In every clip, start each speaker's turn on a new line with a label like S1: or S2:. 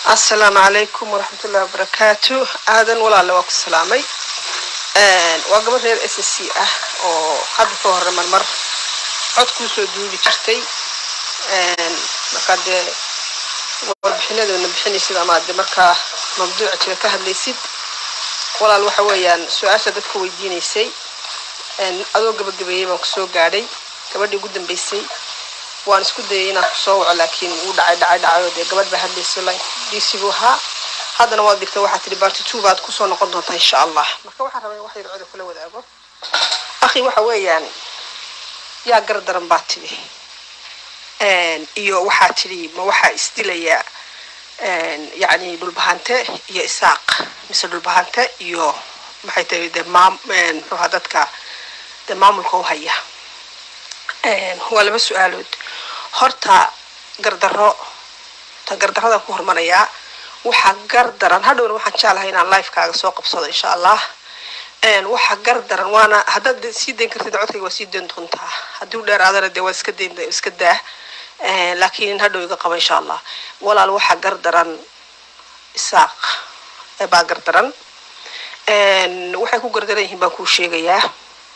S1: asalaamu calaykum waraxmat ullahi wabarakaatu aadan walaale waa ku salaamay waa gabadh reer s c ah oo hadda ka hore marmar cod kuusoo duubi jirtay markaa dee warbixinadoona bixinaysid ama de markaa mawduuca jira ka hadlaysid walaal waxa weeyaan su-aasha dadka weydiinaysay adoo gabagabeeyey baan kusoo gaadhay gabadhii ugu dambeysay waan isku dayay inaan kusoo waco laakiin wuu dhacay dhacay dhacay oo dee gabadh baa hadlaysay line dc buu ahaa haddana waad digtay waxaa tihi barty two baad kusoo noqon doontaa insha allah marka waxaan rabaa in wax yar coda kula wadaago akhi waxa weeyaan yaa gar daran baa tidhi iyo waxaa tidhi ma waxaa isdilaya yacni dhulbahante iyo isaaq mise dhulbahante iyo maxay tahay dee maam muxuuha dadka dee maamulka u haya waa laba su-aalood horta gardarro ta gardarradan ku hormarayaa waxaa gar daran hadhowna waxaan jeclahay inaan lifekaaga soo qabsado insha allah waxaa gar daran waana haddaad sii dayn kartid codkayga waa sii dayn doontaa haddii u dheeraadana dee waa iska dayn iska daa laakiin hadhow iga qaba insha allah walaal waxaa gar daran isaaq baa gar daran waxay ku gardaran yihiin baan kuu sheegayaa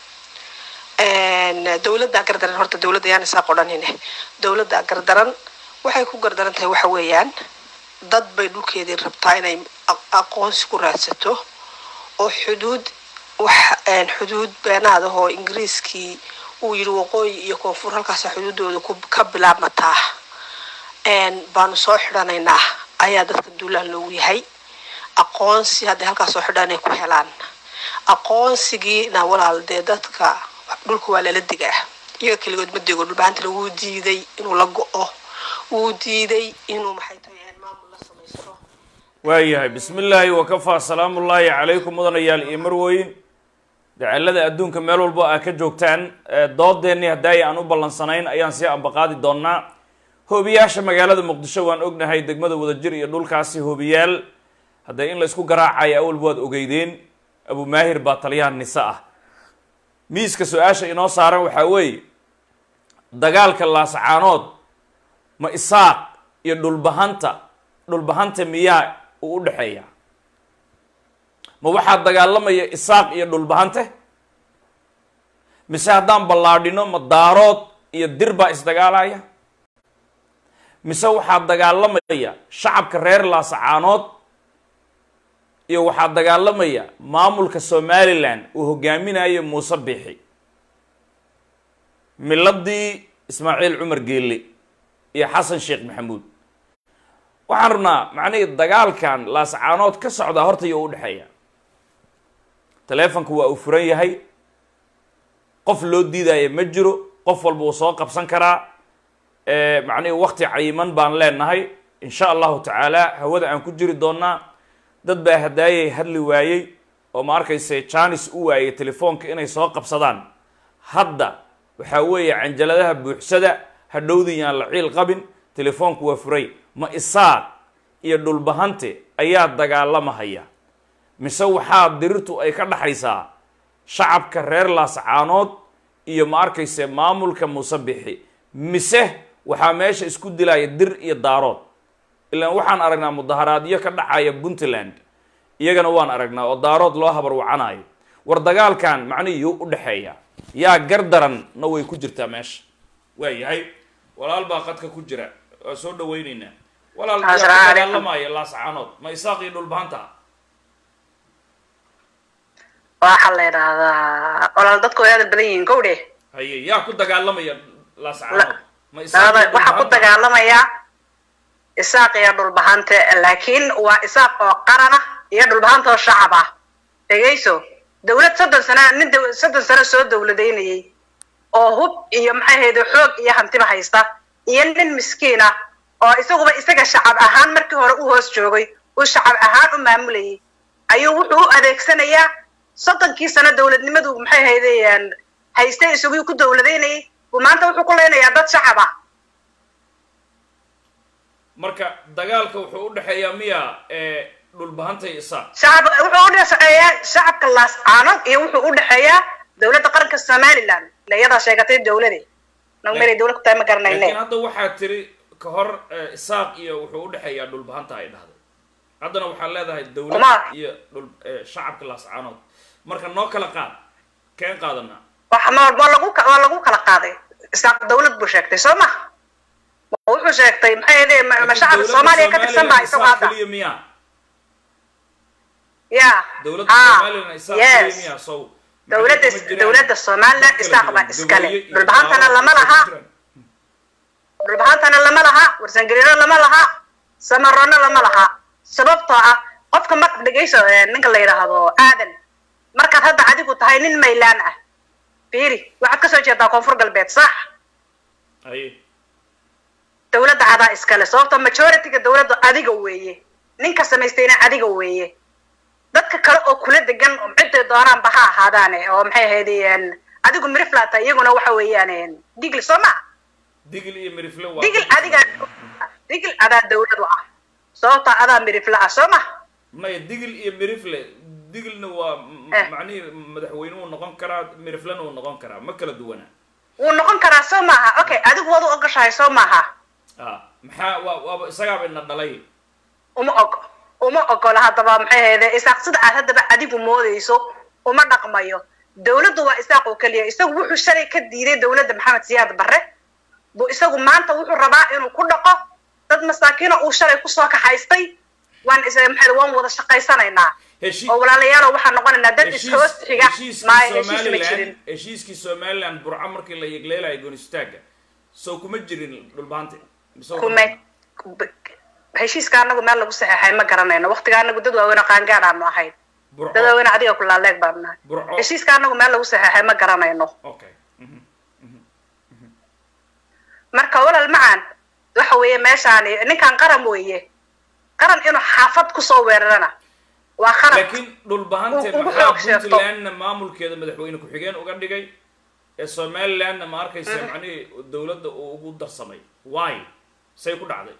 S1: dowladdaa gardaran horta dowladda yaan isaaq odhanine dowladdaa gardaran waxay ku gardaran tahay waxa weeyaan dad bay dhulkeedii rabtaa inay aqoonsi ku raadsato oo xuduud wax xuduud beenaada oo ingiriiskii uu yidhi waqooyi iyo koonfur halkaasa xuduudooda ka bilaabmataa baanu soo xidhanaynaa ayaa dadka duulaan loogu yahay aqoonsi hadday halkaas soo xidhaan ay ku helaan aqoonsigiina walaal dee dadka dhulka waa lala digaa iyaga keligood ma dego dhulbaantana wuu diiday inuu la go-o wuu diiday inuu maxay tahay maamul la samaysto
S2: waayahay bismi illaahi wakafaa salaamullaahi calaykum mudanayaal iyo marweyn dacalada adduunka meel walbo aa ka joogtaan doodeennii haddaay aan u ballansanayn ayaan sii ambaqaadi doonaa hoobiyaasha magaalada muqdisho waan ognahay degmada wadajir iyo dhulkaasi hoobiyaal hadday in laysku garaacayo awalba waad ogeydeen abu maahir baa taliyaha nise ah miiska su-aasha inoo saaran waxaa weeye dagaalka laascaanood ma isaaq iyo dhulbahanta dhulbahanta miyaa uu u dhexeeya ma waxaa dagaalamaya isaaq iyo dhulbahante mise haddaan ballaadhino ma daarood iyo dir baa isdagaalaya mise waxaa dagaalamaya shacabka reer laascaanood iyo waxaa dagaalamaya maamulka somalilan uu hogaaminayo muuse biixi miladii ismaaciil cumar geelle iyo xasan sheekh maxamuud waxaan rabnaa macnihii dagaalkan laascaanood ka socdaa horta iyo u dhexeeya taleefonka waa uu furan yahay qof loo diidaya ma jiro qof walba uu soo qabsan karaa macnihii wakti cayiman baan leenahay insha allahu tacaala hawada aan ku jiri doonaa dad baa hadaayay hadli waayey oo ma arkayse janis u waayey telefoonka inay soo qabsadaan hadda waxaa weeye canjaladaha buuxsada hadhowdii yaan la ciil qabin telefoonku waa furay ma isaaq iyo dhulbahante ayaa dagaalamahaya mise waxaa dirirtu ay ka dhaxaysaa shacabka reer laascaanood iyo ma arkayse maamulka muuse bixi mise waxaa meesha isku dilaya dir iyo daarood ilaan waxaan aragnaa mudaharaadyo ka dhacaya puntland iyagana waan aragnaa oo daarood loo habar wacanayo war dagaalkan macnihii u dhexeeya yaa gar daranna way ku jirtaa meesha waa yahay walaal baa qadka ku jira waa soo dhawayneynaa walaal yaa ku dagaalamaya laascaanood ma isaaq iyo dhulbahanta
S3: waxaa la yidhaahdaa walaal dadku way aada badan yihiin gowdhe
S2: haye yaa ku dagaalamaya laascaanood ma
S3: waxaa ku dagaalamaya isaaq iyo dhulbahante laakiin waa isaaq oo qarana iyo dhulbahanta oo shacab ah dhegayso dawlad soddon sana nin soddon sano soo dawladaynayay oo hub iyo maxay hayde xoog iyo hantiba haysta iyo nin miskiin ah oo isaguba isaga shacab ahaan markii hore u hoos joogay uu shacab ahaan u maamulayay ayuu wuxuu u adeegsanayaa soddonkii sano dawladnimadu maxay haydeen haystay isagii ku dawladaynayay buu maanta wuxuu ku leynayaa dad shacab ah
S2: marka dagaalka wuxuu u dhexeeyaa miya dhulbahanta iyo isaaq
S3: shacab wuxuu u dhexeeyaa shacabka laascaanood iyo wuxuu u dhexeeyaa dawladda qaranka somaliland ila iyadaa sheegatay dawlade nagu meelay dawlad ku tahay ma garanayne
S2: laakiin hadda waxaa tiri ka hor isaaq iyo wuxuu u dhexeeyaa dhulbahanta ay dhahday haddana waxaad leedahay dawlad
S3: Kuma-
S2: iyo dhul eh, shacabka laascaanood marka noo kala qaad keen qaadanaa
S3: wax ma waa lagu ka- waa lagu kala qaaday isaaq dawlad buu sheegtay soo ma Ma wuxuu sheegtay maxay ahayd ma ma
S2: Laakiin
S3: shacabka
S2: dawladda
S3: soomaaliya ka tirsan baa
S2: Somaliland
S3: isagoo
S2: isaaq
S3: hadda
S2: keliya miyaa
S3: ya
S2: dawladda
S3: Ah,
S2: somalilan isaaq keliya
S3: yes
S2: miyaa sow
S3: dawladda
S2: maxay kuma jiraan
S3: dawladda somaliland
S2: dad kala
S3: isaaq baa
S2: duwan,
S3: iskale
S2: gabayo iyo
S3: dhulbahantana
S2: daaro
S3: lama
S2: isku
S3: laha
S2: jiraan.
S3: dhulbahantana lama laha warsangeliino lama laha samaroona lama laha sababtoo ah qofka marka dhegayso eh, ninka la yidhaahdo aadan markaad hadda adigu tahay nin maylaan ah fiiri waxaad kasoo jeedaa koonfur galbeed sax
S2: Aye.
S3: dawladda adaa iskale sababta majorityga dawladda adiga weeye ninka samaystayna adiga weeye dadka kale oo kula degan ciday doonaanba ha ahaadaane oo maxay ahayd een, adigu miriflata iyaguna waxa weeyaan een, digli soo ma
S2: digil iyo mirifle waa
S3: digil adiga digil adaa dawlad u ah sababta adaa mirifla ah soo ma
S2: maya digil iyo mirifle digilna waa m-
S3: Eh.
S2: macnihii madaxweyne uu noqon karaa miriflena uu noqon karaa ma kala duwana
S3: wuu noqon karaa soo maaha okay adigu waad u ogashahay soo maaha
S2: ah maxaa waa waaba isagaaba ina dhalay
S3: uma og uma ogola haddaba maxay ahayde isaaq sida aad haddaba adigu moodayso uma dhaqmayo dawladdu waa isaaq oo keliya isagu wuxuu shalay ka diiday dawladda maxamed siyaad barre buu isagu maanta wuxuu rabaa inuu ku dhaqo dad masaakiina uu shalay kusoo kaxaystay waan is maxay waan wada shaqaysanaynaa
S2: heshii
S3: oo walaalayaalo waxaan noqonaynaa dad ishoos xiga
S2: heshiiskii
S3: maayo heshiis ma
S2: somaliland
S3: jirin
S2: heshiiskii somaliland burco markii la yegleelayo goonistaagga soo kuma jirin dhulbaante mise waa
S3: kumay heshiiska anagu meel lagu saxeexay ma garanayno waqtiga anagu dad waaweyn oo qaangaad aanu ahayn
S2: burco
S3: dad waaweyn adiga kulaaleeg baanu nahay
S2: burco
S3: heshiiska anagu meel lagu saxeexay ma garanayno
S2: okay mhm.
S3: marka walal macaan waxa weeye meeshaani ninkan qaran weeye qaran inuu xaafad kusoo weerarana waa qaran
S2: laakiin dhulbahante
S3: Ugu
S2: maxaa
S3: xoog sheegto.
S2: puntlandna maamulkeeda madaxweyne ku-xigeen uga dhigay ee somalilandna ma arkaysa macnihii dawladda uu ugu darsamay why say ku dhacday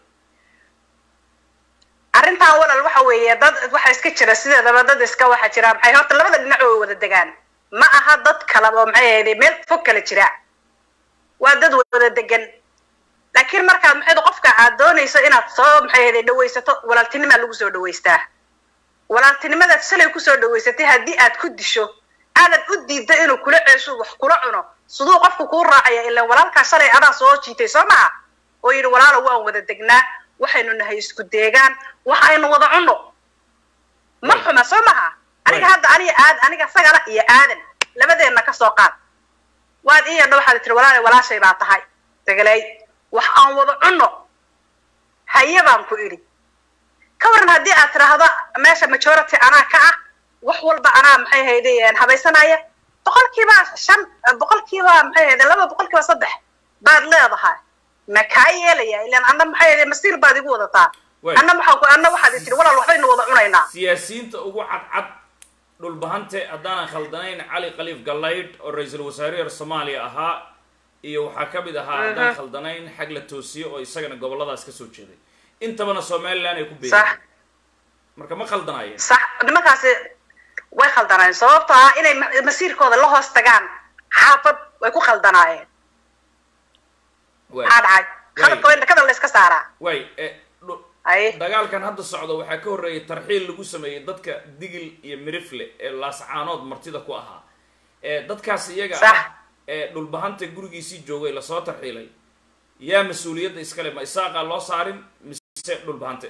S3: arrintan walal waxa weeye dad waxa iska jira sideedaba dad iska waxa jira maxay horta labada dhinac oo wada degaan ma aha dad kala oo maxay ahayd meel fog kala jira waa dad wada degan laakiin markaad maxay qofka aad doonayso inaad soo maxay ahayd dhawaysato walaaltinimaa lagu soo dhawaystaa walaaltinimadaad shalay kusoo dhawaysatay haddii aad ku disho aadan u diidda inuu kula ceesho wax kula cuno siduu qofku kuu raacaya ilaan walaalkaa shalay adaa soo jiitay soo maha oo yidhi walaalo waan wada degnaa waxaynu nahay isku deegaan waxaynu wada cunno ma xuma soo maha aniga hadda aniga aad aniga sagala iyo aadan labadeenna ka soo qaad waad ii yadha waxaad tiri walaale walaashay baa tahay dagalay wax aan wada cunno haye baan ku idhi ka waran haddii aad tidhaahdo meesha majority anaa ka ah wax walba anaa maxay hayde habaysanaya boqolkiiba shan boqolkiiba maxay hayde laba boqolkiiba saddex baad leedahay ma kaa yeelaya ilaan anna maxay hayde masiir baad igu wadataa
S2: Way.
S3: anna waxaa ku anna waxaad i tiri walaal waxbaynu wada cunaynaa
S2: siyaasiyiinta ugu cadcad dhulbahante haddaanan khaldanayn cali khaliif gallaydh oo ra-iisul wasaarihii soomaaliya ahaa iyo waxaa ka mid ahaa haddaan khaldanayn xag la toosiye oo isagana gobolladaas ka soo jeeday intabana somaliland ay ku
S3: sax
S2: beereen marka ma khaldanaayeen
S3: sax nimankaasi way khaldanaayeen sababtoo ah inay ma- masiirkooda la hoos tagaan xaafad way ku khaldanaayeen
S2: Waay.
S3: maxaa dhacay khaladka way dhakada la iska saaraa
S2: waay eh, dhu-
S3: ay
S2: dagaalkan hadda socda waxaa ka horreeyay tarxiil lagu sameeyey dadka digil iyo mirifle ee laascaanood martida ku ahaa ee dadkaas iyaga
S3: Sax.
S2: ah ee dhulbahanta gurigiisii joogay lasoo tarxiilay yaa mas-uuliyadda iskale ma isaaqaa loo saarin mise dhulbahante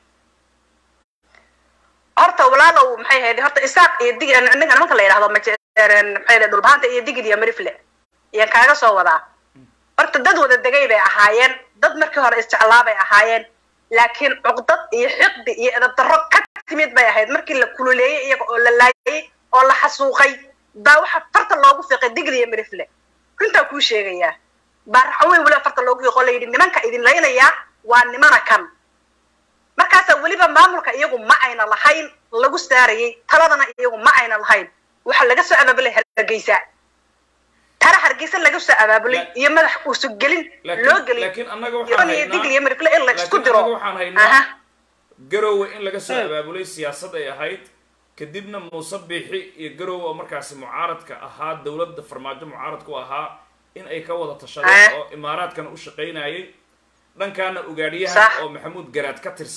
S3: horta walaalow maxay ahayd horta isaaq iyo dig ninka nimanka la yidhahdo maje- maxay ahayd dhulbahanta iyo digid iyo marifle iyaan kaaga soo wadaa horta dad wada degay bay ahaayeen dad markii hore isjeclaa bay ahaayeen laakiin cuqdad iyo xiqdi iyo edabdarro ka timid bay ahayd markii la kululeeyey iyaga oo la laayay oo la xasuuqay baa waxa farta loogu fiiqay digid iyo marifle runtaa kuu sheegayaa baa raxaweyn weliba farta loogu fiiqo la yidhi nimanka idin laynayaa waa nimana kan markaasaa weliba maamulka iyagu ma ayna lahayn lagu saarayay taladana iyagu ma ayna lahayn waxaa laga soo abaabulay hargeysa tara hargeysa laga soo abaabulay
S2: La-
S3: iyo madax uusu gelin
S2: laakiin-
S3: loo gelin
S2: laakiin annaga waxaan
S3: iran iyo
S2: haynaa-
S3: digil iyo mirifle in la isku
S2: laakiin
S3: diro
S2: annaga waxaan haynaa
S3: Aha.
S2: garowe in laga soo
S3: Mm.
S2: abaabulay siyaasad ay ahayd kadibna muuse biixi iyo garowe oo markaasi mucaaradka ahaa dowladda farmaajo mucaaradku ahaa in ay ka wada tashadeen
S3: Ah.
S2: oo imaaraadkana u shaqaynayay dhankaana ugaadhiyahan
S3: Sax.
S2: oo maxamuud garaad ka tirsan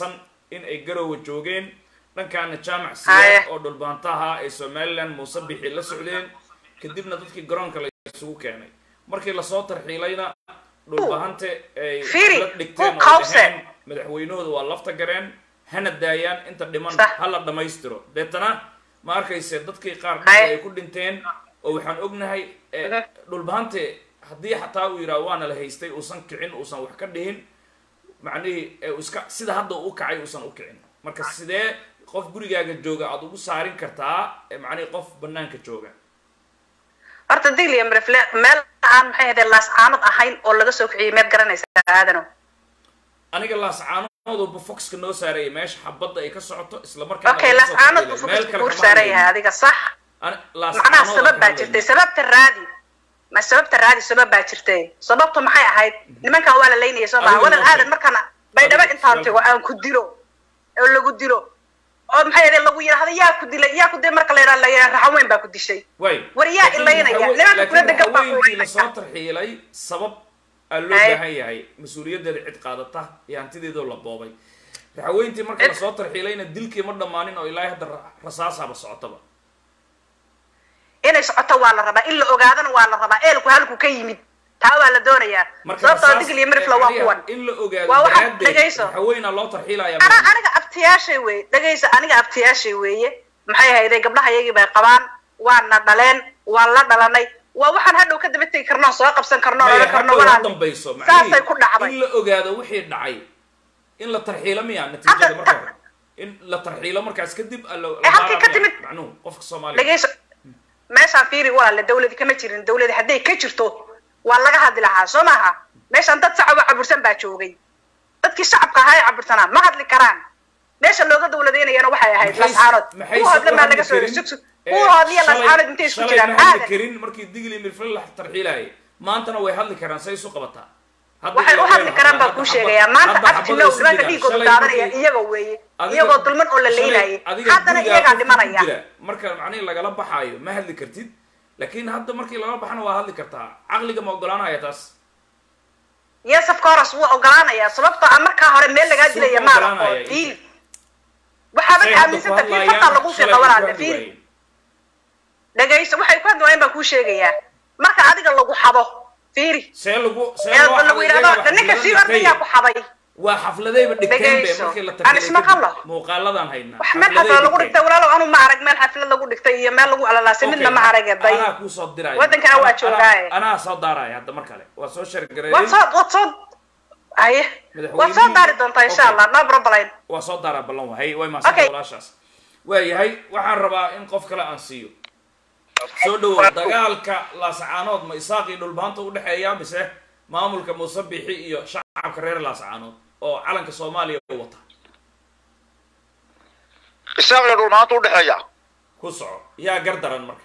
S2: in ay garowa joogeen dhankaana jaamac
S3: Haye.
S2: siyaad oo dhulbaantaha ay somaliland muuse bixi la socdeen kadibna dadkii garoonka la isugu keenay markii lasoo tarxiilayna dhulbahante ay
S3: Firi,
S2: la dhigteen
S3: who
S2: oo
S3: caused
S2: dhaheen
S3: it?
S2: madaxweynahooda waa lafta gareen hana daayaan inta dhiman
S3: Sax.
S2: ha la dhammaystiro deetana ma arkayse dadkii qaar
S3: Haye.
S2: dhulka ay ku dhinteen oo waxaan ognahay eh,
S3: Mhm.
S2: dhulbahante haddii xataa uu yidhaha waana la haystay uusan kicin uusan wax ka dhihin macnihii ee uu iska sida hadda uu u kacay uusan u kicin marka sidee qof gurigaaga jooga aada ugu saarin kartaa ee macnihii qof banaanka jooga
S3: horta digli mrefle meel aan maxay ahayd laas caanad ahayn oo laga soo kiciyay meed garanaysa aadano
S2: aniga laascaanooduba foxka noo saarayay meesha xabadda ay ka socoto isla markaana
S3: okay
S2: laga
S3: laas
S2: soo
S3: caanad
S2: tarxiilay.
S3: buu
S2: Meel
S3: fukuska
S2: kale
S3: kuur
S2: kama
S3: saaran
S2: hadlayno.
S3: yahay adiga sax
S2: Ani- laas
S3: macnaha
S2: caanood
S3: sabab
S2: aan
S3: baa
S2: ka
S3: jirtay
S2: hadlayno.
S3: sababta raadi ma sababta raadi sabab baa jirtay sababtu maxay ahayd nimankan waa la laynaya soo maha
S2: Adiga
S3: wadan
S2: noo sheeg.
S3: aadan markaan baydhabo
S2: Adiga,
S3: intaan
S2: sheeg.
S3: tago aan ku dilo oo lagu dilo oo maxay ahayd lagu yidhahdo yaa ku dilay yaa ku dilay marka la yidhahdo la yidhahdo raxan weyn baa ku dishay
S2: way
S3: war yaa
S2: Laakiin
S3: ilaynaya?
S2: hawe-
S3: Nimanka kula
S2: laakiin
S3: degan baa
S2: haweenkii
S3: ilaynaya.
S2: lasoo tarxiilay sabab aa loo
S3: Ay.
S2: baahan yahay mas-uuliyaddeeda cid qaadata iyo hantideedoo la boobay raxaweentii marka
S3: Cid-
S2: lasoo tarxiilayna dilkii ma dhammaanin oo ilaahay hadda ra- rasaasaba socotaba
S3: inay socoto waa la rabaa in la ogaadana waa la rabaa eelku halku ka yimid taa waa la doonayaa
S2: marka
S3: sababtoo
S2: rasaas-
S3: digli mirifla waa
S2: macnaha
S3: kuwan
S2: in la ogaado
S3: Waa waxa-
S2: daraaddeed
S3: dhegayso.
S2: raxaweenaa loo tarxiilaya
S3: ana aniga abtiyaashay weeye dhegaysa aniga abtiyaashay weeye maxay hayday gabdhaha iyagii bay qabaan waana dhaleen waan la dhalanay waa waxaan hadhow ka daba tegi karno soo qabsan karno
S2: Maya,
S3: odhan karno
S2: hadhow ha
S3: walaal
S2: dambayso
S3: saasay ku dhacday
S2: in la ogaado wixii dhacay in la tarxiilo miya natiijada
S3: Hadda-
S2: marka hore in la tarxiilo markaas kadib a la- la
S3: Eh, halkay
S2: baara
S3: ka
S2: miya?
S3: timid.
S2: macnuhu qofka soomaaliya
S3: dhegayso meeshaan fiiri walaale dawladi kama jirin dawladi hadday ka jirto waa laga hadli lahaa soo maaha meeshaan dad shacaba cabursan baa joogay dadkii shacabka ahaa ee cabursanaa ma hadli karaan meesha looga dawladeynayana waxay ahayd
S2: Maxay-
S3: lascaanood
S2: maxay
S3: kuwa hadle
S2: soo
S3: maa
S2: hadli
S3: laga soo
S2: karin?
S3: sug sug
S2: Eh,
S3: kuwa hadliya
S2: shalay-
S3: lascaanood intay isku
S2: shalay
S3: jiraan
S2: ma hadli
S3: aadan
S2: karin markii digli mirfil la tarxiilayay maantana way hadli karaan say isu qabataa Hadda
S3: waxay
S2: iyo
S3: u hadli
S2: weel
S3: karaan
S2: hadda
S3: baa kuu
S2: xabad-
S3: sheegayaa maanta
S2: hadda
S3: abti
S2: xabada
S3: now
S2: isu
S3: nimanka
S2: jiraan.
S3: dhiigooda
S2: Shalay
S3: daadanaya
S2: markii-
S3: iyaga weeye
S2: adiga-
S3: iyagoo dulman oo la
S2: shalay
S3: leynayay
S2: adiga
S3: haddana
S2: gurigaa
S3: iyagaa
S2: qofka ku
S3: dhimanaya
S2: jira, marka macnihi lagala baxaayo ma hadli kartid laakiin hadda markii lagala baxana waa hadli kartaa caqliga ma ogolaanaya taas
S3: yes of course wuu ogolaanayaa sababtoo ah markaa hore meel lagaa
S2: Suu
S3: dilaya
S2: ku
S3: maada oo
S2: ogolaanaya?
S3: fiil waxaaba
S2: Say hadda ku
S3: aaminsanta fiil
S2: hadlaayaan,
S3: fartaa lagu
S2: shalay
S3: fiiqa
S2: ku
S3: walaale
S2: hadli
S3: fiil
S2: waayeen.
S3: dhegayso waxay ku hadli waayeen baan kuu sheegayaa marka adiga lagu xado fiiri
S2: see lagu see
S3: ee
S2: loo
S3: lagu
S2: xaday
S3: yidhahdo
S2: iyaga
S3: ninka
S2: xaflado
S3: sii orda
S2: dhigtay.
S3: yaa ku xaday
S2: waa xafladayba dhigteen be
S3: Dhegayso.
S2: markii la
S3: Aan
S2: tarxiilay
S3: isma
S2: kadib.
S3: qallo.
S2: muuqaaladaan haynaa
S3: wax meel
S2: Xafladay
S3: xaflad lagu
S2: dhigteen.
S3: dhigtay walaalow anu ma arag meel xaflad lagu dhigtay iyo meel lagu alalaasay midna ma arag day
S2: anaa kuu soo diraya
S3: Wadankana waa
S2: Anaa-
S3: joogaaye.
S2: anaa- anaa soo daaraya hadda mar kale waa soo
S3: waad
S2: shargareeyey
S3: soo waad soo haye waad soo daari doontaa insha
S2: Okay.
S3: allah no problem
S2: waa soo daaraa ballan wahay way maasanta
S3: Okay.
S2: walaashaas waayahay waxaan rabaa in qof kale aan siiyo soo dhawow dagaalka laasacaanood ma isaaqii dhulbaanta udhexeeya mise maamulka muuse bixi iyo shacabka reer laasacaanood oo calanka soomaaliya u wata
S4: isaaq iyo dhulmaanta udhexeeya
S2: ku soco yaa gardaran marka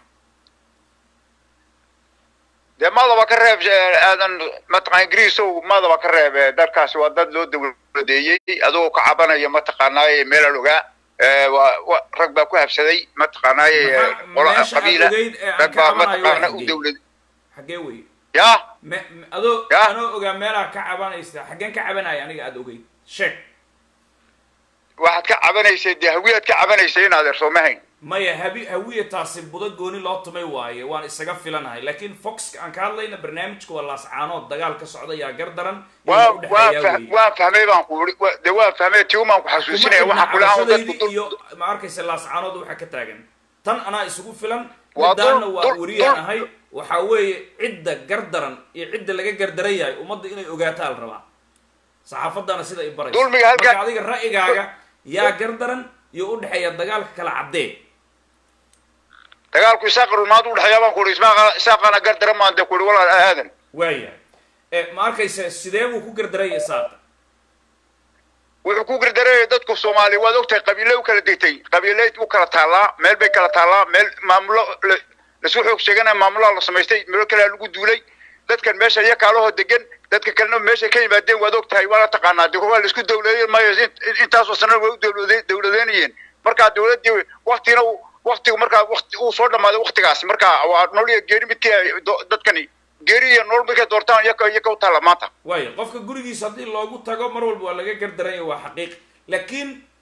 S4: dee madaba ka reeb eh, aadan mataqaan ingiriisow madaba ka reeb eh, dalkaasi waa dad loo dawladeeyey adoo ka cabanaya mataqaanaaye meelal ogaa Eh, waa waa- rag baa ku habsaday mataqaanaaye eh,
S2: Maxaa-
S4: qolo
S2: meesha aad
S4: qabiila
S2: ogeyd ee aan
S4: rag
S2: ka
S4: baa
S2: cabanayo
S4: mataqaana
S2: waa
S4: u
S2: xaggee?
S4: dawlad
S2: xaggee wey
S4: ya
S2: me me- adoo
S4: Ya.
S2: anoo ogaa meelaa ka cabanaysa xaggeen ka cabanaya aniga aada ogeyd sheeg
S4: waxaad ka cabanaysay dee hawiyaad ka cabanaysay in adeerso ma hayn
S2: maya habi hawiya taasi budo gooni loo tumay waaye waan isaga filanahay laakiin foxka aan ka hadlayna barnaamijka waa laascaanood dagaal ka socda yaa gardaran iyo
S4: waa
S2: u dhexeeyaa
S4: waa
S2: weeye.
S4: fah- waa fahmay baan ku uri wa- dee waa fahmay tiumaan ku
S2: Kuma
S4: xasuusinaya
S2: xidhna
S4: waxaan kula aan dadku
S2: cabashadaydi
S4: dul
S2: iyo ma arkaysa laascaanood waxa ka taagan tan anaa isugu filan
S4: Waa
S2: midaana
S4: dul-
S2: waa
S4: dul-
S2: wariyaan
S4: dul-
S2: ahay waxaa weeye cidda gardaran iyo cidda laga gardaran yahay ummadda inay ogaataa la rabaa saxaafadana sida i baraysa
S4: Dulmiga halka-
S2: marka adiga ra'yigaaga yaa gardaran iyo u dhexeeya dagaalka kala caddee
S4: dagaalku isaaq iyo dhulmaanta udhexeeya baan ku uri ismaaqa- isaaqana gardaran maan dee ku uri walaal aadan
S2: waayahay Eh, ma arkaysa sidee buu ku gardaraya saaqa
S4: wuxuu ku gardareeyay dadku soomaaliya waad ogtahay qabiile u kala degtay qabiile u kala taallaa meel bay kala taallaa meel maamulo la- lasu xoog sheeganaya maamulaha la samaystay meel kalea lagu duulay dadkan meesha iyo kaalahoo degan dadka kalena meeshay ka yimaadeen waad ogtahay waana taqaanaa de waa laisku dawladeyn maayo in- intaasoo sana way u dawlade dawladeynayeen markaa dawladdii waktina uu- waktigu markaa wakti uu soo dhamaaday waktigaasi markaa waa nolol iyo geeri midkii ay do- dadkani geeri iyo nolol midkay doortaan iyaka iyaka u taalla maanta
S2: waaya qofka gurigiisa haddii loogu tago mar walba waa laga gardaranya waa xaqiiq laakiin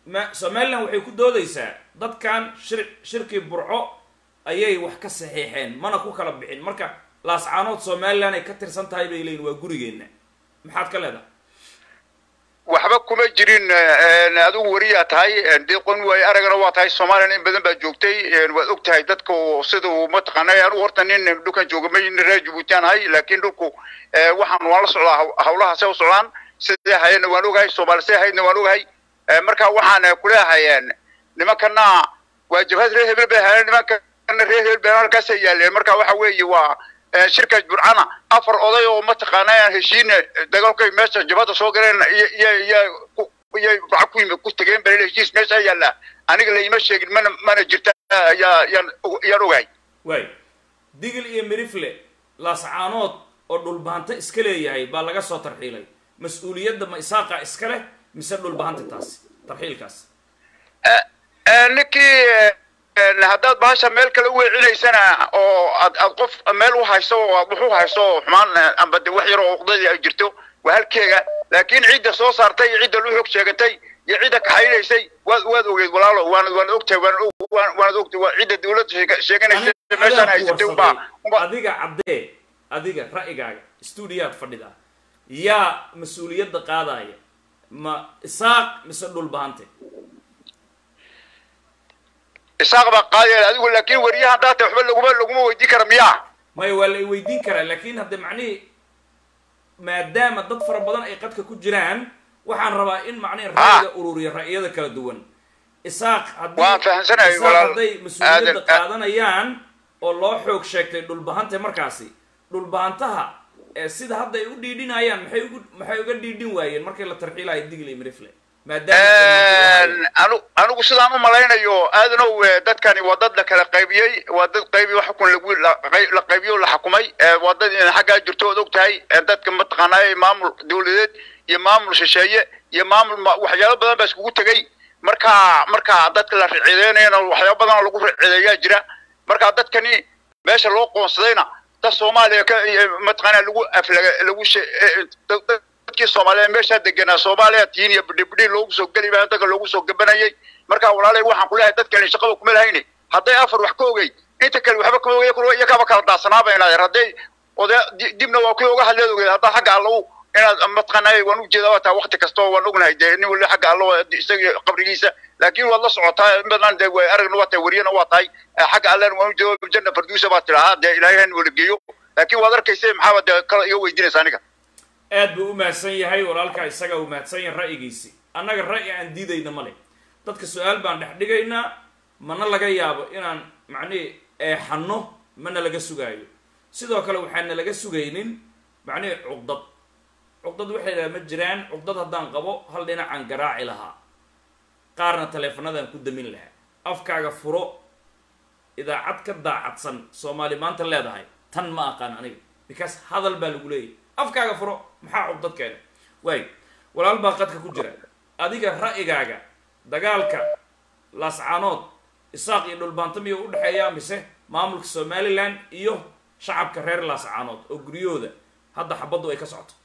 S2: ma somaliland waxay ku doodaysaa dadkan shir shirkii burco ayay wax ka saxiixeen mana ku kala bixin marka laascaanood somaliland ay ka tirsan tahay bay leeyihin waa gurigeenna maxaad ka leedahay
S4: waxba kuma jirin adigu wariyaa tahay deeqon waay aragana waa tahay soomaliya in badan baa joogtay waad og tahay dadka sida uu mataqaanay anigu horta nin dhulkan jooga ma reer jabuutian ahay laakiin dhulku waxaan waan la socdaa hawlaha se u socdaan sidee hayadna waan ogahay soomaali see haydna waan ogahay marka waxaan kuleeyahay nimankana waa jabhad reer hebel bay hayeen nimankana reer hebel bay halkaasay yaaleen marka waxa weeye waa shirka burcana afar oday oo mataqaana heshiin dagaalkay meesha jabhada soo galeen iyay burca ku yimi ku tageen bal heshiis meesha yaalla aniga laima sheegin mana mana jirta yaa yaan yaan ogahay
S2: waay digil iyo mirifle laascaanood oo dhulbahanto iska leeyahay baa laga soo tarxiilay mas-uuliyadda ma isaaqa iska leh mise dhulbahanta taasi tarxiilkaas
S4: ninkii haddaad bahasha meel kale u weecinaysana oo ad aad qof meel u hayso oo aad wax u hayso xumaan amba de wax yar oo uqdadii ay jirto waa halkeega laakiin cidda soo saartay iyo cidda lu xog sheegatay iyo cidda kaxaynaysay waad waad ogeed walaalo waana waana ogtahay waana waanad ogtahay waa cidda dawladda sheeganaysa meeshaan haysatay unbaa unbaa
S2: adiga caddee adiga ra'yigaaga stuudiyaad fadhida yaa mas-uuliyadda qaadaya ma isaaq mise dhulbahante
S4: isaaq baa qaadaya adigu laakiin wariyaha haddaa tahay waxba laguma laguma weydiin kara miyaa
S2: maya waa la i weydiin karaa laakin hadde macnihii maadaama dad fara badan ay qadka ku jiraan waxaan rabaa in macnihi ra'yiga ururiya ra'yada kala duwan isaaq haddii
S4: Waan fahamsanahay,
S2: isaaq
S4: walaal.
S2: hadday mas-uuliyadda
S4: Aadan-
S2: qaadanayaan oo loo xoog sheegtay dhulbahante markaasi dhulbahantaha ee sida hadda ay u dhiidhinayaan maxay ugu maxay uga dhiidhin waayeen markii la tarxiilayo digl iyo mirifle maadaama
S4: anu anigu sidaan u malaynayo aadanow eh, dadkani waa dad la kala qaybiyey waa dad qaybi wax xukun lagu la qay- la qaybiyo la xukumay eh, waa dad in xaggaa jirto ood og tahay eh, dadka mataqaanaa maamul dawladeed iyo maamul shisheeye iyo maamul ma- waxyaalo badan baa iskugu tegey marka marka dadka la ricideynayana waxyaalo badan oo lagu ricideeyaa jira marka dadkani meesha loo qoonsadayna dad soomaaliya ka iyo mataqaanaa lagu aflaga lagu she- eh, eh, dad- dad- dadkii soomaaliyeed meeshaa deganaa soomaaliya tiin iyo bidhibidhi loogu soo geli baa dadka loogu soo gabanayay marka walaalay waxaan ku leeyahay dadkani shaqada kuma lahayni hadday afar wax ka ogey inta kale waxba kama ogey kuwa iyakaba kala daasanaabay hadday oday di- dibna waa kuwa uga hadleed ogeed haddaa xagga allow inaad mataqaanaa waan ujeedaa waa taa wakti kasta oo waan ognahay dee nin wali xagga allo isaga qabrigiisa laakiin waad la socotaa in badan dee way aragna waa tahay wariyana waa tahay eh, xagga allena waan ujeeda janna farduusa baa tidhahaa dee ilaahay han wala geeyo laakiin waad arkaysa maxaaba dee kala iga weydiinaysa aniga
S2: aad buu u mahadsan yahay walaalkaa isaga uu mahadsan yahay ra'yigiisi annaga ra'yi aan diidayna ma leh dadka su-aal baan dhex dhigaynaa mana laga yaabo inaan macnihi eexanno mana laga sugaayo sidoo kale waxaana laga sugaynin macnihi cuqdad cuqdad waxay dhaha ma jiraan cuqdad haddaan qabo hal dhinacaan garaaci lahaa qaarna taleefanadaan ku damin lahaa afkaaga furo idaacad ka daacadsan soomaali maanta leedahay tan ma aqaan aniga because hadal baa lagu leeyahy afkaaga furo maxaa cuqdad keena waay walaal baa qadka ku jira adiga ra'yigaaga dagaalka laascaanood isaaq iyo dhulbaanto miyuu u dhexeeyaa mise maamulka somaliland iyo shacabka reer laascaanood oo guryahooda hadda xabaddu ay ka socoto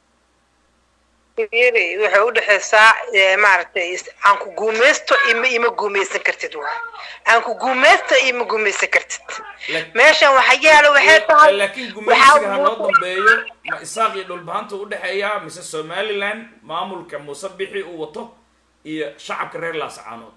S3: yiri waxay u dhexaysaa eh, maaragtay is- aan ku guumaysto ima ima guumaysan kartid waay aan ku guumaysto ima guumaysan kartid
S2: Lak-
S3: meeshan waxa yaalo waxay tahay
S2: laakiin
S3: waxaa
S2: gumaysiga ha noo
S3: muuqda-
S2: dambeeyo ma isaaq iyo dhulbaanta u dhexeeyaa mise somaliland maamulka muuse bixi uu wato iyo shacabka reer laascaanood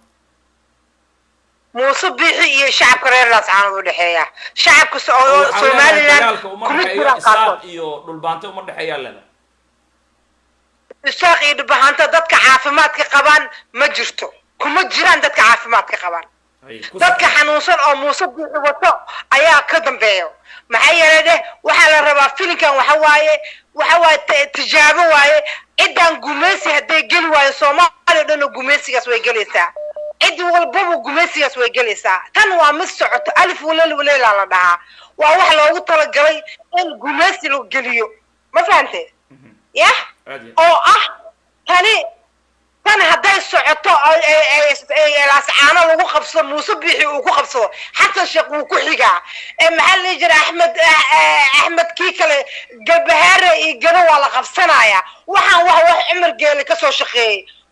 S3: muuse bixi iyo shacabka reer laascaanood u dhexeeya shacabka so- oo
S2: waxaa leedahay
S3: somaliland
S2: dagaalka uma
S3: kuma
S2: dhexeeyo
S3: jiraan
S2: isaaq
S3: qaarkood
S2: iyo dhulbaante uma dhexeeyaa leeda
S3: isaaq iyo dhibahanta dadka caafimaadka qabaan ma jirto kuma jiraan dadka caafimaadka qabaan
S2: Hay, ku
S3: dadka
S2: soo-
S3: xanuunsan oo muuse biixi wato ayaa ka dambeeyo maxaa yeelay deh waxaa la rabaa filinkan waxa waaye waxa waaye t- tijaabo waaye ciddaan gumaysi hadday geli waayo soomaaliya o dhan oo gumaysigaas way gelaysaa cid walbaba gumaysigaas way gelaysaa tan waa mid socoto alif walel waleelaa la dhahaa waa wax loogu talagalay in gumaysi la geliyo ma fahante yah
S2: aad iyo
S3: oo ah tani tan hadday socoto oo ay- ay- ay- laascaano lagu qabsado muuse biixi uu ku qabsado xasan sheekh wuu ku xigaa ee maxaa la dhihi jira axmed ah, ah, axmed kii kale galbahaare iyo gado waa la qabsanaya waxaan wax wax cumar geele kasoo shaqeeyey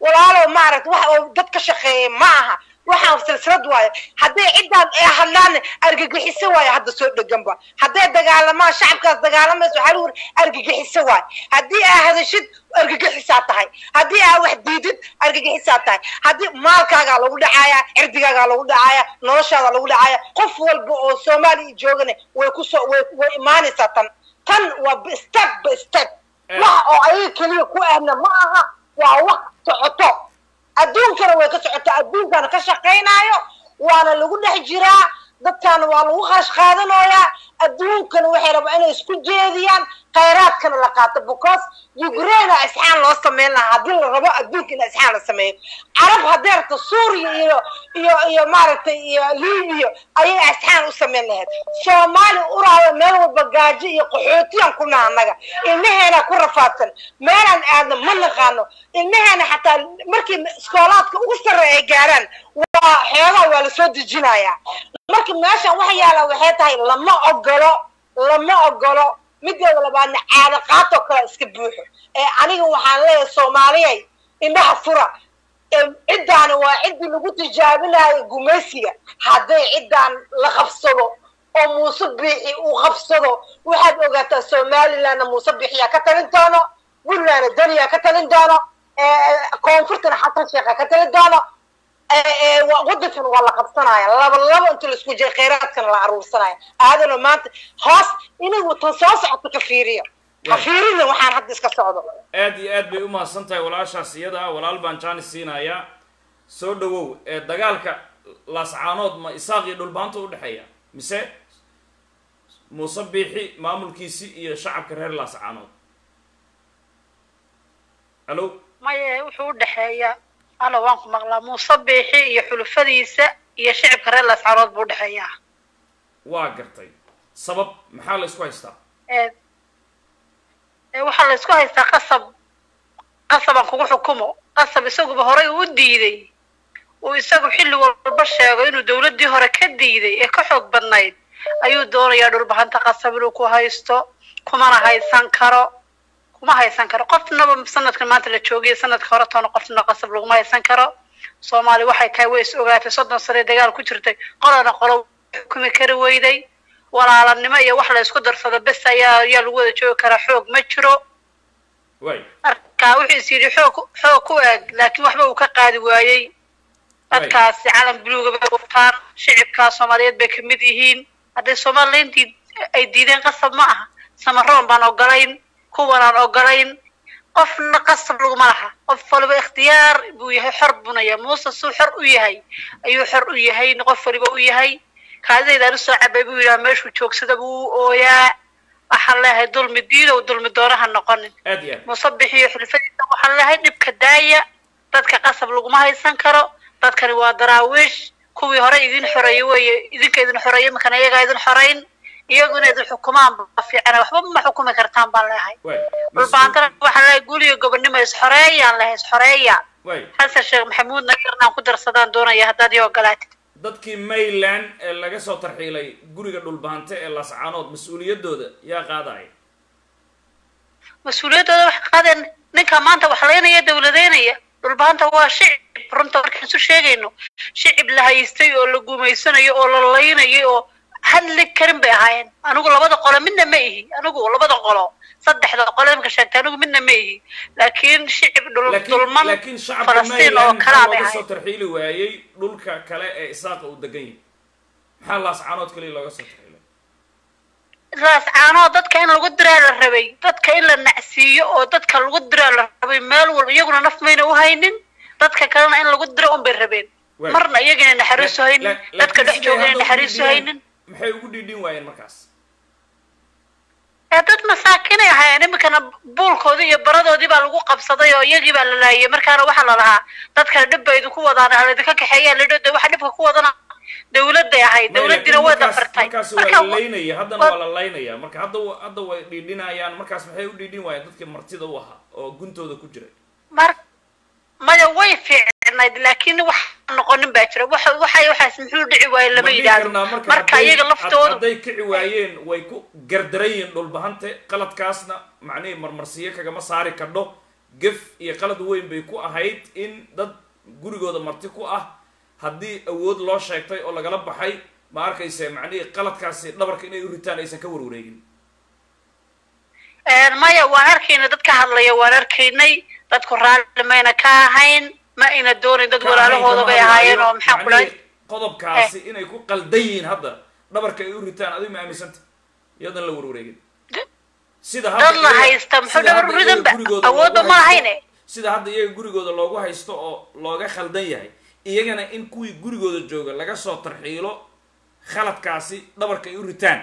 S5: walaalow maaragta wax oo dad ka shaqeeyay ma aha waxaan silsilad waayo hadday ciddaan ee hadlaan argagixiso waayo hadda soo dheganba hadday dagaalamaan shacabkaas dagaalamayso waxaa lagu yiri argagixiso waayo haddii aa hadashid argagixisaa tahay haddii aa wax diidid argagixisaa tahay haddii maalkaagaa lagu dhacaaya cirdigaagaa lagu dhacaaya noloshaada lagu dhacaaya qof walba oo soomaaliya joogana way kusoo way way imaanaysaa tan tan waa step by step wax oo ayaga keliya ku ahna ma aha waa wax socoto adduunkana way ka socotaa adduunkana ka shaqaynaayo waana lagu dhex jiraa dadkaana waa lagu kharash qaadanayaa adduunkana waxay rabaa inay isku jeediyaan khayraadkana la qaato because ukraina isxaan loo sameyn lahaa haddii la rabo adduunka in isxaan la sameeyo carab haddee rabto suuriya iyo iyo iyo maaragtay iyo libiya ayay isxaan u sameyn lahayd soomaali uraada meel walba gaajo iyo qaxootiyaan ku naha annaga ilmaheena ku rafaadsan meelaan aadna ma naqaano ilmaheena xataa markii iskoolaadka ugu sarreeya ay gaaraan waa xoogaa waa lasoo dejinayaa marka meeshan wax yaala waxay tahay lama ogolo lama ogolo mideeda labaadna caado qaatoo kale iska buuxo ee aniga waxaan leeyahay soomaaliyay indhaha fura ciddaani waa ciddii lagu tijaabinayo gumaysiga hadday ciddaan la qabsado oo muuse biixi uu qabsado waxaad ogaataa somalilandna muuse biixiyaa ka talin doono puntlandna daniyaa ka talin doono koonfurtana xasan sheekha ka talin doono waddankan waa la qabsanaya laba laba inta laisku jira khayraadkana la aruursanaya aadano maanta hoos inagu tan soo socoto ka fiiriyo ka fiirina waxaan hadda iska socdo
S2: aad iyo aad bay umahadsan tahay walaashaas iyada ah walaal baan jaanis siinayaa soo dhawow ee dagaalka laascaanood ma isaaq iyo dhulbaanta udhexeeya mise muuse biixi maamulkiisi iyo shacabka reer laascaanood alo
S6: maya wuxuu u dhexeeyaa ana waan ku maqlaa muuse biixi iyo xulufadiisa iyo shicibka reer laascaanood buu udhexeeyaa
S2: waa gartay sabab maxaa la isku haystaa
S6: waxaa la isku haystaa qasab qasabaan kugu xukumo qasab isaguba horay uu diiday uu isagu xilli walba sheego inuu dawladdii hore ka diiday ee ka xoog badnayd ayuu doonayaa dhulbahanta qasab inuu ku haysto kumana haysan karo kuma haysan karo qofnaba sanadkan maanta la joogiya sanadka hore toona qofna qasab laguma haysan karo soomaali waxay tahay way is ogaatay soddon sane dagaal ku jirtay qolana qolo xukumi kari weyday walaalanimo iyo wax la isku darsado bes ayaa ayaa lagu wada joogi karaa xoog ma jiro
S2: way
S6: marka wuxuu is yidhi xoog xoog ku eg laakiin waxba uu ka qaadi waayey dadkaasi calan buluuga bay wataan shicibkaa soomaaliyeed bay kamid yihiin hadday somalilayntii ay diideen qasab ma aha samaroon baan ogolayn kuwanaan ogolayn qofna qasab laguma laha qof waliba ikhtiyaar buu yahay xor bunaya muuse suu xor u yahay ayuu xor u yahay qof waliba u yahay kaadidaydaan usoo cabay buu yidhaha meeshuu joogsada buu u ooyaa waxaan leeyahay dulmi diidow dulmi doonaha noqonin
S2: aad iyo aad
S6: muuse bixiyo xulfadiisa waxaan leeyahay dhibka daaya dadka qasab laguma haysan karo dadkani waa daraawiish kuwii hore idin xoreeyey weeye idinka idin xoreeyey imakana iyagaa idin xoreyn iyagu inay idin xukumaan ba fiicana waxba ma xukumi kartaan baan leeyahay
S2: way
S6: dhulbaantana waxaan leeyahay guuliyo gobonimo isxoreeyaan leeyahay isxoreeya
S2: way
S6: xasan sheekh maxamuudna yarnaan ku darsadaan doonaya haddaad ii ogolaatid
S2: dadkii mayland ee laga soo tarxiilay guriga dhulbaante ee laascaanood mas-uuliyaddooda yaa qaadaya
S6: mas-uuliyaddooda wax qaadeen ninka maanta wax laynaya dawladeynaya dhulbaanta waa shicib runta markaan isu sheegayno shicib la haystay oo la gumaysanayo oo la laynayay oo hadli karin bay ahaayeen anigu labada qolo midna ma ihi anigu labada qolo saddexda qolo imka sheegtay anigu midna ma ihi laakiin shicib dhul
S2: laakiin
S6: dulman
S2: laakiin shacabka
S6: falastiin oo
S2: mayland
S6: kalaa
S2: maxaa
S6: bay
S2: looga soo
S6: ahaayeen
S2: tarxiili waayey dhulka kale ee isaaqa uu degan yahay maxaa laascaanood kaliya looga soo tarxiilay
S6: raas caanoo dadka in lagu diraa la rabay dadka in la nacsiiyo oo dadka lagu diraa la rabay meel walba iyaguna naf mayna u haynin dadka kalena in lagu diro un bay rabeen
S2: Waay.
S6: marna iyagana naxariisu
S2: La-
S6: haynin
S2: la-
S6: dadka
S2: laakiin
S6: dhex
S2: siday
S6: joogana
S2: hadda ugu
S6: naxariisu
S2: dhiidhiyeen,
S6: haynin
S2: maxay ugu dhiidhin waayeen markaas
S6: ee dad masaakinay ahaayeen iminkana buulkoodii iyo baradoodii baa lagu qabsaday oo iyagii baa la laayay markaana waxaa la lahaa dadkana dhib bay idinku wadaan halaydinka kaxeeyaa lidho de waxa dhibka ku wadana dawladday ahayd
S2: May,
S6: dawladdiina
S2: laakiin
S6: way
S2: markaas-
S6: dafartay
S2: markaas waa
S6: marka
S2: la laynaya haddana
S6: wa-
S2: waa la laynaya marka hadda wa- hadda way dhiidhinayaan markaas maxay u dhiidhin waayeen dadkii martida u ahaa oo guntooda ku jiray
S6: mar maya way fiicnayd laakiin wax noqonin baa jira waxa waxay waxaas muxuu dhici waaye
S2: Ma
S6: lama
S2: dhihi
S6: yidhaahdo
S2: karnaa marka
S6: marka
S2: hadday-
S6: iyaga
S2: had-
S6: laftoodu
S2: hadday kici waayeen way ku gardaran yihiin dhulbahante qaladkaasna macnihii marmarsiyo kagama saari kadho gef iyo qalad weyn bay ku ahayd in dad gurigooda marti ku ah haddii awood loo sheegtay oo lagala baxay ma arkayse macnihii qaladkaasi dhabarka inay u ritaan aysan ka warwareegin
S6: maya waan arkaynay dad ka hadlaya waan arkaynay dadku raalli mayna ka ahayn ma ayna doonayn dad walaalahooda bay ahaayeen oo maxaa ku dhahay
S2: Macnihii qodobkaasi inay ku qaldan yihiin hadda dhabarka ay u ritaan adigu ma aaminsanta iyadan la warwareegin sida
S6: dad la
S2: iyaga-
S6: haysta muxuu
S2: sida
S6: dhabar
S2: hadda
S6: ridan
S2: iyaga
S6: ba
S2: gurigooda
S6: awoodba
S2: loogu
S6: ma
S2: haysto-
S6: lahayne
S2: sida hadda iyaga gurigooda loogu haysto oo looga khaldan yahay iyagana in kuwii gurigooda jooga laga soo tarxiilo khaladkaasi dhabarka ay u ritaan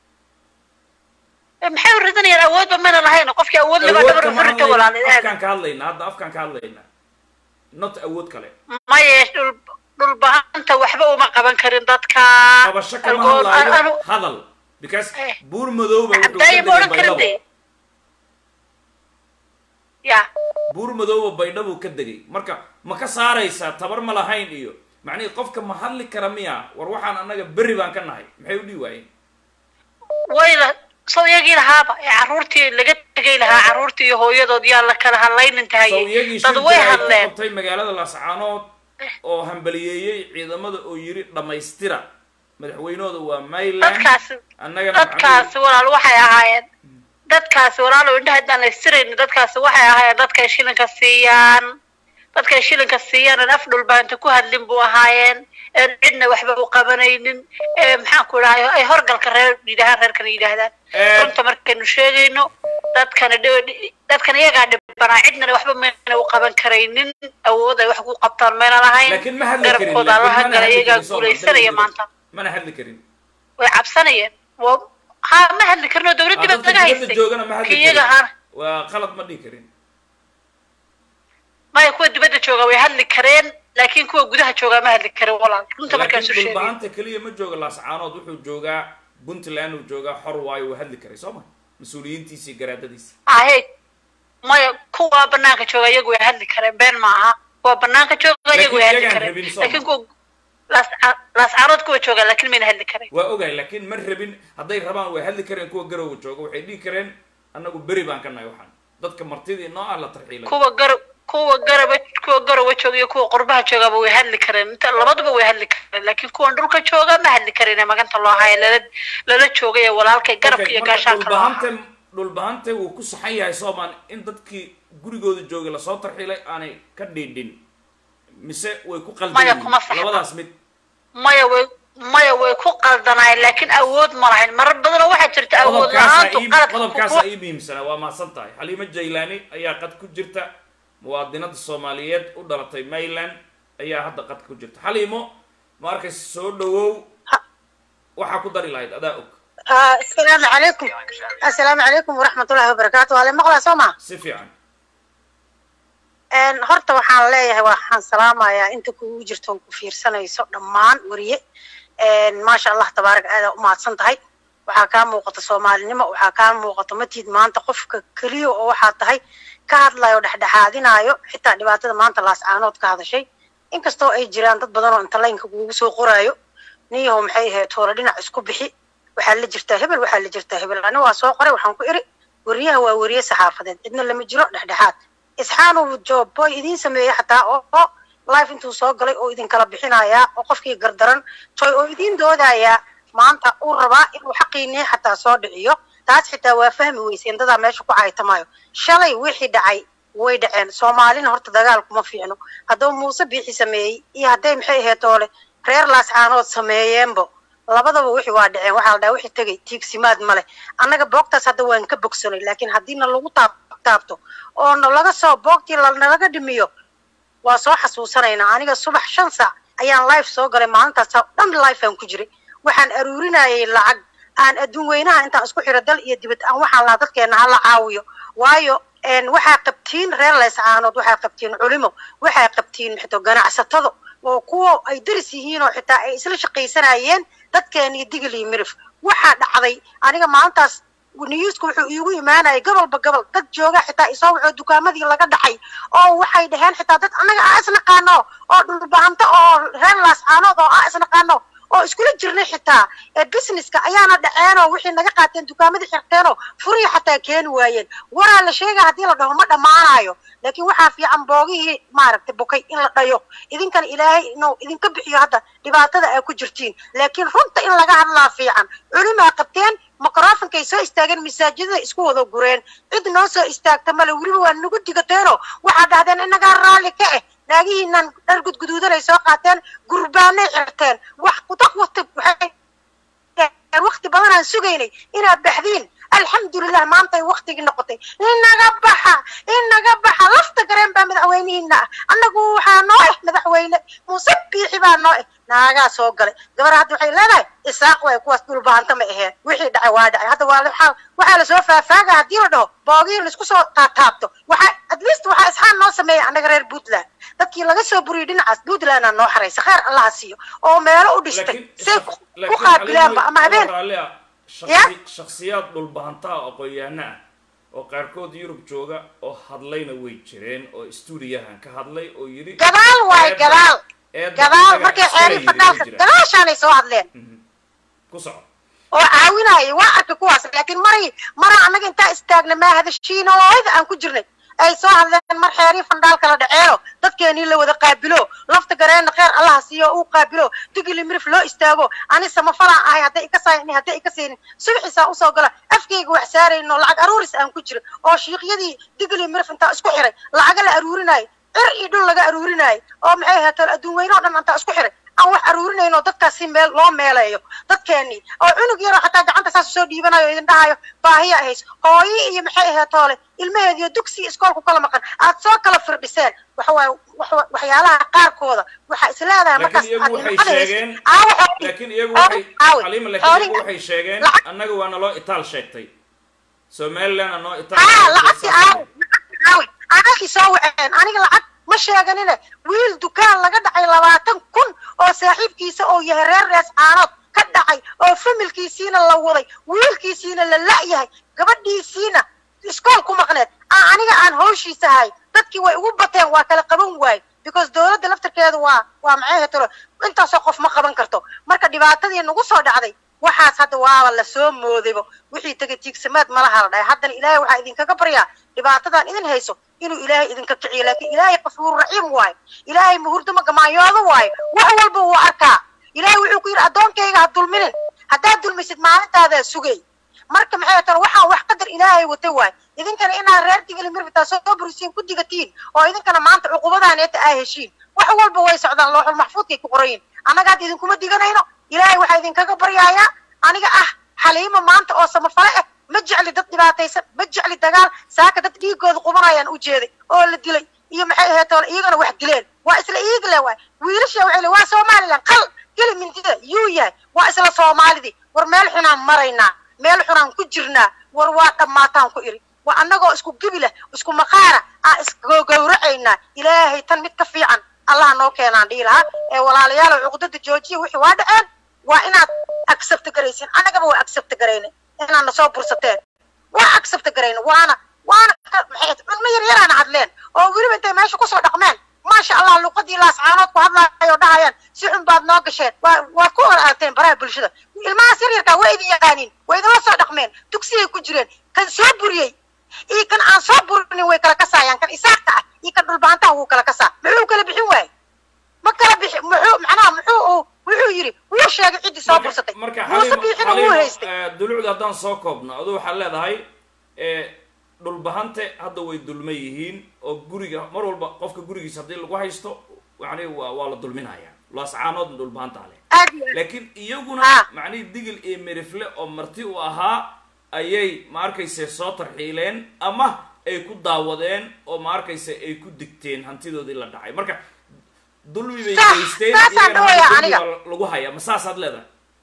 S6: Eh, maxay u ridanayaan awoodba mayna lahayn qofkii awood laba
S2: awood
S6: dhabar
S2: kama
S6: u rita
S2: hadlayna
S6: walaalayaal
S2: afkaan ka hadlaynaa hadda afkaan ka hadlaynaa not awood kale
S6: maya dhul dhulbahanta waxba uma qaban karin dadka
S2: qabasho kama
S6: Algool-
S2: hadlaayo
S6: anu-
S2: hadal because
S6: Eh.
S2: buur madowba wuxuu ka
S6: cabdaayi ma
S2: degay
S6: odhan karin
S2: baydhabo
S6: de ya
S2: buur madowba baydhabuu ka degay marka ma ka saaraysaa tabar ma lahayn iyo macnihii qofka ma hadli kara miya war waxaan annaga berri baan ka nahay maxay u dhihi waayeen
S6: wayla soo iyagii lahaaba ee carruurtii laga tegay lahaa carruurtii iyo hooyadood yaa la kala hadlaynin
S2: sow
S6: tahayey
S2: iyagii
S6: dad
S2: shir
S6: way
S2: jira ay ku
S6: hadleen
S2: qabtay magaalada laascaanood oo hambaliyeeyey ciidamada oo yiri dhammaystira madaxweynahooda waa mayland
S6: dadkaasi
S2: annagana
S6: dadkaasi walaal waxay ahaayeen dadkaasi walaalo indhaha haddaan laystirayni dadkaasi waxay ahaayeen dadkay shilinka siiyaan dadkay shilinka siiyaan aan af dhulbaanta ku hadlin buu ahaayeen een cidna waxba u qabanaynin ee maxaan ku idhahay ay horgalka reer yidhahaan reerkana yidhaahdaan
S2: Eh.
S6: runta markaynu sheegayno dadkana dhi- dadkan iyagaa dhibanaa cidnana waxba mayna u qaban karaynin awood ay wax ku qabtaan mayna lahayn
S2: laakiin ma hadli karin
S6: garabkooda
S2: laakiin
S6: allaha
S2: mana
S6: gala
S2: hadli
S6: iyagaa
S2: karin, Soomaa,
S6: guulaysanaya
S2: dalka
S6: maanta
S2: mana hadli karin
S6: way cabsanayeen wa ha ma hadli karno dowladdii
S2: Ah,
S6: baa
S2: dadka
S6: laga
S2: dibadda
S6: haystay
S2: joogana ma hadli
S6: Kii iyaga
S2: karin
S6: ahaana
S2: waa qalad ma dhihi karin
S6: maya kuwa dibadda jooga way hadli kareen laakiin kuwa gudaha joogaa ma hadli karin walaal runta markaan soo
S2: laakiin
S6: sheegay
S2: dhulbahanta keliya ma jooga laascaanood wuxuu joogaa puntland uu joogaa xor waayo wuu hadli karay soo ma mas-uuliyiintiisa iyo garaadadiisa
S6: ahe maya kuwa banaanka jooga iyagu way hadli kareen been ma aha kuwa banaanka jooga iyagu way
S2: Laakiin
S6: hadli
S2: iyagaan
S6: kareen
S2: rabin soo
S6: laakiin
S2: ma.
S6: kuwa laas- laascaanood kuwa jooga laakiin mayna hadli kareen
S2: waa ogahay laakiin ma rabin hadday rabaan way hadli kareen kuwa garowga jooga waxay dhihi kareen annagu beri baan ka nahay waxaan dadka martidii noo ah la tarxiilay
S6: kuwa garab kuwa garaba kuwa garowa jooga iyo kuwa qurbaha joogaba way hadli kareen inta labaduba way hadli kareen laakiin kuwan dhulka jooga ma hadli kareen ee maganta loo haya lala lala joogay ee walaalkay garabka
S2: Okay,
S6: iyo
S2: marka
S6: gaashaanka loo ahaa
S2: dhulbahante dhulbahante wuu ku saxan yahay soomaan in dadkii gurigooda joogay lasoo tarxiilay aanay ka dhiidhin mise way ku qaldan
S6: Maya,
S2: yihiin?
S6: kuma saxna.
S2: labadaas mid
S6: maya way maya way ku qaldanaayeen laakiin awood ma lahayn marar badanoo waxaa jirta awood
S2: qodobkaasa
S6: la-aantu
S2: ii-
S6: qaladka
S2: qodobkaasa
S6: ku-
S2: ii muhiimsanaa waa mahadsan tahay xaliimo jaylaani ayaa qad ku jirta muwaadinada soomaaliyeed u dhalatay mayland ayaa hadda qad ku jirta xaliimo ma arkaysa soo dhawow waxaa ku dari lahayd adaa og
S5: asalaamu calaykum assalaamu calaykum waraxmat ullahi wabarakaatu waa la maqlaa soo ma
S2: si fiican
S5: horta waxaan leeyahay waxaan salaamayaa inta kugu jirto oo ku fiirsanayso dhammaan weriye maasha allah tabaarak aadaa u mahadsan tahay waxaa kaa muuqata soomaalinimo waxaa kaa muuqata matid maanta qofka keliya oo waxaa tahay ka hadlayo dhexdhexaadinayo xitaa dhibaatada maanta laascaanood ka hadashay inkastoo ay jiraan dad badan oo inta laynka kugu soo qoraayo niyahow maxay ahayd toole dhinac isku bixi waxaa la jirtaa hebel waxaa la jirtaa hebel ani waa soo qoray waxaan ku iri weriyaha waa weriye saxaafadeed cidna lama jiro dhexdhexaad isxaanu job boy idiin sameeyey xataa oo oo life intuu soo galay oo idinkala bixinayaa oo qofkii gardaran toy oo idiin doodayaa maanta uu rabaa inuu xaqiinii xataa soo dhiciyo taas xitaa waa fahmi weyseen dadaa meesha ku caytamayo shalay wixii dhacay way dhaceen soomaalina horta dagaal kuma fiicno hadduu muuse biixi sameeyey iyo hadday maxay ahayd toole reer laascaanood sameeyeenbo labadaba wixii waa dhaceen waxaa la dhaha wixii tegay tiigsimaad male annaga boogtaas hadda waan ka bogsanay laakiin haddiina lagu taab taabto oo nalaga soo boogtii lanalaga dhimiyo waa soo xasuusanaynaa aniga subax shan saac ayaan life soo galay maalintaas oo dhan life aan ku jiray waxaan aruurinayay lacag aan adduun weynaha intaan isku xiro dal iyo dibad aan waxaan lahaa dadkeena hala caawiyo waayo waxaa qabtiin reer leyscaanood waxaa qabtiin culimo waxaa qabtiin xito ganacsatado oo kuwa ay daris yihiin oo xitaa ay isla shaqaysanayeen dadkeeni digil iyo mirif waxaa dhacday aniga maalintaas newska wuxuu iigu imaanayay gobolba gobol dad jooga xitaa isoo wuxuu dukaamadii laga dhacay oo waxay dhaheen xitaa dad annaga aa isnaqaano oo dhulbahanto oo reer laascaanood oo aa isnaqaano
S7: oo iskula jirnay xitaa ee businesska ayaana dhaceenoo wixii naga qaateen dukaamadii xirteenoo furihii xataa keeni waayeen waraa la sheegaya haddii la dhaho ma dhammaanayo laakiin waxaa fiican boogihii maaragtay bukay in la dhayo idinkana ilaahay inuu idinka bixiyo hadda dhibaatada ay ku jirtiin laakiin runta in laga hadlaa fiican culimaa qabteen microfonkay soo istaageen masaajidada isku wada gureen cid noo soo istaagta male weliba waa nagu digateenoo waxaa dhahdeen inagaa raalli ka eh naagihiinan dhar gudguduudanay soo qaateen gurbaanay cirteen wax kudaq wati waxay wakti badan aan sugaynay inaad baxdiin alxamdulilah maantay waktigii noqotay inaga baxa inaga baxa lafta gareen baa madaxweynihiina ah annagu waxaa noo eh madaxweyne muuse biixi baa noo eh naagaa soo galay gabar hadda waxay leedahay isaaq way kuwaas dhulbahanta ma aheen wixii dhacay waa dhacay hadda waa waxaa waxaa lasoo faafaaga haddii la dhaho boogihii laisku soo taataabto waxaa at least waxaa isxaan noo sameeya annaga reer puntland dadkii laga soo buriyay dhinacaas puntlandna noo xaraysa kheer allaha siiyo oo meelo u dhistay say ku qaabilaanba ama habeen Ya?
S2: shaksiyaad dhulbahantaa aqoon-yahano ah oo qaarkood yurub jooga oo hadlayna way jireen oo stuudiyahan ka hadlay oo yidhi
S7: gadaal waay
S2: eedda-
S7: gadaal
S2: eedda
S7: gadaal
S2: inaga
S7: markay
S2: iskala
S7: xeeri
S2: yidhi way
S7: fadhaalka
S2: jiraan.
S7: gadaashaanay soo hadleen
S2: ku soco
S7: oo caawinaya waa arkay kuwaas laakiin maray mara annaga intaa istaagna maa hadashiina oo ayda aan ku jirnay ay soo hadleen mar xeerii fandhaal kala dhaceeno dadkeenii la wada qaabilo lafta gareenna kheer allaha siiyo uu qaabilo digili mirif loo istaago ani samafalaan ahay hadday ika saayni hadday ika saynin subixiisaa usoo gala afkayga wax saarayno lacag aruuris aan ku jiro oo shiiqyadii digili mirif intaa isku xiray lacaga la aruurinayo cir iyo dhul laga aruurinayo oo maxay ahaatee adduun weyne oo dhan intaa isku xiray aan wax aruurinayno dadkaas si meel loo meeleeyo dadkeenii oo cunug yaroo xataa gacanta saas usoo dhiibanayo o idin dhahayo baahiya ahays hooyi iyo maxay ahayd toole ilmaheediyo dugsi iyo iskoolku kala maqan aad soo kala firdhiseen waxa waaye wax- waxyaalaha qaarkooda waxaa is leedahay markaas
S2: laakiin iyagu
S7: aad
S2: waxay
S7: nimcada haysid.
S2: sheegeen
S7: Aawo xooli-
S2: laakiin iyagu
S7: aawo-
S2: waxay
S7: aawo.
S2: xaliima laakiin iyagu
S7: Xooliga-
S2: waxay sheegeen
S7: lacag-
S2: annaga waana loo itaal sheegtay somalilandna noo itaal
S7: haa
S2: sheegtay,
S7: lacagti
S2: saas
S7: aawo lacagti aawo anagii soo waceen aniga lacag ma sheeganine wiil dukaan laga dhacay labaatan kun oo saaxiibkiisa oo yahay reer rees caanood ka dhacay oo familkiisiina la waday wiilkiisiina la la'yahay gabadhiisiina iskool ku maqneed aan aniga aan hawshiisa ahay dadkii way ugu bateen waa kala qaban waaye because dowladda laftarkeeda waa waa maxay hetero intaasoo qof ma qaban karto marka dhibaatadii nagu soo dhacday waxaas hadda waaba lasoo moodaybo wixii tegay tiigsamaad malaha la dhahay haddana ilaahay waxaa idinkaga baryaa dhibaatadan idin hayso inuu ilaahay idinka kiciyo laakiin ilaahay qafuur raxiim waayo ilaahay muhurdama gamaanyoodo waayo wax walba wuu arkaa ilaahay wuxuu ku yidhi addoonkayga ha dulminin haddaad dulmisid maalintaadaa sugay marka maxay tahay waxaan wax qadar ilaahay wata waay idinkana inaad reer digili mirbitaa soo burisiin ku digatiin oo idinkana maanta cuqubadaaneeta aa heshiin wax walba way socdaan looxul maxfuudkay ku qorayin annaga hadda idinkuma diganayno ilaahay waxaa idinkaga baryaayaa aniga ah xaliimo maanta oo samafale ah ma jecli dad dhibaataysan ma jecli dagaal saaka dad dhiigooda qubanayaan u jeeday oo la dilay iyo maxay ahayd toole iyagana wax dileen waa isla iigle waay wiilasha waxay le waa somaliland qal geli mintida yuu yahay waa isla soomaalidii war meel xunaan maraynaa meel xunaan ku jirnaa war waa dhammaataan ku iri waa annagoo isku gibi leh isku maqaara aan isgowracaynaa ilaahay tan mid ka fiican allah noo keenaan dhihi lahaa ee walaalayaal cuqdada joojiya wixii waa dhaceen waa inaad accept garaysin annagaba waa accept garayna inaad na soo bursateen waa accept garayna waana waana ka- maxay ahayd, culmo yar yaraana hadleen oo weliba intay meesha kusoo dhaqmeen maasha allah luqadii laascaanood ku hadlaayoo dhahayaan si xun baad noo gasheen waa waad ku hor aagteen baraha bulshada ilmahaas yar yarkaa waa idin yaqaaniin waa idinla soo dhaqmeen dugsiyay ku jireen kan soo buriyey iyo kan aan soo burinin way kala kasaayaan kan isaaqka ah iyo kan dhulbaantaha wuu kala kasaa muxuu kala bixin waaye ma kala bixi muxuu macnaha muxuu uu wuxuu yidhi wuu sheegay ciddii soo bursatay
S2: marka
S7: muuse
S2: xaliimo
S7: biixina wuu
S2: xaliimo
S7: haystay
S2: eh, dulucda haddaan soo koobno aduu waxaad leedahay eh, dhulbahante hadda way dulma yihiin oo guriga mar walba qofka gurigiisa haddii lagu haysto yani waa waa la dulminaya laascaanoodna dhulbahanta leh
S7: aad iyo aad
S2: laakiin iyaguna
S7: Ah.
S2: macnihii digil iyo merifle oo marti u ahaa ayay ma arkayse soo tarxiileen ama ay ku daawadeen oo ma arkayse ay ku digteen hantidoodii la dhacay marka dulmi bay
S7: Saas-
S2: geysteen
S7: saasaan
S2: iyagana
S7: dhawayaa
S2: hadda
S7: aniga.
S2: dulmi baa lagu hayaa ma saasaad leedahay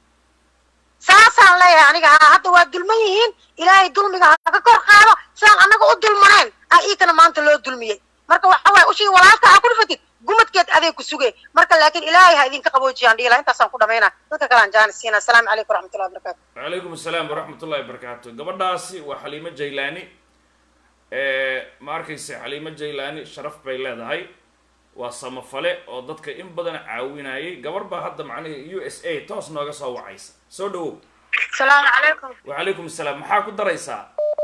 S7: saasaan leeyahay aniga haa hadda waa dulman yihiin ilaahay dulmiga ha ka kor qaado sidaan annaga u dulmaneen ah iikana maanta loo dulmiyey marka waxa waaye ushii walaalka ha ku dhifatid gumadkeed adeeg ku sugay marka laakiin ilaahay ha idinka qaboojiyaan dhiila intaasaan ku dhamaynaa dadka kale aan jaanis siinaa asalaamu calaykum waraxmatullahi wabarakaatu
S2: wacalaykum asalaam waraxmat ullahi wabarakaatu gabadhaasi waa xaliimo jaylaani ma arkayse xaliimo jaylaani sharaf bay leedahay waa samafale oo dadka in badan caawinayay gabar baa hadda macnihi u s a toos nooga soo wacaysa soo dhawow
S8: السلام عليكم
S2: wacalaykum asalaam maxaa ku daraysaa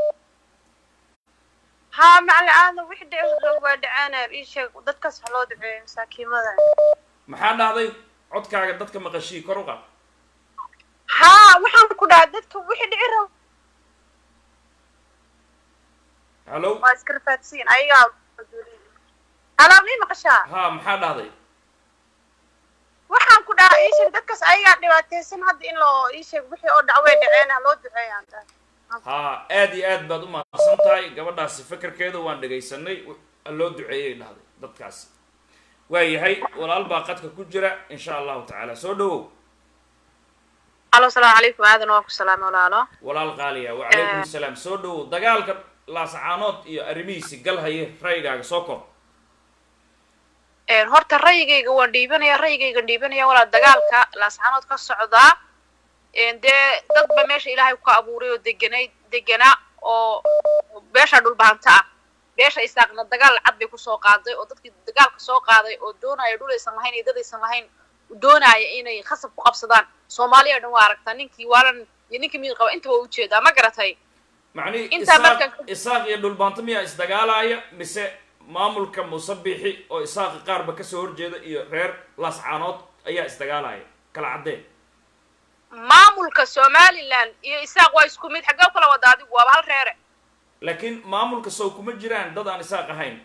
S8: ها مع العادة وحدة يوضع ودعانا إيش ضدك سحلو دعي مساكين ماذا
S2: maxaa dhahday codkaaga dadka maqashii kor u qaad
S8: ها وحن كنا ضدك وحدة عرب
S2: hallow
S8: ما اسكرفاتسين أيام أنا مين مقشا
S2: ha maxaa dhahday
S8: waxaan ku dhahaa ii sheeg dadkaas ayagaa dhibaataysan hadda in loo ii sheeg wixii oo dhacway dhaceena loo duceeyaan
S2: ha aad iyo aad baad u mahadsan tahay gabadhaasi fekerkeeda waan dhegaysanay loo duceeyay dhahday dadkaasi waayahay walaal baa qadka ku jira insha allahu tacaala soo dhawow
S8: alo salaamu calaykum aadan waa ku salaamay walaalo
S2: walaal qaaliya wacalaykum asalaam soo dhawow dagaalka laasacaanood iyo arrimihiisi gal haye ra'yigaaga soo kor
S8: Een, horta ra'yigayga waan dhiibanaya ra'yigaygan dhiibanaya walaa dagaalka laascaanood ka socdaa Een, dee dadba meesha ilaahay ku abuuray oo deganay deganaa oo beesha dhulbaanta ah beesha isaaqna dagaal cad bay kusoo qaaday oo dadkii dagaalka soo qaaday oo doonaya dhul aysan lahayn iyo dad aysan lahayn doonaya inay khasab ku qabsadaan soomaaliya oo dhan waa aragtaa ninkii waalan iyo ninkii mid qaba intaba waa ujeedaa ma garatay
S2: macnihi
S8: Intaa
S2: isaaq
S8: marka-
S2: isaaq iyo dhulbaanto miyaa isdagaalaya mise maamulka musabixi oo isaaqa qaarba kasoo horjeeda iyo reer laascaanood ayaa isdagaalaya kala caddeen
S8: maamulka somaliland iyo isaaq waa isku mid xaggee u kala wada adigu waaba hal reere
S2: laakiin maamulka sow kuma jiraan dad aan isaaq ahayn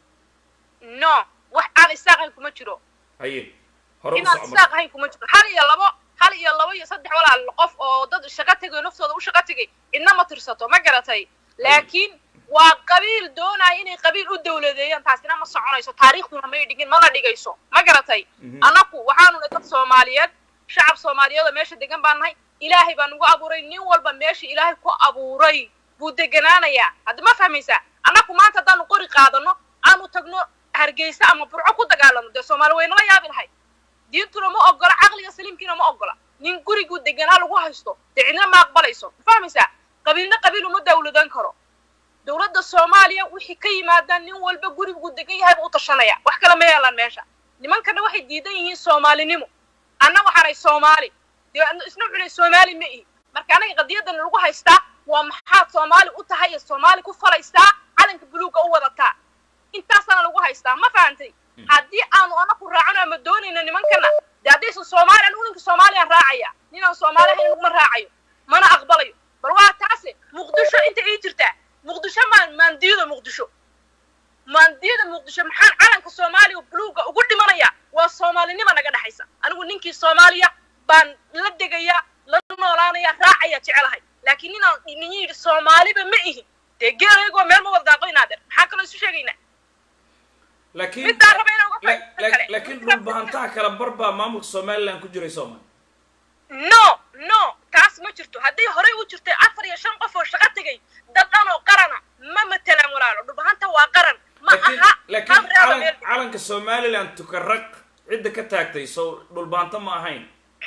S8: no wax aan isaaq ahayn kuma jiro
S2: haye hore u
S8: inaan
S2: soco marka.
S8: isaaq ahayn kuma jiro hal iyo labo hal iyo labo iyo saddex walaal qof oo dad shaqo tegay naftooda u shaqo tegay cidna ma tirsato ma garatay laakiin waa qabiil doonaya inay qabiil u dawladeeyaan taasina ma soconayso taariikhduna may dhigin mana dhigayso ma garatay
S2: Mhm.
S8: annaku waxaanu nahay dad soomaaliyeed shacab soomaaliyeed oo meesha degan baan nahay ilaahay baa nagu abuuray nin walba meesha ilaahay ku abuuray buu deganaanayaa hadda ma fahmaysaa annaku maanta haddaanu qori qaadano aanu tagno hargeysa ama burco ku dagaalano dee soomaali way nala yaabi lahay diintuna ma ogola caqliga saliimkiina ma ogola nin guriguu deganaa lagu haysto dee cidna ma aqbalayso ma fahmaysaa qabiilna qabiil uma dawladan karo dowladda soomaaliya wixii ka yimaadaan nin walba guriguu degan yahay buu u tashanaya wax kale ma yeelaan meesha nimankana waxay diidan yihiin soomaalinimo anna waxaanay soomaali dee adna isna cunay soomaali ma ihi marka anaga qadiyadan lagu haystaa waa maxaad soomaali u tahay ee soomaali ku falaysaa calanka buluugga u wadataa intaasana lagu haystaa ma fahantay haddii aanu anaku raacano ama doonayno nimankana dee haddaysan soomaali anigu ninka soomaaliyaan raacaya ninaan soomaali ahayn aniguma raacayo mana aqbalayo bal waa taase muqdisho inta ii jirtaa muqdisho maan maandiida muqdisho maandiyada muqdisho maxaan calanka soomaaliya buluugga ugu dhimanaya waa soomaalinima naga dhexaysa anigu ninkii soomaaliya baan la degaya la noolaanaya raacaya jecelahay laakiin ninaan nin yidhi soomaaliba ma ihi dee geelaygoo meel ma wada daaqo inaadeer maxaa kaloo isu sheegaynaa
S2: laakiin
S8: midaan raba inaan uga
S2: la-
S8: faa'iideysto
S2: la-
S8: kale.
S2: laakiin dhulbahantaha kala bar baa maamulka somaliland ku jiray soomaali
S8: no no taas ma jirto hadday horey u jirtay afar iyo shan qof oo shaqo tegay dad dhan oo qarana ma matelaan walaalo dhulbahanta waa qaran ma
S2: laakiin
S8: aha
S2: laakiin
S8: hal reer oo
S2: calan-
S8: meel
S2: calanka somaliland tukaraq cidda ka taagtay sow dhulbaanto ma ahayn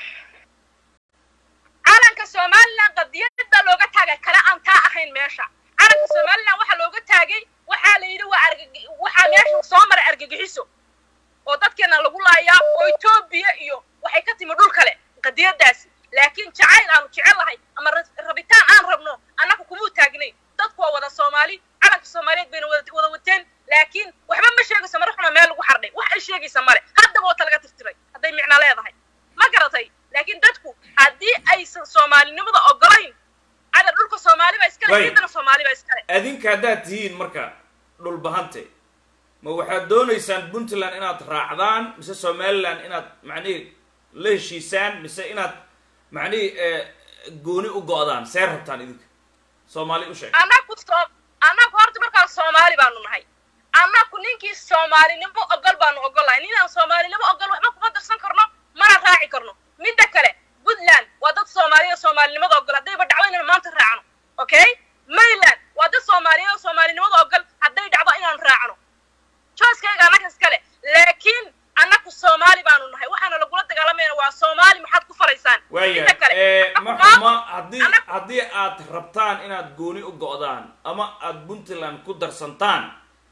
S8: calanka somaliland qadiyada looga taagay kale aan taa ahayn meesha calanka somaliland waxaa looga taagay waxaa la yidhi waa argag- waxaa meesha soo maray argagixiso oo dadkeena lagu laayaa oo etoobiya iyo waxay ka timi dhul kale qadiyadaasi laakiin jacayl aanu jecel lahay ama ra- rabitaan aan rabno annaga kumuu taagnayn dadku waa wada soomaali calanka soomaaliyeed bayna wada wada wateen laakiin waxba ma sheegayso mara xuna meel lagu xardhay wax ay sheegaysa male haddaba oo talaga tirtiray hadday micno leedahay ma garatay laakiin dadku haddii aysan soomaalinimada ogolayn cadar dhulka soomaali baa iskale
S2: Way.
S8: ciidana soomaali baa iskale
S2: adinka haddaad tihiin marka dhulbahante ma waxaad doonaysaan puntland inaad raacdaan mise somaliland inaad macnihi la heshiisaan mise inaad macnihi eh, gooni u go'daan see rabtaan idinka soomaali u sheeg
S8: annagu soo annagu horta markaan soomaali baanu nahay annagu ninkii soomaalinimo ogol baanu ogolahay ninaan soomaalinimo ogol waxba kuma darsan karno mana raaci karno midda kale puntland waa dad soomaaliya oo soomaalinimada ogol haddayba dhacdo inaan maanta raacno okay maryland waa dad soomaaliya oo soomaalinimada ogol hadday dhacdo inaan raacno jooskayga annaga iskale laakiin annagu soomaali baanu nahay waxaana lagula dagaalamayna waa soomaali maxaad ku falaysaan
S2: waaya
S8: midda kale
S2: eh,
S8: annagu
S2: ma
S8: maamul-
S2: xuma haddii
S8: annagu-
S2: haddii aad rabtaan inaad gooni u go'daan ama aad puntland ku darsantaan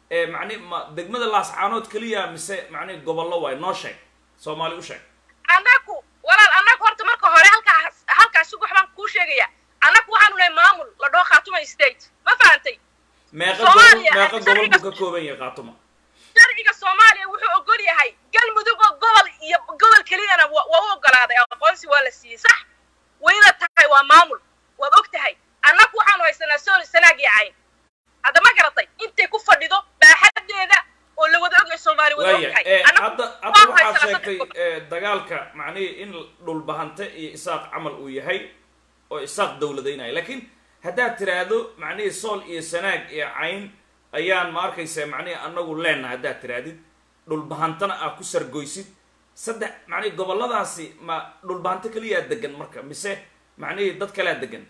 S2: ee macni ma degmada laascaanood keliya mise macni gobollo waay noo sheeg soomaali u sheeg
S8: annagu walaal annagu horta marka hore halkaas halkaas wax baan kuu sheegaya annagu waxaanu nahay maamul la dhoo khaatuma state ma fahantay
S2: meeqa gobol
S8: Soomaaliya,
S2: meeqa gobol
S8: sharciga-
S2: buu ka kooban yahay qaatuma
S8: sharciga soomaaliya wuxuu ogol yahay galmudug oo gobol iyo gobol keliyana wa- waa u ogolaaday aqoonsi waa la siiyey sax wayna tahay waa maamul waad og tahay annagu waxaanu haysanaa sool sanaag iyo cayn hadda ma garatay intay ku fadhido baaxadeeda oo la wada ogyahay soomaali wada og
S2: waaya
S8: tahay
S2: ee
S8: Annagu
S2: hadda hadda
S8: waan
S2: waxaad
S8: haysanaa
S2: sheegtay
S8: saddex gobol.
S2: ee, dagaalka macnihii in dhulbahante iyo isaaq camal uu yahay oo isaaq dowladaynaya laakiin haddaad tiraahdo macnihii sool iyo sanaag iyo cayn ayaan ma arkaysa macnihii anagu leenahay haddaad tirahdid dhulbahantana aad ku sargoysid saddex macnihii gobolladaasi ma dhulbahanto keliyaa degan marka mise macnihii dad kalea degan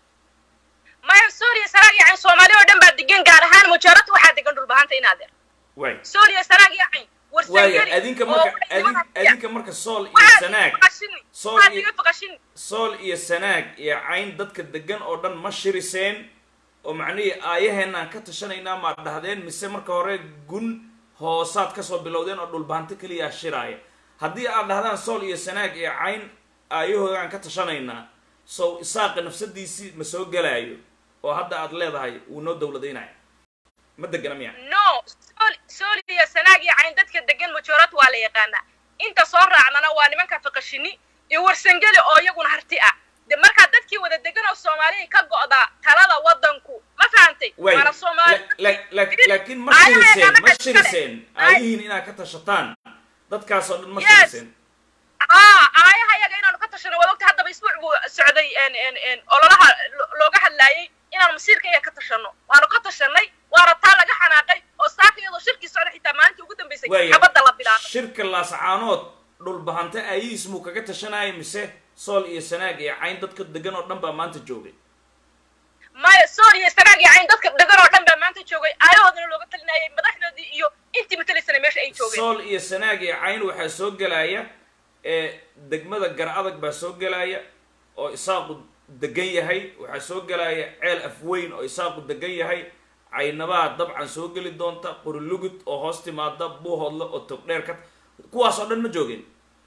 S8: maya suuriya sanaag iyo cayn soomaali oo dhan baa degan gaar ahaan mujaarad waxaa degan dhulbahanta inaadeer
S2: waay
S8: suuriya sanaag iyo cayn
S2: waaya
S8: warsangeli
S2: adinka
S8: oo
S2: marka
S8: waxay
S2: adin
S8: nimanka-
S2: adinka marka sool iyo
S8: waxaad
S2: sanaag
S8: iga faqashini
S2: sool
S8: waxaad
S2: iyo-
S8: iga faqashini
S2: sool iyo sanaag iyo cayn dadka degan oo dhan ma shiriseen oo macnihii aayaheenaan ka tashanaynaa maad dhahdeen mise marka hore gun hoosaad kasoo bilowdeen oo dhulbahanto keliya shiraaya haddii aad dhahdaan sool iyo sanaag iyo cayn aayahoogaan ka tashanaynaa sow isaaqa nafsadiisii ma soo gelaayo oo hadda aad leedahay wuu noo dowladaynayo ma degana miya
S8: no sool sooliya sanaag iyo cayn dadka degan mujaarad waa la yaqaanaa inta soo raacnana waa nimanka faqashini iyo warsangeli oo iyaguna harti ah de markaa dadkii wada degan oo soomaaliya ka go'daa talada wadanku ma fahantay
S2: way
S8: waana soomaali
S2: la- la- la- laakiin ma
S8: Aayaheena
S2: shiriseen ma
S8: annaga iskale.
S2: shiriseen
S8: Ay-
S2: aayihiin inaad ka tashataan dadkaasoo dhan ma
S8: Yes.
S2: shiriseen
S8: aa aayaha iyaga inaanu ka tashano waad ogta haddaba isbuuc buu socday en en en ololaha lo- looga hadlaayay inaanu masiirka iyaga ka tashano waanu ka tashanay waana taa laga xanaaqay oo saaka iyadoo shirkii socda xitaa maalintii ugu dambaysay
S2: waaya
S8: xabadda la bilaabay
S2: shirka laascaanood dhulbahante aayihiis muu kaga tashanaya mise sool iyo sanaag iyo cayn dadka degan oo dhan baa maanta joogay
S8: maya sooriya sanaag iyo cayn dadka degan oo dhan baa maanta joogay aayahoodana looga talinayay madaxdoodii iyo intii matalaysana meesha ay joogeen
S2: sool iyo sanaag iyo cayn waxaa soo gelaya ee degmada gar adag baa soo gelaya oo isaaqu degan yahay waxaa soo gelaya ceel afweyn oo isaaqu degan yahay caynabaa dabcan soo geli doonta qorilugud oo hoos timaada buuhoodle oo togdheer ka kuwaas oo dhan ma joogeen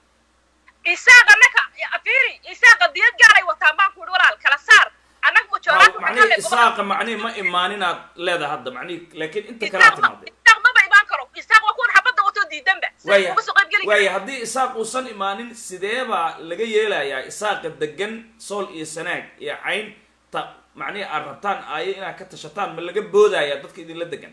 S8: isaaq annaka fiiri isaaqa diyad gaaray wataan baan ku ihi walaal kala saar annaga mujooraan waxaan
S2: macnihi
S8: hadlay
S2: isaaqa macnihi ma imaaninaad leedahay hadda macnihi laakiin inta kalaa
S8: isaaq ma
S2: timaadeen
S8: isaaq maba imaan karo isaaq waa kuwan xabadda watoo diidanba
S2: waaya
S8: uga soo qayb geli
S2: waaya haddii isaaq uusan imaanin sidee baa laga yeelayaa isaaqa degan sool iyo sanaag iyo cayn ta macnihi aad rabtaan aayo inaad ka tashataan ma laga boodaya dadka idinla degan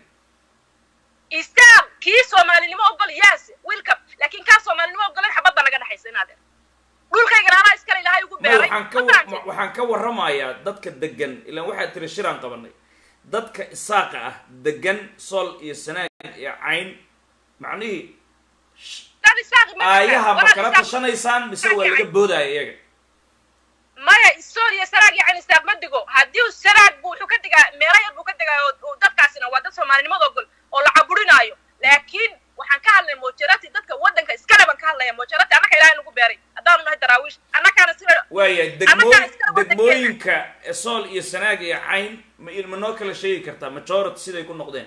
S8: isaaq kii soomaalinimo ogol yaas wiilkab laakiin kaa soomaalinimo ogolan xabadda naga dhexaysa inaadeen dhulkaygana anaa iskale ilaahay ugu
S2: ma
S8: beeray
S2: waxaan ka
S8: ma
S2: wa-
S8: fahamtay?
S2: waxaan ka warramayaa dadka degan ilaan waxaad tiri shiraan qabanay dadka isaaqa ah degan sool iyo sanaag iyo cayn macnihii
S8: dad isaaq ma jiraan.
S2: aayaha ma
S8: Walaal
S2: kala
S8: isaaq-
S2: tashanaysaan mise waa laga boodaya iyaga
S8: maya sooriya sanaag iyo canistaaq ma digo haddii uu sanaag bu wuxuu ka digaa meelo yar buu ka digaa oo oo dadkaasina waa dad soomaalinimada ogol oo la caburinaayo laakiin waxaan ka hadlay mojarati dadka wadanka iskale baan ka hadlaya mojarati annaka ilaahay nagu beeray haddaanu nahay daraawiish annakaana sida
S2: waaya
S8: Annagaa
S2: degmooy
S8: iska wadankeena.
S2: degmooyinka sool iyo sanaag iyo cayn ma ma noo kala sheegi kartaa majority siday ku noqdeen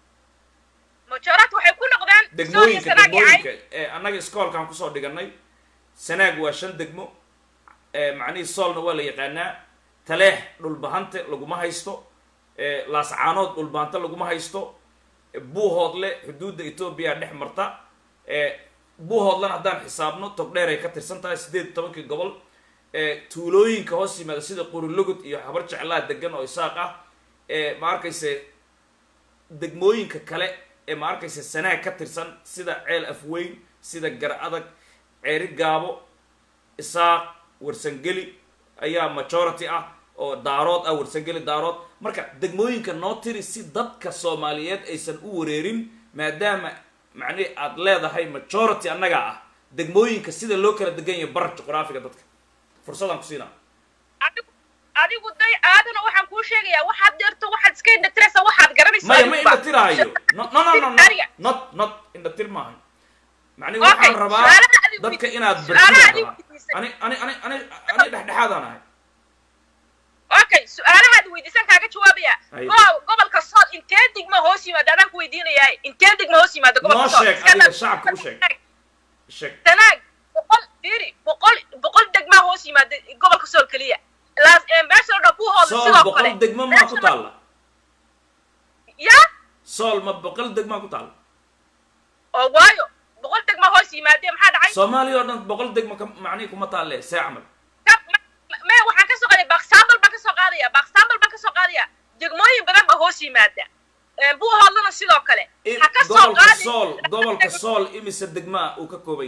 S8: mojarati waxay ku noqdeen sooriya
S2: degmooyinka
S8: sanaag iyo
S2: degmooyinka
S8: cayn
S2: ee annaga iskoolkaan kusoo dhiganay sanaag waa shan degmo ee macnihii soolna waa la yaqaanaa taleex dhulbahante laguma haysto ee laascaanood dhulbahante laguma haysto ee buuhoodle xuduudda etoobiya dhex marta ee buuhoodlana haddaan xisaabno togdheer ay ka tirsan tahay siddeed iyo tobankii gobol ee tuulooyinka hoos yimaada sida qurilugud iyo habar jeclaa degan oo isaaq ah ee ma arkayse degmooyinka kale ee ma arkaysa sanaag ka tirsan sida ceel afweyn sida gar adag ceeri gaabo isaaq warsangeli ayaa majority ah oo daarood ah warsangeli daarood marka degmooyinka noo tiri si dadka soomaaliyeed aysan u wareerin maadaama macnihi aad leedahay majority annagaa ah degmooyinka sida loo kala degan yahay bar juqraafiga dadka fursadaan ku siinaa
S8: adigu adigu day aadana waxaan kuu sheegayaa waxaad deerto waxaad iska indhatiraysa waxaad garanaysa
S2: maya ma
S8: adigu ba.
S2: indhatiraayo no no no no no
S8: Ariga.
S2: not not indhatir maaha macnihi
S8: Okay,
S2: waxaan rabaa
S8: su'aalaha adigu
S2: dadka
S8: weydiisay.
S2: inaad
S8: Su'aalaha
S2: bartida
S8: adigu
S2: rabaa
S8: weydiisay.
S2: ani ani ani ani ani dhexdhexaadaan ahay
S8: okay okay su-aalahaad weydiisan kaaga jawaabaya
S2: Ay.
S8: go- gobolka sool intee digma hoos yimaada adaan ku weydiinayaa intee digma hoos yimaada
S2: noo
S8: gobolka sool
S2: sheeg
S8: Iska
S2: adiga
S8: dhaaf.
S2: shacabka u sheeg sheeg
S8: tanaag boqol fiiri boqol boqol degmaa hoos yimaada gobolka sool keliya laas ee meesha la dhabu hooda
S2: sool
S8: sidoo
S2: boqol
S8: kale
S2: degmo maa ku taalla
S8: ya
S2: sool ma boqol degmaa ku taalla
S8: oo waayo boqol degmaa hoos yimaadee maxaa dhacay
S2: soomaaliya oo dhan boqol degmo ka macnihi kuma taalle see camal
S8: Ka- ma- me waxaan ka soo qaadaya baksambal baan ka soo qaadaya baksambal baan ka soo qaadaya degmooyin badan baa hoos yimaada Ee, buu hoodlana sidoo kale
S2: I-
S8: ha ka soo
S2: gobolka
S8: qaadi
S2: sool gobolka sool imise degmaa uu ka koobay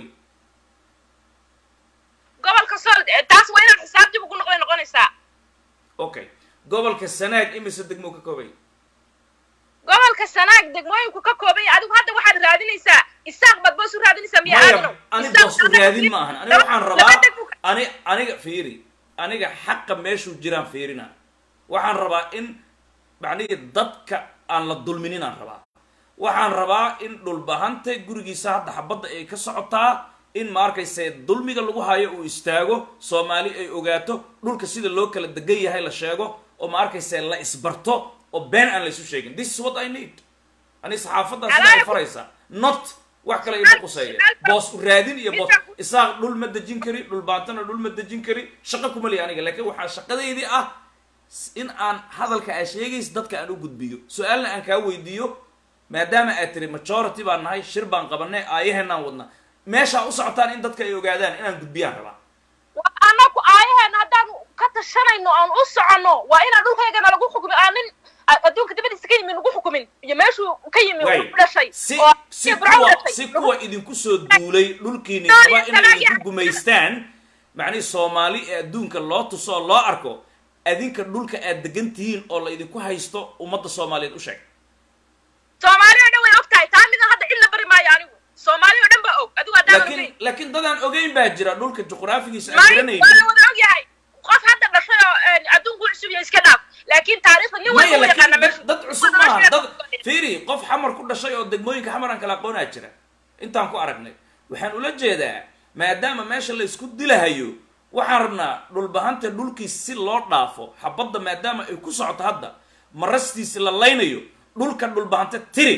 S8: gobolka sool ee, taas waa inaad xisaab dib ugu noqday noqonaysaa
S2: okay gobolka sanaag imise degmo uu ka koobay
S8: gobolka sanaag degmooyinku ka kooban yahay adigu hadda waxaad raadinaysaa isaaq baad boos u raadinaysaa miya aadano
S2: maya ani boos u raadin ma ahan aniga waxaan rabaa ani aniga fiiri aniga xaqa meeshuu jiraan fiirina waxaan rabaa in macnihi dadka aan la dulminin aan rabaa waxaan rabaa in dhulbahanta gurigiisa hadda xabadda ay ka socotaa in ma arkayse dulmiga lagu hayo uu istaago soomaali ay ogaato dhulka sida loo kala degan yahay la sheego oo ma arkayse la isbarto oo been aan la isu sheegin this is what i need ani saxaafaddaa sida ay faraysaa not wax kale ima quseeya boos u raadin iyo boos isaaq dhul ma dejin kari dhul baantana dhul ma dejin kari shaqo kuma lihi aniga laakiin waxaa shaqadeydii ah in aan hadalka aa sheegaysa dadka aan u gudbiyo su-aalna aan kaa weydiiyo maadaama aad tiri majority baan nahay shir baan qabanay aayaheenaan wadna meeshaa u socotaan in dadka ay ogaadaan inaan gudbiyaan rabaa
S8: waa anaku aayaheena haddaan ka tashanayno aan u soconno waa inaan dhulkaygana lagu xukumin aan nin a- adduunka dabadiisa ka yimi lagu xukumin iyo meeshuu ka yimi
S2: Way,
S8: u dhashay
S2: si
S8: oo
S2: si
S8: Ibrahim
S2: kuwa
S8: dhashay.
S2: si kuwa idinku soo duulay dhulkiini
S8: Sorry,
S2: raba inay
S8: sorry.
S2: idinku gumaystaan macnihi soomaali ee adduunka loo tuso oo loo arko adinka dhulka aad degan tihiin oo la idinku haysto ummadda soomaaliyeed u sheeg
S8: soomaali oo dhan way og tahay taa midan hadda cid la bari maayo anigu soomaali oo dhan baa og adigu haddaan
S2: laakiin
S8: ogeyn
S2: laakiin dadaan ogeyn baa jira dhulka juqraafigiisa aan
S8: maayo waa la
S2: garanaynin
S8: wada og yahay qof hadda dhashay oo een, adduunku cusub yahay iska dhaaf laakiin taariikhda nin
S2: maya
S8: walba u yaqaana
S2: laakiin
S8: meeshu
S2: dad dad cusub maaha dad fiiri qof xamar ku dhashay oo degmooyinka xamar aan kala aqoonaa jira intaan ku aragnay waxaan ula jeedaa maadaama meesha la isku dilahayo waxaan rabnaa dhulbahanta dhulkiis si loo dhaafo xabadda maadaama ay ku socoto hadda marastiisi la laynayo dhulka dhulbahanta tiri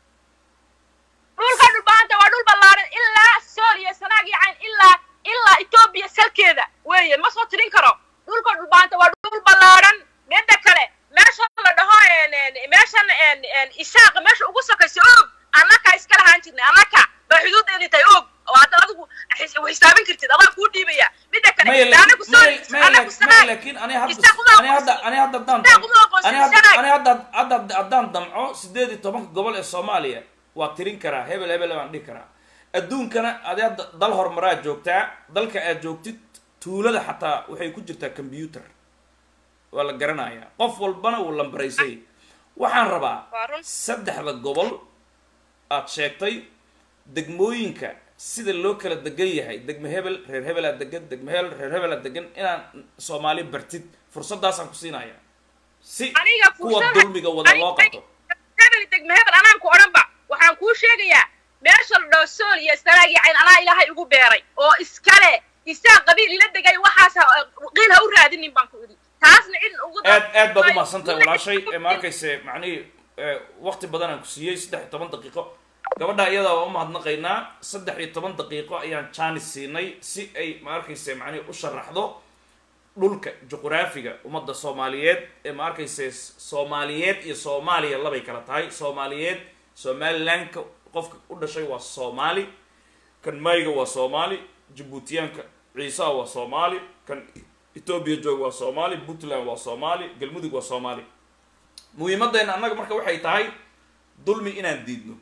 S8: dhulka dhulbahanta waa dhul ballaaran ilaa sooriya sanaag iyo cayn ilaa ilaa etoobiya salkeeda weeye ma soo tirin karo dhulka dhulbahanta waa dhul ballaaran midda kale meesha la dhaho een, een, meeshan een, een, isaaqa meesha ugu sokaysa og annaka iska lahaan jirnay annaka baa xuduudeedii tahay og oo hadda adigu xis- u xisaabin kartid adaa kuu dhiibaya midda kale
S2: maya
S8: anagu
S2: laakiin
S8: soori
S2: maya- maya
S8: anagu
S2: laakiin- maya
S8: sanaag
S2: laakiin ani hadda
S8: Isaaq uma
S2: ani hadda
S8: aqoonsan.
S2: ani hadda haddaan
S8: Isaaq uma aqoonsan,
S2: ani hadda
S8: Sanaag.
S2: ani hadda hadda haddaan damco sideed iyo tobanka gobol ee soomaaliya waa tirin karaa hebel hebel baan dhihi karaa adduunkana adi hadda dal horumaraa joogtaa dalka aad joogtid tuulada xataa waxay ku jirtaa combyuter waa la garanayaa qof walbana wuu lambaraysay waxaan rabaa
S8: Waa run.
S2: saddexda gobol aad sheegtay degmooyinka sida loo kala degan yahay degme hebel reer hebelaa degan degme hebel reer hebelaa degan inaan soomaali bartid fursadaasaan ku siinaya si
S8: aniga
S2: kuwa
S8: fursada-
S2: dulmiga wada loo
S8: aniga-
S2: qabto
S8: hebel degme hebel anaan ku odhanba waxaan kuu sheegayaa meesha la dhaho sool iyo sanaag iyo cayn anaa ilaahay ugu beeray oo iskale isaa qabiil ila degay waxaas ha- qiil ha u raadinin baan ku idhi taasna cid ugu
S2: aad aad baad u mahadsantahay walaashay ee ma arkayse macnihii waqti badan aan ku siiyey saddex iyo toban daqiiqo gabadha iyadaa waa u mahadnaqaynaa saddex iyo toban daqiiqo ayaan jaanis siinay si ay ma arkayse macnihi u sharaxdo dhulka juqraafiga ummadda soomaaliyeed ee ma arkayse soomaaliyeed iyo soomaaliya labay kala tahay soomaaliyeed somalilandka qofka u dhashay waa soomaali kan mayga waa soomaali jabuutiyaanka ciisaha waa soomaali kan etoobiya jooga waa soomaali puntland waa soomaali galmudug waa soomaali muhiimaddeena annaga marka waxay tahay dulmi inaan diidno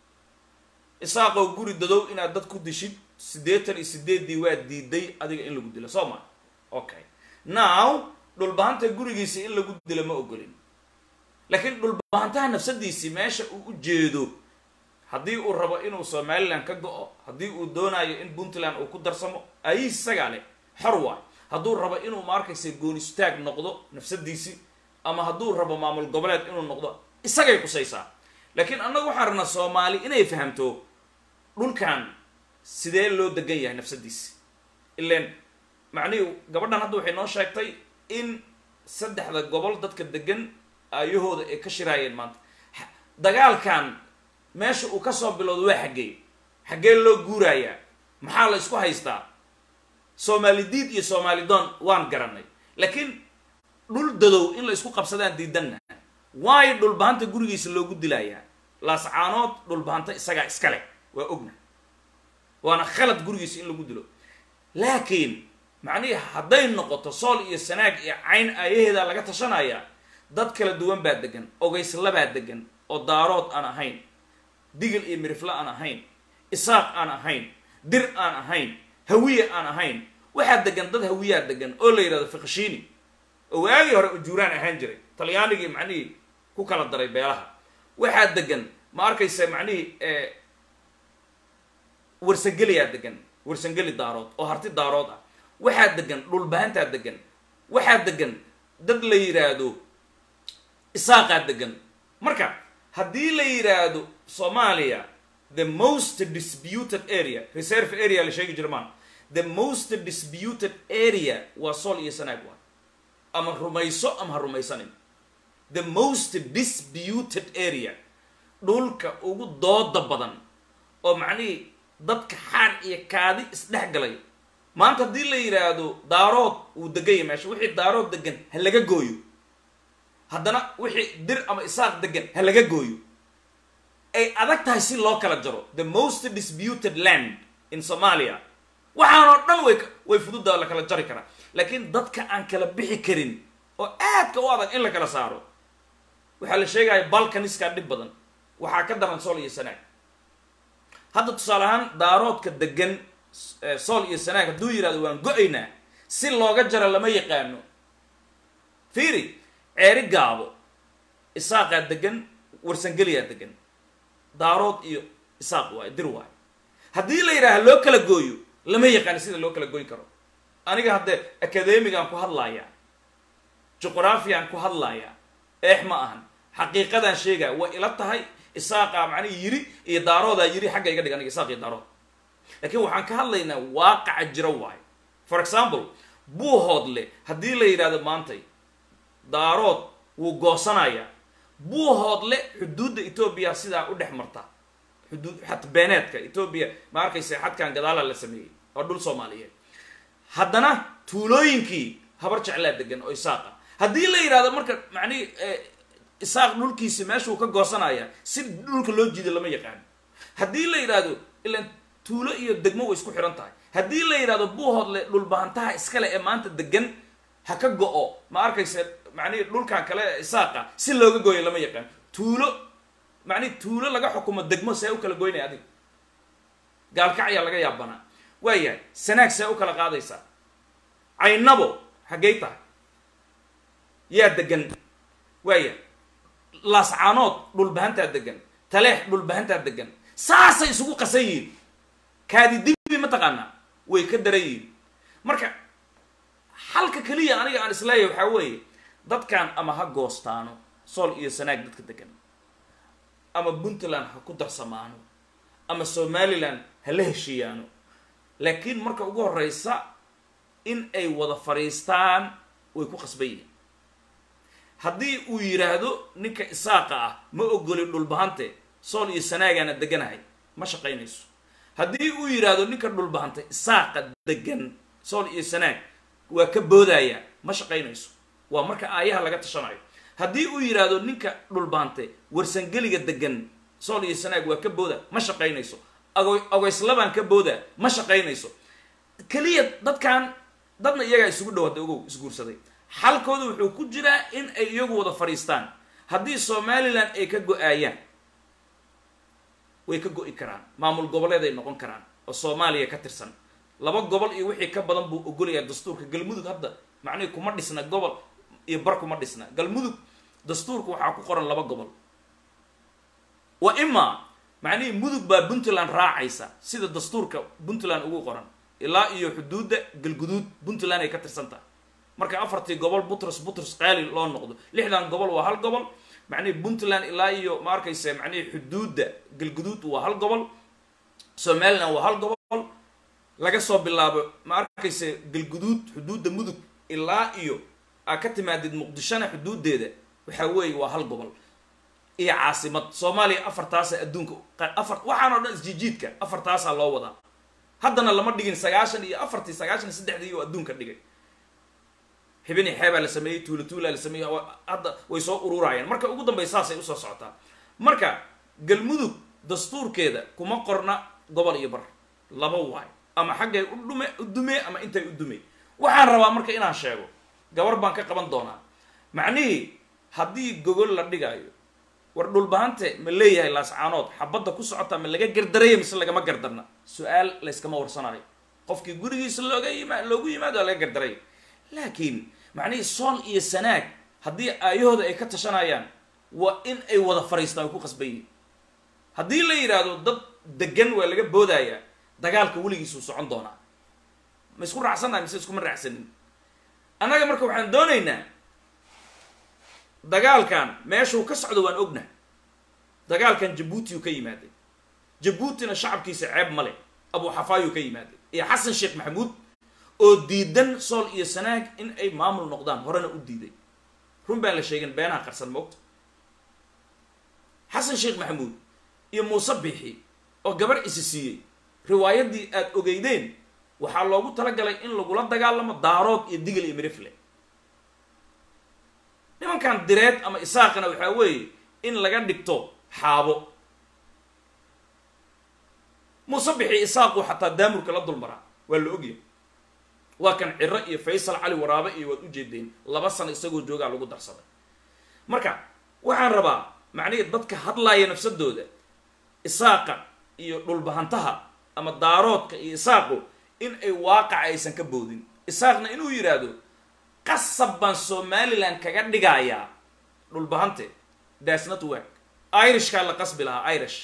S2: isaaqoo guri dadow inaad dad ku dishid siddeetan iyo sideeddii waa diiday adiga in lagu dilo soo ma okay now dhulbahanta gurigiisa in lagu dilo ma ogolin laakiin dhulbahantaha nafsadiisii meesha uu u jeedo haddii uu rabo inuu somaliland ka go-o haddii uu doonayo in puntland uu ku darsamo ayii isagaa leh xor waay hadduu rabo inuu ma arkaysa goonistaag noqdo nafsadiisii ama hadduu rabo maamul goboleed inuu noqdo isagay qusaysaa laakiin annagu waxaan rabnaa soomaali inay fahamto dhulkan sidee loo degan yahay nafsadiisi ilan macnihii gabadhan hadda waxay noo sheegtay in saddexda gobol dadka degan aayahooda ay ka shiraayeen maanta Ha- dagaalkan meesha uu kasoo bilowdo waa xaggee xaggee loo guurayaa maxaa la isku haystaa soomaali diid iyo soomaali doon waan garanay laakiin dhul dadow in la isku qabsadaan diidanna waayo dhulbahanta gurigiisa loogu dilayaa laascaanood dhulbahanta isagaa iskale waa ogna waana khalad gurigiisa in lagu dilo laakiin macnihii hadday noqoto sool iyo sanaag iyo cayn aayaheeda laga tashanaya dad kala duwan baa degan ogeyslabaa degan oo daarood aan ahayn digil iyo mirifle aan ahayn isaaq aan ahayn dir aan ahayn hawiye aan ahayn waxaa degan dad hawiyaa degan oo la yidhahdo fiqshiini oo waagii hore ujuuraan ahaan jiray talyaanigii macnihii ku kala daray beelaha waxaa degan ma arkaysa macnihii warsangeliyaa degan warsangeli daarood oo harti daarood ah waxaa degan dhulbahantaa degan waxaa degan dad la yidhaahdo isaaqaa degan marka haddii la yidhaahdo soomaaliya the most disputed area reserve area la sheegi jira maan the most disputed area waa sool iyo sanaag waa ama rumayso ama ha rumaysanin the most disputed area dhulka ugu dooda badan oo macnihii dadka xaar iyo kaadi isdhex galay maanta haddii la yidhaahdo daarood uu deganya meesha wixii daarood degan ha laga gooyo haddana wixii dir ama isaaq degan ha laga gooyo ay adag tahay si loo kala jaro the most disputed land in somalia waxaanoo dhan way way fududa la kala jari karaa laakiin dadka aan kala bixi karin oo aadka u adag in la kala saaro waxaa la sheegaya balkaniskaa dhib badan waxaa ka daran sool iyo sanaag hadda tusaale ahaan daaroodka degan sool iyo sanaag hadduu yidhahdo waan go-aynaa si looga jaro lama yaqaano fiiri ceeri gaabo isaaqaa degan warsangeliyaa degan daarood iyo isaaq waayo dir waayo haddii la yidhaaha loo kala gooyo lama yaqaano sida loo kala goyn karo aniga haddee academigaan ku hadlayaa juqraafiyan ku hadlayaa eex ma ahan xaqiiqadaan sheegaya way ila tahay isaaqaa macnihi yiri iyo daaroodaa yiri xagga iga dhig aniga isaaq iyo daarood laakiin waxaan ka hadlaynaa waaqaca jira waayo for example buuhoodle haddii la yidhahdo maantay daarood wuu goosanayaa buuhoodle xuduudda etoobiya sidaa u dhex marta xuduud xad beeneedka etoobiya ma arkaysa xadkan gadaala la sameeyey oo dhul soomaaliyeed haddana tuulooyinkii habar jeclaa degan oo isaaqa haddii la yidhahdo marka macnihi isaaq dhulkiisi meeshuu ka goosanaya si dhulka loo jiida lama yaqaano haddii la yidhaahdo ilan tuulo iyo degmo way isku xihan tahay haddii la yidhahdo buuhoodle dhulbahantaha iskale ee maanta degan ha ka go-o ma arkaysa macnihi dhulkan kale isaaqa si looga gooyo lama yaqaano tuulo macnihi tuulo laga xukumo degmo see u kala goynaya adiga gaalkacyaa laga yaabanaa waayahay sanaag see u kala qaadaysaa caynabo xaggey tahay yaa degan waaya laascaanood dhulbahantaa degan taleex dhulbahantaa degan saasay isugu qasan yihiin kaadi dibi mataqaanaa way ka daran yihiin marka halka keliya aniga aan isleeyahay waxaa weeye dadkan ama ha goostaano sool iyo sanaag dadka degan ama puntland ha ku darsamaano ama somaliland ha la heshiiyaano laakiin marka ugu horeysa in ay wada fadhiistaan way ku qasban yihiin haddii uu yidhaahdo ninka isaaqa ah ma ogoli dhulbahante sool iyo sanaagaana deganahay ma shaqaynayso haddii uu yidhaahdo ninka dhulbahante isaaqa degan sool iyo sanaag waa ka boodaya ma shaqaynayso waa marka aayaha laga tashanayo haddii uu yidhaahdo ninka dhulbahante warsangeliga degan sool iyo sanaag waa ka booda ma shaqaynayso ago ogeyslabaan ka booda ma shaqaynayso keliya dadkan dadna iyagaa isugu dhawaatay ogow isguursaday xalkooda wuxuu ku jiraa in ay iyagu wada fadhiistaan haddii somalilan ay ka go-aayaan way ka go-i karaan maamul goboleed ay noqon karaan oo soomaaliya ka tirsan laba gobol iyo wixii ka badan buu ogolayaa dastuurka galmudug hadda macnihii kuma dhisna gobol iyo bar kuma dhisna galmudug dastuurka waxaa ku qoran laba gobol wa ima macnihii mudug baa puntland raacaysa sida dastuurka puntland ugu qoran ilaa iyo xuduudda galguduud puntland ay ka tirsan tahay marka afartii gobol butros butros qaali loo noqdo lixdan gobol waa hal gobol macnihii puntland ilaa iyo ma arkaysa macnihii xuduudda galguduud waa hal gobol somaliland waa hal gobol laga soo bilaabo ma arkaysa galguduud xuduudda mudug ilaa iyo aa ka timaadid muqdishona xuduudeeda waxaa weeye waa hal gobol iyo caasimad soomaaliya afartaasa adduunka afar waxaan oo dhan isjijiidka afartaasaa loo wadaa haddana lama dhigin sagaashan iyo afartii sagaashan iyo saddexdii oo adduunka dhigay xibini xeebaa la sameeyey tuula tuulaa la sameeyey hadda way soo ururayaan marka ugu dambey saasay usoo socotaa marka galmudug dastuurkeeda kuma qorna gobol iyo bar laba waay ama xaggay u dhume u dumee ama intay u dumey waxaan rabaa marka inaan sheego gabar baan ka qaban doonaa macnihii haddii gogol la dhigaayo war dhulbahante ma leeyahay laascaanood xabadda ku socota ma laga gardaraya mise lagama gardarna su-aal layskama warsanayo qofkii gurigiisa looga yima loogu yimaado waa laga gardaraya laakiin macnihii sool iyo sanaag haddii aayahooda ay ka tashanayaan waa in ay wada fariistaan ay ku qasban yihin haddii la yidhaahdo dad degan waa laga boodayaa dagaalka weligiisuu socon doonaa ma isku raacsannahay mise iskuma raacsanin annaga marka waxaan doonaynaa dagaalkan meeshuu ka socdo waan ognahay dagaalkan jabuutiyu ka yimaaday jabuutina shacabkiisa ceeb male abu xafaayuu ka yimaaday iyo xasan sheekh maxamuud oo diidan sool iyo sanaag in ay maamul noqdaan horena u diiday run baan la sheegin beenaha qarsan moogta xasan sheekh maxamuud iyo muuse biixi oo gabar isi siiyey riwaayaddii aada ogeydeen waxaa loogu talagalay in lagula dagaalamo daarood iyo digil iyo mirifle nimankan direed ama isaaqana waxaa weeye in laga dhigto xaabo muuse bixi isaaqu xataa daamurka la dulmaraa waa la ogyahay waa kan ciro iyo faysal cali waraabe iyo waad ujeedeen laba sano isagoo joogaa lagu darsaday marka waxaan rabaa macnihii dadka hadlaaya nafsadooda isaaqa iyo dhulbahantaha ama daaroodka iyo isaaqu in ay waaqaca aysan ka boodin isaaqna inuu yidhaahdo qasab baan somalilan kaga dhigayaa dhulbahante das not work irishkaa la qasbi lahaa irish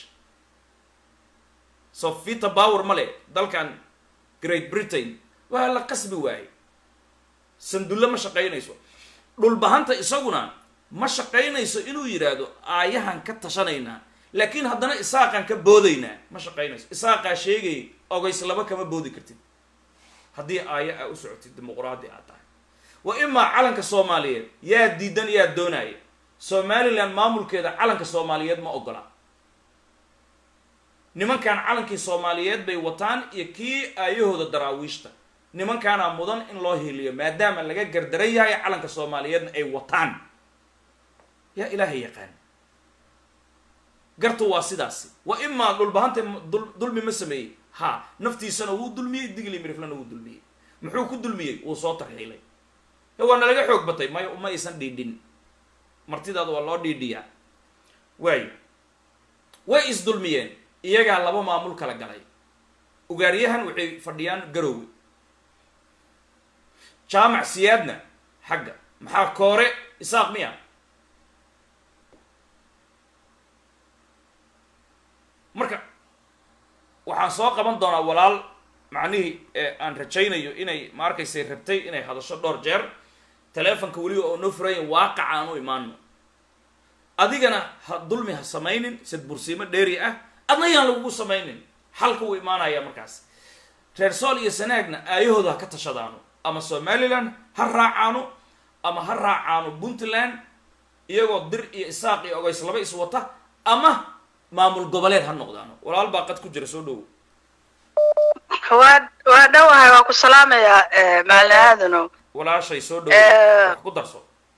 S2: so vita power male dalkan great britain waa la qasbi waaye sandulle ma shaqaynayso dhulbahanta isaguna ma shaqaynayso inuu yidhaahdo aayahan ka tashanaynaa laakiin haddana isaaqaan ka boodaynaa ma shaqaynayso isaaqaa sheegay ogays laba kama boodi kartid haddii aaya aa u socotid dimuquraadi aad tahay wa imaa calanka soomaaliyeed yaa diidan yaa doonaya somalilan maamulkeeda calanka soomaaliyeed ma ogola nimankan calankii soomaaliyeed bay wataan iyo kii aayahooda daraawiishta nimankaanaa mudan in loo hiliyo maadaama laga gardaran yahay calanka soomaaliyeedna ay wataan yaa ilaahay yaqaan gartu waa sidaasi wa imaa dhulbahanta dulmi ma sameeyey ha naftiisana wuu dulmiyey digli miriflana wuu dulmiyey muxuu ku dulmiyey wuu soo tarxiilay waa nalaga xoog batay may ma aysan dhiidhin martidaada waa loo dhiidhiyaa waayo way isdulmiyeen iyagaa laba maamul kala galay ugaaryahan waxay fadhiyaan garoowe jaamac siyaadna xagga maxaa koore isaaq miya marka waxaan soo qaban doonaa walaal macnihii aan rajaynayo inay ma arkaysay rabtay inay hadasho dhowr jeer teleefonka weliba oo noo furayan waaqaca aan u imaano adigana ha dulmi ha samaynin sid bursiimo dheeri ah adna yaan lagugu samaynin xalka wuu imaanaya markaas reer sool iyo sanaagna aayahooda ha ka tashadaano ama somalilan ha raacaano ama ha raacaano puntland iyagoo dir iyo isaaq iyo ogays laba is wata ama maamul goboleed ha noqdaano walaal baa qad ku jira soo dhowo
S6: waa waa dhowahay waa ku salaamayaa macalin aadano
S2: walaashay soo dhowo wax ku darso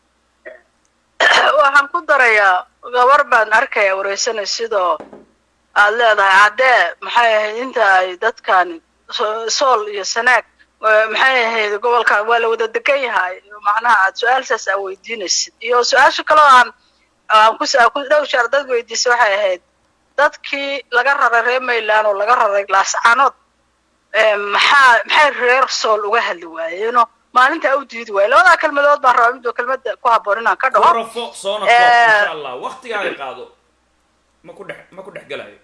S6: waxaan ku darayaa gabar baan arkaya wareysanay sidoo aad leedahay caddee maxay ahayd inta ay dadkani sool iyo sanaag maxay ahayd gobolkan waa la wada degan yahay macnaha aad su-aalsaas aa weydiinaysid iyo su-aasha kaloo aan aan ku ku dhow shaar dad weydiisay waxay ahayd dadkii laga raray reer mayland oo laga raray laascaanood maxaa maxay reer sool uga hadli waayeeno maalintaa u diidi waaye labadaa kelmadood baan rabaa midoo kelmada ku habboon inaan ka dhaho
S2: rafo soona koob insha allah waktigaaga qaado ma ku dhex ma ku dhex gelayo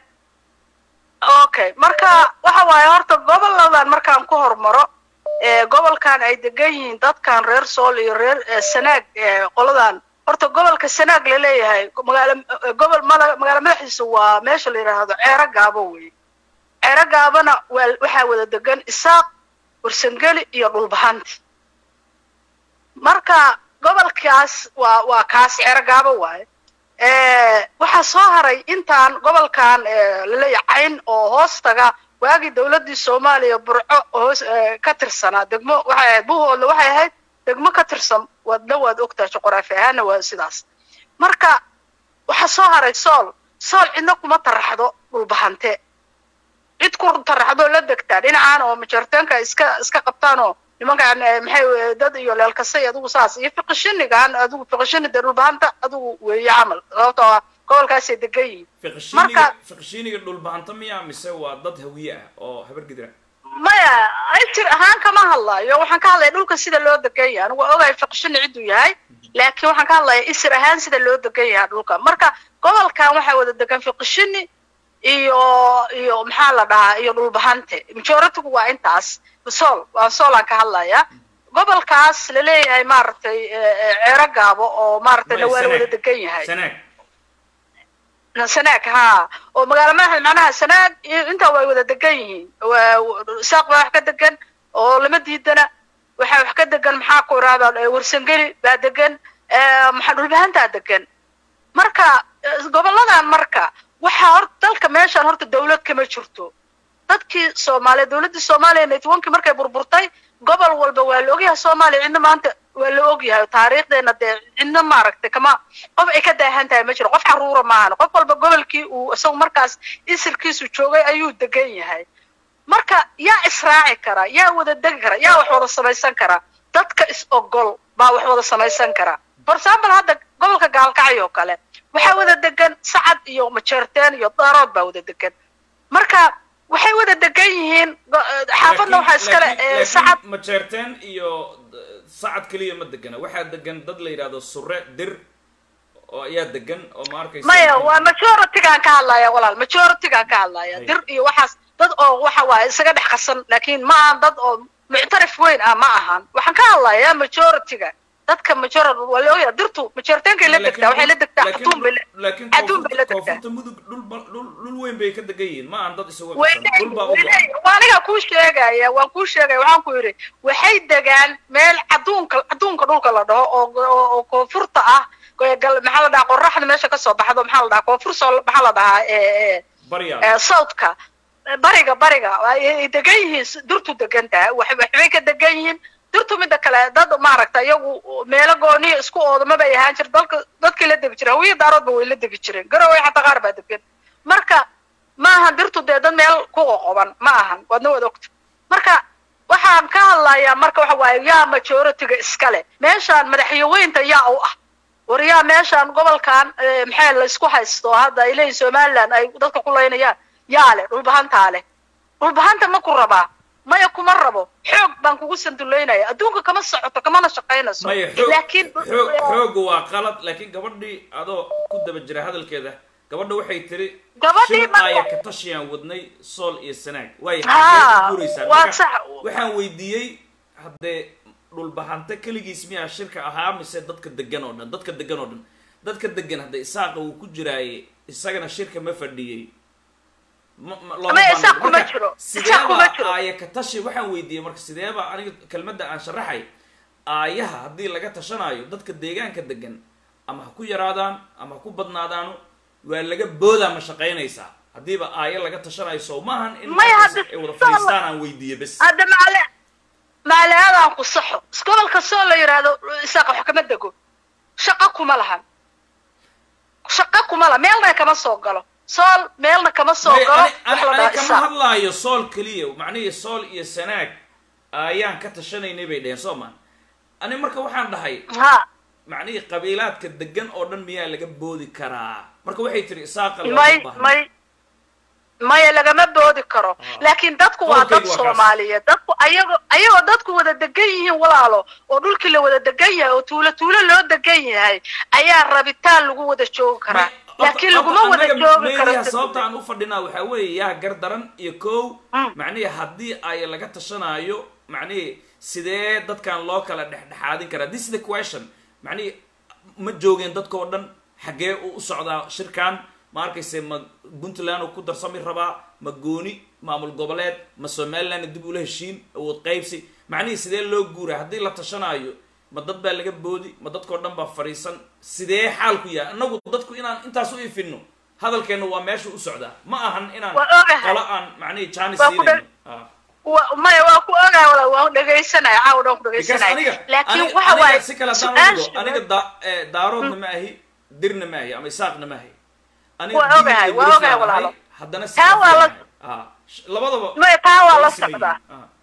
S6: okay marka waxa waaye horta goboladan markaan ku hormaro gobolkan ay degan yihiin dadkan reer sool iyo reer sanaag qoladan horta gobolka sanaag laleeyahay magaalo gobol magaalo madaxiisa waa meesha la yidhaahdo ceero gaabo wey ceero gaabona waa waxaa wada degan isaaq warsangeli iyo dhulbahanti marka gobolkaas waa waa kaas ceero gaabo waaye waxaa soo haray intaan gobolkan laleeyahay cayn oo hoostaga waagii dowladdii soomaaliya burco hoos ka tirsanaa degmo waxay ahayd buhoodle waxay ahayd degmo ka tirsan wadna waad ogtahay juqraafi ahaana waa sidaas marka waxaa soo haray sool sool cidna kuma taraxdo dhulbahante cid ku taraxdoo la degtaa dhinacaan oo majarteenka iska iska qabtaan oo nimankaan maxay dad iyo leelkasay adigu saas iyo fiqishinigan adigu fiqishini dee dhulbahanta adigu weeye camal sababtoo ah gobolkaasay degan yihiin
S2: fiqishiniga fiqishiniga dhulbahanta miya mise waa dad hawiye ah oo habar gidra
S6: maya jir ahaan kama hadlayo waxaan ka hadlaya dhulka sida loo degan yahay anigu waa ogahay fiqishini cidduu yahay laakiin waxaan ka hadlaya isir ahaan sida loo degan yahay dhulka marka gobolkan waxaa wada degan fiqishini iyo iyo maxaa la dhahaa iyo dhulbahante majoritigu waa intaas sool waa soolaan ka hadlaya gobolkaas laleeyahay maaragtay ceero gaabo oo maaragtay dhawaala wada degan yahay
S2: sanaag
S6: sanaag ha oo magaalo madaxda macnaha sanaag intaa way wada degan yihiin saaq baa wax ka degan oo lama diidana waxaa wax ka degan maxaa ku irahdaa warsangeli baa degan maxaa dhulbahantaa degan marka goboladan marka waxaa hor dalka meeshaan horta dawlad kama jirto dadkii soomaaliya dawladdii soomaaliya netwonkii markay burburtay gobol walba waa la ogyahay soomaaliya cidna maanta waa la ogyahay taariikhdeena dee cidna maaragtay kama qof ay ka daahan tahay ma jiro qof xaruura maahan qof walba gobolkii uu isagu markaas isirkiisu joogay ayuu degan yahay marka yaa israaci kara yaa wada degi kara yaa wax wada samaysan kara dadka is ogol baa wax wada samaysan kara for example hadda gobolka gaalkacay oo kale waxaa wada degan sacad iyo majeerteen iyo daarood baa wada degan marka waxay wada degan yihiin xaafadna waxaa iskale sacad
S2: majeerteen iyo sacad keliya ma degana waxaa degan dad la yidhahdo sure dir oo ayaa degan oo ma arkaysa
S6: maya waa majoritygaan ka hadlaya walaal majoritygaan ka hadlaya dir iyo waxaas dad oo waxa waaye isaga dhex qasan laakiin ma ahan dad oo muctarif weyn ah ma ahan waxaan ka hadlayaa majorityga dadka majority waa la ogyahay dirtu majoritenkay la degtaa waxay la degtaa xatuun bay
S2: laakiin
S6: xatuun bay la degtaa
S2: koonfurta mudug dhul dhul dhul weyn bay ka degan yihiin ma aan dad isugu qasan dhul baa u go'an
S6: waa aniga kuu sheegaya waan kuu sheegaya waxaan ku yidhi waxay degaan meel caduunka caduunka dhulka la dhaho oo oo koonfurta ah maxaa la dhahaa qoraxda meesha kasoo baxdo maxaa la dhahaa koonfur soo maxaa la dhahaa
S2: barya
S6: southka bariga bariga ay degan yihiin dirtu degan tahay waxbay ka degan yihiin dirtu midda kale dad maaragta iyagu meelo gooniya isku oodama bay ahaan jir dalka dadkii la degi jiray hawiya daaroodba way la degi jireen garowe xataa qaar baa degan marka ma ahan dirtu dee dad meel ku qoqoban ma ahan waadna wada ogta marka waxaan ka hadlayaa marka waxa waaye yaa majoritiga iskale meeshaan madaxyaweynta yaa u ah war yaa meeshaan gobolkan maxaa la isku haysto hadda ay leeyihin somaliland ay dadka ku laynayaan yaa leh dhulbahantaa leh dhulbahanta ma ku rabaa maya kuma rabo xoog baan kugu sanduleynaya adduunka kama socoto kamana shaqaynayso
S2: maya xoog
S6: laakiin
S2: xoog xoogu waa qalad laakiin gabadhii adoo ku daba jira hadalkeeda gabadha waxay tiri
S6: Gabadhii
S2: shir
S6: marka-
S2: aya ka tashiyaan wadnay sool iyo sanaag waay
S6: Haa,
S2: guuraysaa
S6: waa
S2: Marka,
S6: sax.
S2: waxaan weydiiyey haddee dhulbahante keligiis miyaa shirka ahaa mise dadka degan oo dhan dadka degan oo dhan dadka degan hadda isaaqa uu ku jiraaye isagana shirka ma fadhiyey ma- ma- looma
S6: Ama
S2: baahna.
S6: isaaq kuma
S2: Marka,
S6: jiro.
S2: sideeba
S6: Isaaq kuma jiro.
S2: aaya ka tashi waxaan weydiiyey marka sideeba aniga kelmadda aan sharaxay aayaha haddii laga tashanaayo dadka deegaanka degan ama ha ku yaraadaan ama ha ku badnaadaano waa laga boodaa ma shaqaynaysaa haddiiba aayo laga tashanayo sow maahan in
S6: Maya,
S2: markaas
S6: hadda
S2: ay wada
S6: soo-
S2: fadhiistaan aan weydiiye bes
S6: hadda maale maaleadaan ku saxo gobolka soo la yidhaahdo isaaqa wax kama dego shaqo kuma lahan shaqo kuma laha meelna kama soo galo sool meelna kama soo
S2: Maya,
S6: galo
S2: ani-
S6: wax
S2: ani-
S6: la
S2: ani
S6: dhaha
S2: kama
S6: isaaq
S2: hadlaayo sool keliya macnihii sool iyo sanaag ayaan ka tashanaynay bay dheheen soo maan ani marka waxaan dhahay
S6: ha
S2: macnihii qabiilaadka degan oo dhan miyaa laga boodi karaa marka waxay tiri isaaqa looma
S6: may
S2: baahna.
S6: may maya lagama boodi karo laakiin dadku waa dad
S2: Qodobkaygu waa kaas.
S6: soomaaliyeed dadku ayagoo ayagoo dadku wada degan yihiin walaalo oo dhulkii la wada degan yahay oo tuulo tuulo loo degan yahay ayaa rabitaan lagu wada joogi karaa laakiin laguma wada joogi karo
S2: sababta aan u fadhinaa waxaa weeye yaa gar daran iyo kow
S6: Mm.
S2: macnihii haddii ay laga tashanaayo macnihii sidee dadkan loo kala dhexdhexaadin karaa this is the question macnihii ma joogeen dadka oo dhan xaggee uu u socdaa shirkan ma arkayse ma puntland uu ku darsami rabaa ma gooni maamul goboleed ma somaliland dib ula heshiin awood qaybsi macnihii sidee loo guuraa haddii la tashanaayo ma dad baa laga boodi ma dadkao dhan baa fadhiisan sidee xaalku yahay annagu dadku inaan intaas u ifino hadalkeenna waa meesha u socdaa ma ahan inaan
S6: Waa ogahay.
S2: qolo aan macnihi jaanis
S6: Waa ku
S2: siinayno Ah.
S6: wa- maya waa ku ogaa wala waan dhegaysanaya caawa dhan ku
S2: because
S6: dhegaysanaya
S2: aniga
S6: laakiin
S2: aniga-
S6: waxa
S2: aniga
S6: waaye
S2: si kale haddaan u dhigo
S6: su-aasha-
S2: aniga da- eh, daaroodna ma ahi dirna ma ahi ama isaaqna ma ahi aniga
S6: Waa
S2: digil
S6: ogahay,
S2: iyo
S6: waa
S2: biriflaan
S6: ogahay
S2: ahay,
S6: walaalo.
S2: haddana si
S6: Taa waa la-
S2: ahay. Ah, sh- labadaba
S6: maya taa waa la
S2: way siman
S6: socdaa
S2: yihiin. Ah.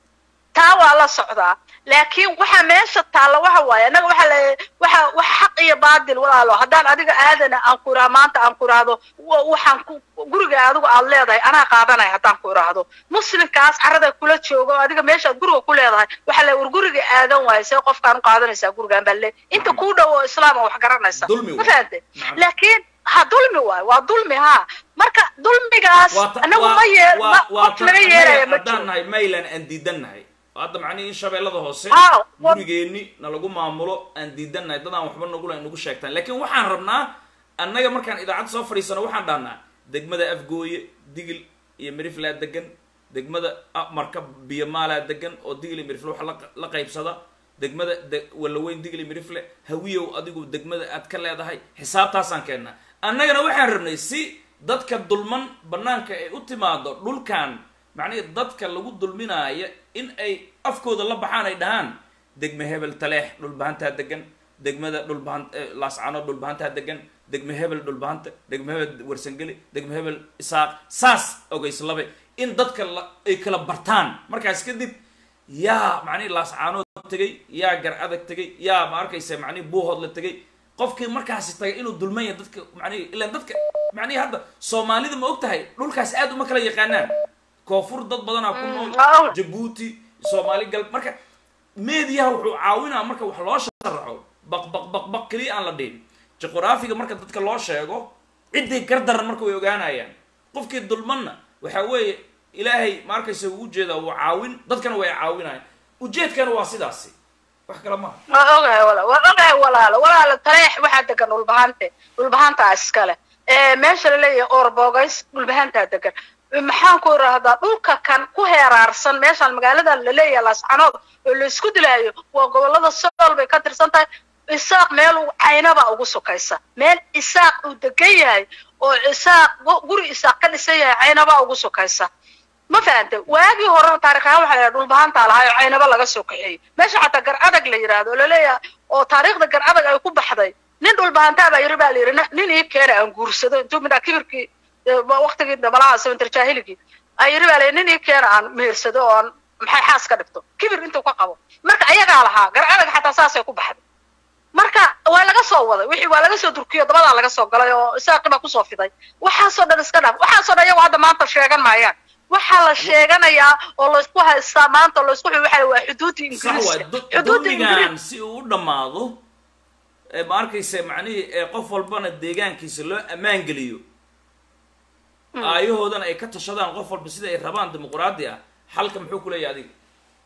S6: taa waa la socdaa laakiin waxa meesha taalla waxa waaye annaga waxa la waxa wax xaq iyo baadil walaalo haddaan adiga aadana aan ku iraa maanta aan ku iraahdo wa- waxaan ku guriga adigu aad leedahay anaa qaadanaya haddaan ku iraahdo muslimkaas carada kula jooga oo adiga meeshaad guriga ku leedahay waxa la war guriga aadan waayo see qofkaan u qaadanaysaa gurigaan baa le inta kuu dhow oo islaam oo wax garanaysa
S2: Dulmi
S6: ma
S2: waay.
S6: fahante
S2: Nacam.
S6: laakiin ha dulmi waayo waa dulmi ha marka dulmigaas
S2: Waa ta-
S6: anagu
S2: waa-
S6: ma yee
S2: waa-
S6: ma-
S2: waa
S6: qof
S2: tan
S6: laga
S2: annaga
S6: yeelaya ma
S2: haddaan
S6: jiro
S2: nahay maylan aan diidan nahay hadda macnihi in shabeellada hoose
S6: Aa, wa-
S2: gurigeenni nalagu maamulo aan diidan nahay dad aan waxba nagula nagu sheegtaan laakiin waxaan rabnaa annaga markaan idaacadda soo fadhiisano waxaan dhahnaa degmada afgooye digil iyo miriflaa degan degmada ah, marka biyomaalaa degan oo digil iyo mirifle waxa la- la qaybsada degmada de- walaweyn digil iyo mirifle hawiyow adigu degmada aad ka leedahay xisaabtaasaan keennaa annagana waxaan rabnay si dadka dulman banaanka ay u timaado dhulkan macnihi dadka lagu dulminaaya in ay afkooda la baxaan ay dhahaan degme hebel taleex dhulbahantaa degan degmada dhulbahan eh, laascano dhulbahantaa degan degme hebel dhulbahanta degme hebel warsangeli degme hebel isaaq saas ogeyslabe in dadka la, ay kala bartaan markaas kadib yaa macnihi laascaanood tegay yaa gar adag tegay yaa ma arkaysa macnihi buuhood la tegay qofkii markaasi tagay inuu dulman yahay dadka macnihi ilaan dadka macnihi hadda soomaalida ma og tahay dhulkaas aad uma kala yaqaanaan koonfur dad badanaa ku nool
S6: waaw.
S2: jabuuti soomaali gal marka meediyaha wuxuu caawinaa marka wax loo sharaxo baq baq baq baq keliya aan la dhihin juqraafiga marka dadka loo sheego ciddii gardaran marka way ogaanayaan qofkii dulmanna waxaa weeye ilaahay ma arkaysa uu ujeedaa wuu caawin dadkana way caawinayaan ujeedkana waa sidaasi wax kale maaha
S6: waa ogahay walaal waa ogahay walaalo walaalo taleex waxaa degan dhulbahante dhulbahantaa iskale ee meesha la leeyahay orbogays dhulbahantaa degan maxaan ku irahdaa dhulka kan ku heeraarsan meeshaan magaalada la leeyahay laascanood oo la isku dilaayo waa gobolada sool bay ka tirsan tahay isaaq meel uu caynaba ugu sokaysa meel isaaq uu degan yahay oo isaaq gu- guri isaaq ka dhisan yahay caynaba ugu sokaysa ma fahante waagii horena taarikhaan waxa la yidhaha dhulbahantaa lahaa oo caynaba laga soo kaxeeyey meesha xataa gar adag la yidhaahdo oo laleeyahay oo taariikhda gar adag ay ku baxday nin dhulbahantaa baa yiri baa la yidhi nin ii keena aan guursado intuu midhaa kibirkii eh, waqtigii dabalaha sabantar jaahiligii ay yiri baa la yidhi nin ii keena aan mehersado oo aan maxay xaas ka dhigto kibir intuu ka qabo marka ayagaa lahaa gar adag xataa saasay ku baxday marka waa laga soo waday wixii waa laga soo durkiyo dabadaa laga soo galay oo isaaqi baa kusoo fiday waxaasoo dhan iska dhaaf waxaasoo dhan iyagu hadda maanta sheegan maayaan waxaa la sheeganayaa oo laysku haystaa maanta oo laysku waxa waa xuduudda
S2: sax waay
S6: ingiriiska
S2: du-
S6: xuduudda
S2: dulmigan
S6: ingiriis
S2: si uu u dhammaado ee ma arkaysa macnihii ee qof walbana deegaankiisa loo ammaan geliyo aayahoodana ay ka tashadaan qof walba sida ay rabaan dimuqraadi ah xalka muxuu ku leeyahay adiga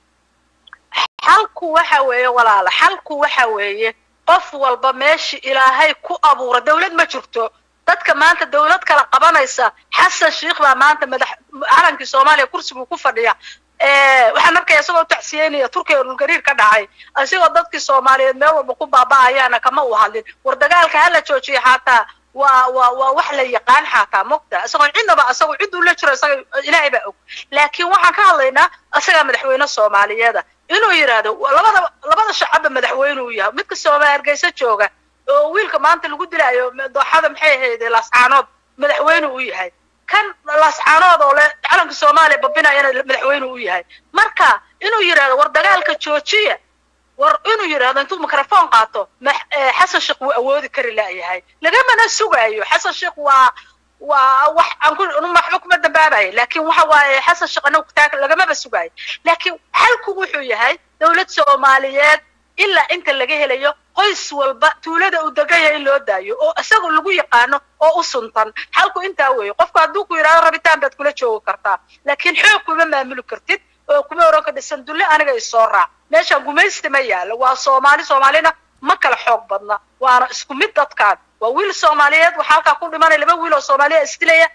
S6: xalku waxa weeye walaala xalku waxa weeye qof walba meeshii ilaahay ku abuura dawlad ma jirto dadka maanta dawlad kala qabanaysa xasan sheikh baa maanta madax calankii soomaaliya kursiguu ku fadhiya Eh, waxaan arkaya isagoo tacsiyeynaya turkiga dhulgariir ka dhacay isagoo dadkii soomaaliyeed meel walba ku baaba'ayaana kama u hadlin war dagaalka hala joojiya xataa waa waa waa wax la yaqaan xataa mogta isagoo cidnaba isagoo cid uu la jiro isaga ilaahay baa og laakiin waxaan ka hadlaynaa isagaa madaxweyne soomaaliyeeda inuu yidhaahdo wa- labada labada shacabba madaxweyne uu yahay midka soomaali hargeysa jooga oo wiilka maanta lagu dilaayo dooxada maxay ahayd laascaanood madaxweyne uu yahay kan laascaanood oo le calanka soomaaliya babinayana madaxweyne uu yahay marka inuu yidhaahdo war dagaalka joojiya war inuu yidhaahdo intuu microphone qaato max- eh, xasan sheekh wuu awoodi kari laayahay lagamana sugaayo xasan sheekh waa waa wax aan ku waxba kuma dambaabayo laakiin waxa waaye xasan sheekh anagu taag lagamaba sugaayo laakiin xalku wuxuu yahay dowlad soomaaliyeed ilaa inta laga helayo qoys walba tuulada uu degan yahay in loo daayo oo isaga lagu yaqaano oo u suntan xalku intaa weeye qofku hadduu ku yidhahdo rabitaan baad kula joogi kartaa laakiin xoog kuma maamuli kartid oo kuma oran ka dhisan dulle aniga isoo raac meeshaan gumaysti ma yaalo waa soomaali soomaalina ma kala xoog badna waana isku mid dadkaan waa wiil soomaaliyeed waxaa halkaa ku dhimanaya laba wiil oo soomaaliya isdilaya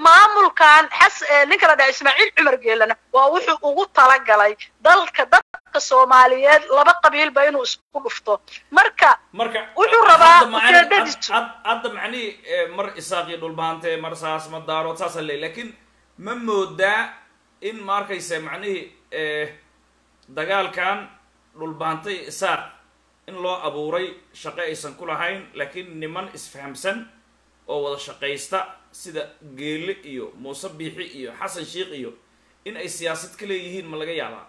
S6: maamulkan xas eh, ninka la dhaha ismaaciil cumar geelana waa wuxuu ugu talagalay dalka dadka shacabka soomaaliyeed laba qabiilba inuu isku dhufto marka
S2: marka
S6: wuxuu rabaa
S2: hadda macni-
S6: ujeedadiisu
S2: had- hadda macnihii eh, mar isaaq iyo dhulbaante mar saas ma daarood saasa leey laakiin ma moodaa in ma arkaysa macnihii eh, dagaalkan dhulbaante iyo isaaq in loo abuuray shaqo aysan ku lahayn laakiin niman isfahamsan oo wada shaqaysta sida geele iyo muuse biixi iyo xasan sheikh iyo in ay siyaasad ka leeyihiin ma laga yaabaa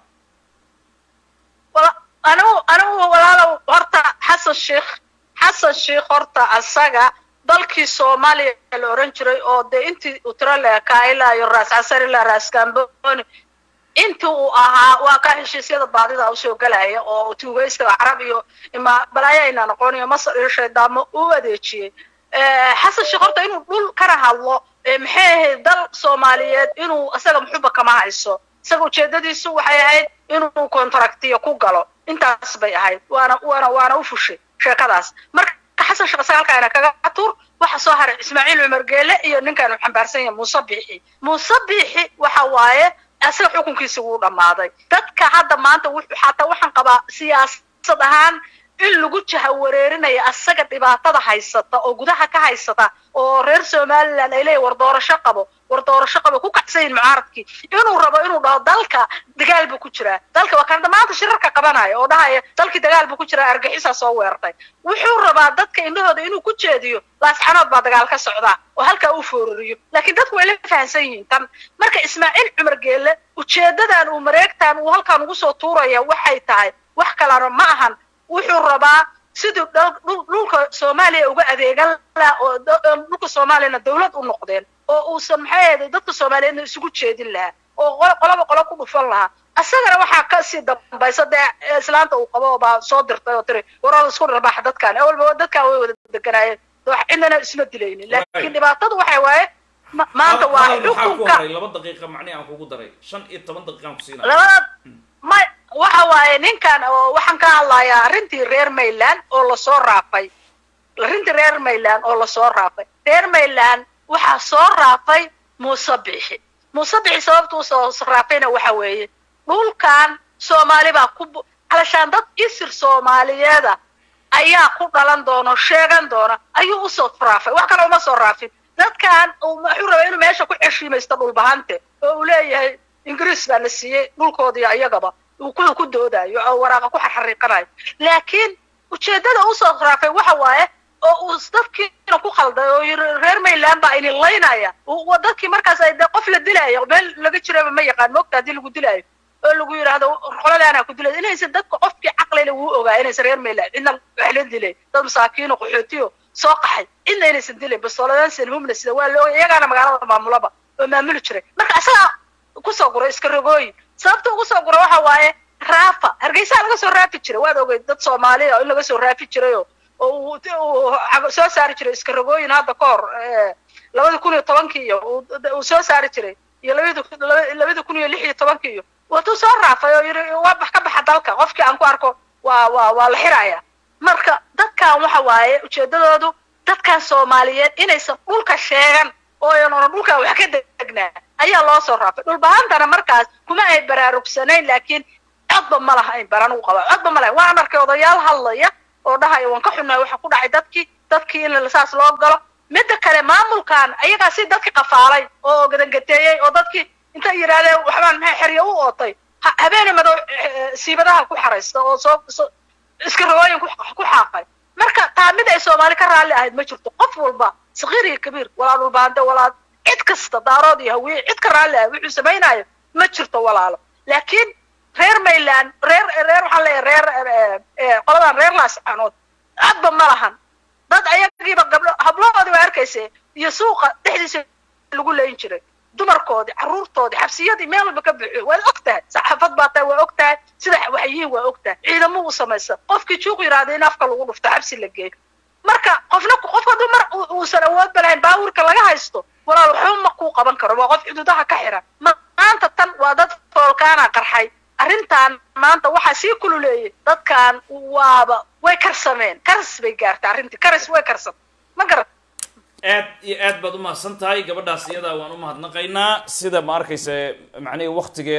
S6: wala- anigu anigu walaalow horta xasan sheikh xasan sheikh horta asaga dalkii soomaaliya la oran jiray oo dee intii uu tiro leekaa ilaa iyo raas casar ilaa raas gamboni intii uu ahaa waa ka heshiisyada baadida usoo gelaya oo tuugaysiga carab iyo ima balaayo ayna noqon iyo masar iyo shaydaamo u adeejiyey Eh, xasan sheekh horta inuu dhul kana hadlo eh, maxay ahayd dal soomaaliyeed inuu isaga muxuba kama hayso isaga ujeedadiisu waxay ahayd inuu contractiyo ku galo intaas bay ahayd waana waana waana u fushay sheekadaas marka xasan sheekh isaga halkaana kaga tuur waxa soo haray ismaaciil cumar geele iyo ninkan uu xambaarsan yahay muuse biixi muuse biixi waxa waaye isaga xukunkiisi wuu dhammaaday dadka hadda maanta wuxuu xataa waxaan qabaa siyaasad ahaan in lagu jahawareerinayo asaga dhibaatada haysata oo gudaha ka haysata oo reer somaliland ay leeyihin war doorasho qabo war doorasho qabo ku kacsan yihin mucaaradkii inuu rabo inuu dhaho dalka dagaal buu ku jiraa dalka waa kan maanta shirarka qabanaya oo dhahaya dalkii dagaal buu ku jiraa argaxisaa soo weerartay wuxuu rabaa dadka indhahooda inuu ku jeediyo laasxanood baa dagaal ka socdaa oo halkaa uu foorariyo laakiin dadku way la fahamsan yihiin tan marka ismaaciil cumar geelle ujeedadan uu mareegtan uu halkaan ugu soo tuuraya waxay tahay wax kalena ma ahan wuxuu rabaa siduu dhal- dhul- dhulka soomaaliya uga adeegan lahaa oo da- oo dhulka soomaaliyana dawlad u noqdeen oo uusan maxay ahayd dadka soomaaliyeedna isugu jeedin lahaa oo qolo- qoloba qolo ku dhufan lahaa isagana waxaa kasii dambaysa dee islaanta uu qabo baa soo dirtay oo tiri waraa isku dharbaaxa dadkan awalba dadkan way wada deganaayeen wax cidnana isma dilaynin laakiin dhibaatadu waxay waaye ma- maanta waa
S2: Hadal maxaa ku
S6: xukunka
S2: haray laba daqiiqa macnihi aan kugu daray shan iyo toban daqiiqaan ku siinaya
S6: labada ma waxa waaye ninkan oo waxaan ka hadlayaa arrintii reer mayland oo lasoo raafay arrintii reer mayland oo lasoo raafay reer mayland waxaa soo raafay muuse bixi muuse bixi sababta usoo raafayna waxa weeye dhulkan soomaali baa ku bu- alashaan dad isir soomaaliyeeda ayaa ku dhalan doona oo sheegan doona ayuu usoo raafay wax kale uma soo raafin dadkan uu wuxuu rabaa inuu meesha ku xeshiimaysto dhulbahante oo uu leeyahay ingiriis baa na siiyey dhulkoodii ayagaba uu ku ku doodayo oo waraaqa ku xarxariiqanayo laakiin ujeedada usoo raafay waxa waaye oo uu dadkiina ku khalday oo yiri reer mayland baa idin laynaya uu- waa dadkii markaas ay dee qof la dilaayo meel laga jiraba ma yaqaan moogta haddii lagu dilaayo oo lagu yidhaahdo qoladaana ku dilay inaysan dadka qofkii caqlile wuu ogaa inaysan reer mayland cidna wax la dilay dad masaakiino qaxootiyo soo qaxay cidna inaysan dilayn bastooladan sanhumna sida waa la ogay iyagaana magaalada maamulaba oo maamuli jiray marka isagaa kusoo guray iska rogooyin sababta ugu soo gura waxa waaye raafa hargeysaa laga soo raafi jiray waad ogey dad soomaaliya oo in laga soo raafi jirayoo oo uu uu cag- soo saari jiray iska rogooyin hadda ka hor eh, labada kun iyo tobankii iyo uu uu soo saari jiray iyo labada kun- laba- labada kun iyo lix iyo tobankii iyo watuu soo raafay oo yidhi waa bax ka baxa dalka qofkii aan ku arko waa waa waa la xiraya marka dadkan waxa waaye ujeedadoodu dadkan soomaaliyeed inaysan dhulka sheegan oo aynan oran dhulkan wax ka degnaa ayaa loo soo raafay dhulbahantana markaas kuma ay baraarugsanayn laakiin codba ma lahayn baran u qaba codba ma lahayn waan arkay odayaal hadlaya oo dhahaya waan ka xunnahay waxa ku dhacay dadkii dadkii in saas loo galo midda kale maamulkan ayagaa si dadki qafaalay oo gadangateeyey oo dadkii intay yidhaahdeen waxbaan maxay xeryo u ootay ha- habeene madow eh, siibadaha ku xaraysta oo soo soo- iska rogooyin ku ku xaaqay marka taa mid ay soomaali ka raalli ahayd ma jirto qof walba sakiir iyo kabiir walaa dhulbaante walaa cid kasta daarood iyo hawiye cid ka raalli ahayd wuxuu samaynayo ma jirto walaalo laakiin reer mayland reer reer waxaan leeyahay reer eh, eh, qoladan reer laascanood codba ma lahan dad ayagiiba gabdho hablahoodii waa arkaysa iyo suuqa dhexdiisa lagu leyn jiray dumarkoodii carruurtoodii xabsiyadii meel walba ka buuxiyo waad og tahay saxaafad baa tahay waa og tahay sida waxyihiin waa og tahay ciidamo u samaysa qofkii juuq yidhaahda in afka lagu dhufto xabsi la geeyo marka qofna qofka hadduu mar uu- uusan awoodba lahayn baawurka laga haysto walaal waxba ma kuu qaban karo waa qof xuduudaha ka xiran Ma- maanta tan waa dad foolkaana qarxay arrintan maanta waxaa sii kululeeyay dadkan waaba way karsameen karas bay gaartay arrintii karas way karsan ma garat
S2: aad iyo aad baad umahadsan tahay gabadhaas iyadaa waan umahadnaqaynaa sida ma arkaysa macnihii waktigeeda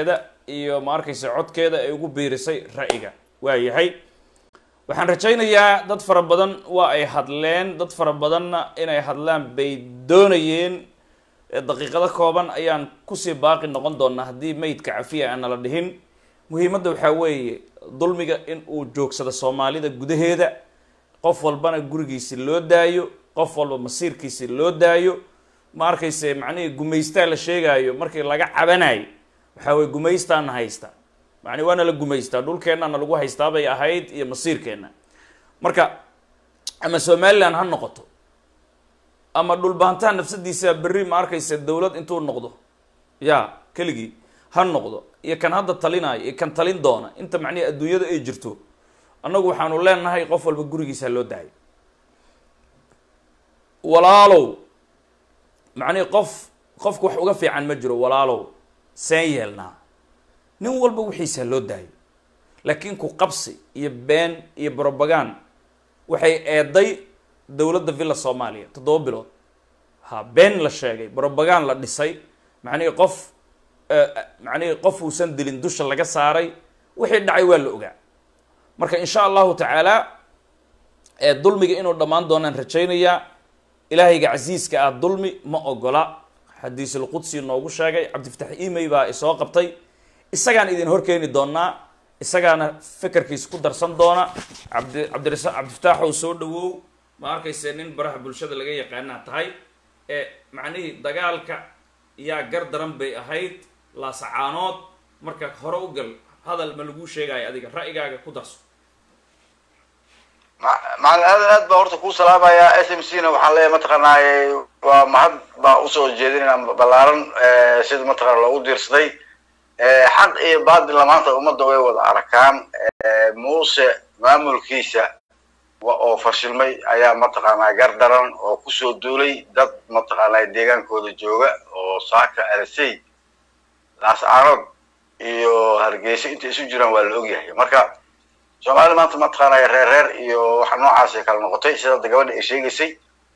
S2: iyo ma arkaysa codkeeda ay ugu biirisay ra'yiga waa yahay waxaan rajaynayaa dad fara badan waa ay hadleen dad fara badanna inay hadlaan bay doonayeen ee daqiiqado kooban ayaan kusii baaqi noqon doonaa haddii meydka cafiya aan nala dhihin muhiimadda waxaa weeye dulmiga in uu joogsado soomaalida gudaheeda qof walbana gurigiisi loo daayo qof walba masiirkiisi loo daayo ma arkayse macnihii gumaystaa la sheegaayo markii laga cabanayo waxaa weye gumaystaana haysta macni waana la gumaystaa dhulkeennana lagu haystaa bay ahayd iyo masiirkeenna marka ama somaliland ha noqoto ama dhulbaantaha nafsadiisa berri ma arkaysa dawlad intuu noqdo ya keligii ha noqdo iyo kan hadda talinayo iyo kan talin doona inta macnihi adduunyada ay jirto annagu waxaanu leenahay qof walba gurigiisa loo daayo walaalow macnihi qof qofka wax uga fiican ma jiro walaalow seen yeelnaa nin walba wixiisa loo daayo laakiin ku qabsi iyo been iyo brobagan waxay eeday dowladda villa soomaaliya toddoba bilood ha been la sheegay brobagan la dhisay macnihii qof macnihii qof uusan dilin dusha laga saaray wixii dhacay waa la ogaa marka insha allahu tacaala dulmiga inuu dhammaan doonaan rajaynayaa ilaahayga casiiska ah dulmi ma ogola xadiisulqudsi noogu sheegay cabdifatax imey baa isoo qabtay isagaan idin horkeeni doonaa isagaana fekerkiisa ku darsan doona cabdi cabdirasa cabdifataaxow soo dhawow ma arkayse nin baraha bulshada laga yaqaanaa tahay ee macnihii dagaalka yaa gar daran bay ahayd laasacaanood marka hore u gal hadal ma laguu sheegayo adiga ra'yigaaga ku darso
S9: macalin aadan aad baa horta kuu salaamayaa s m c na waxaan leeyahay mataqaanaaye waa mahad baa usoo jeedinayna ballaaran sida mataqana loogu diirsaday xaq iyo baadilla maanta ummadda way wada arkaan muuse maamulkiisa oo fashilmay ayaa mataqaanaa gar daran oo kusoo duulay dad mataqaanaa deegaankooda jooga oo saaka alasey laascaanood iyo hargeysa intay isu jiraan waa la ogyahay marka soomaalida maanta mataqaanaya reer reer iyo waxa noocaasay kala noqotay sida hadda gabadha ay sheegaysay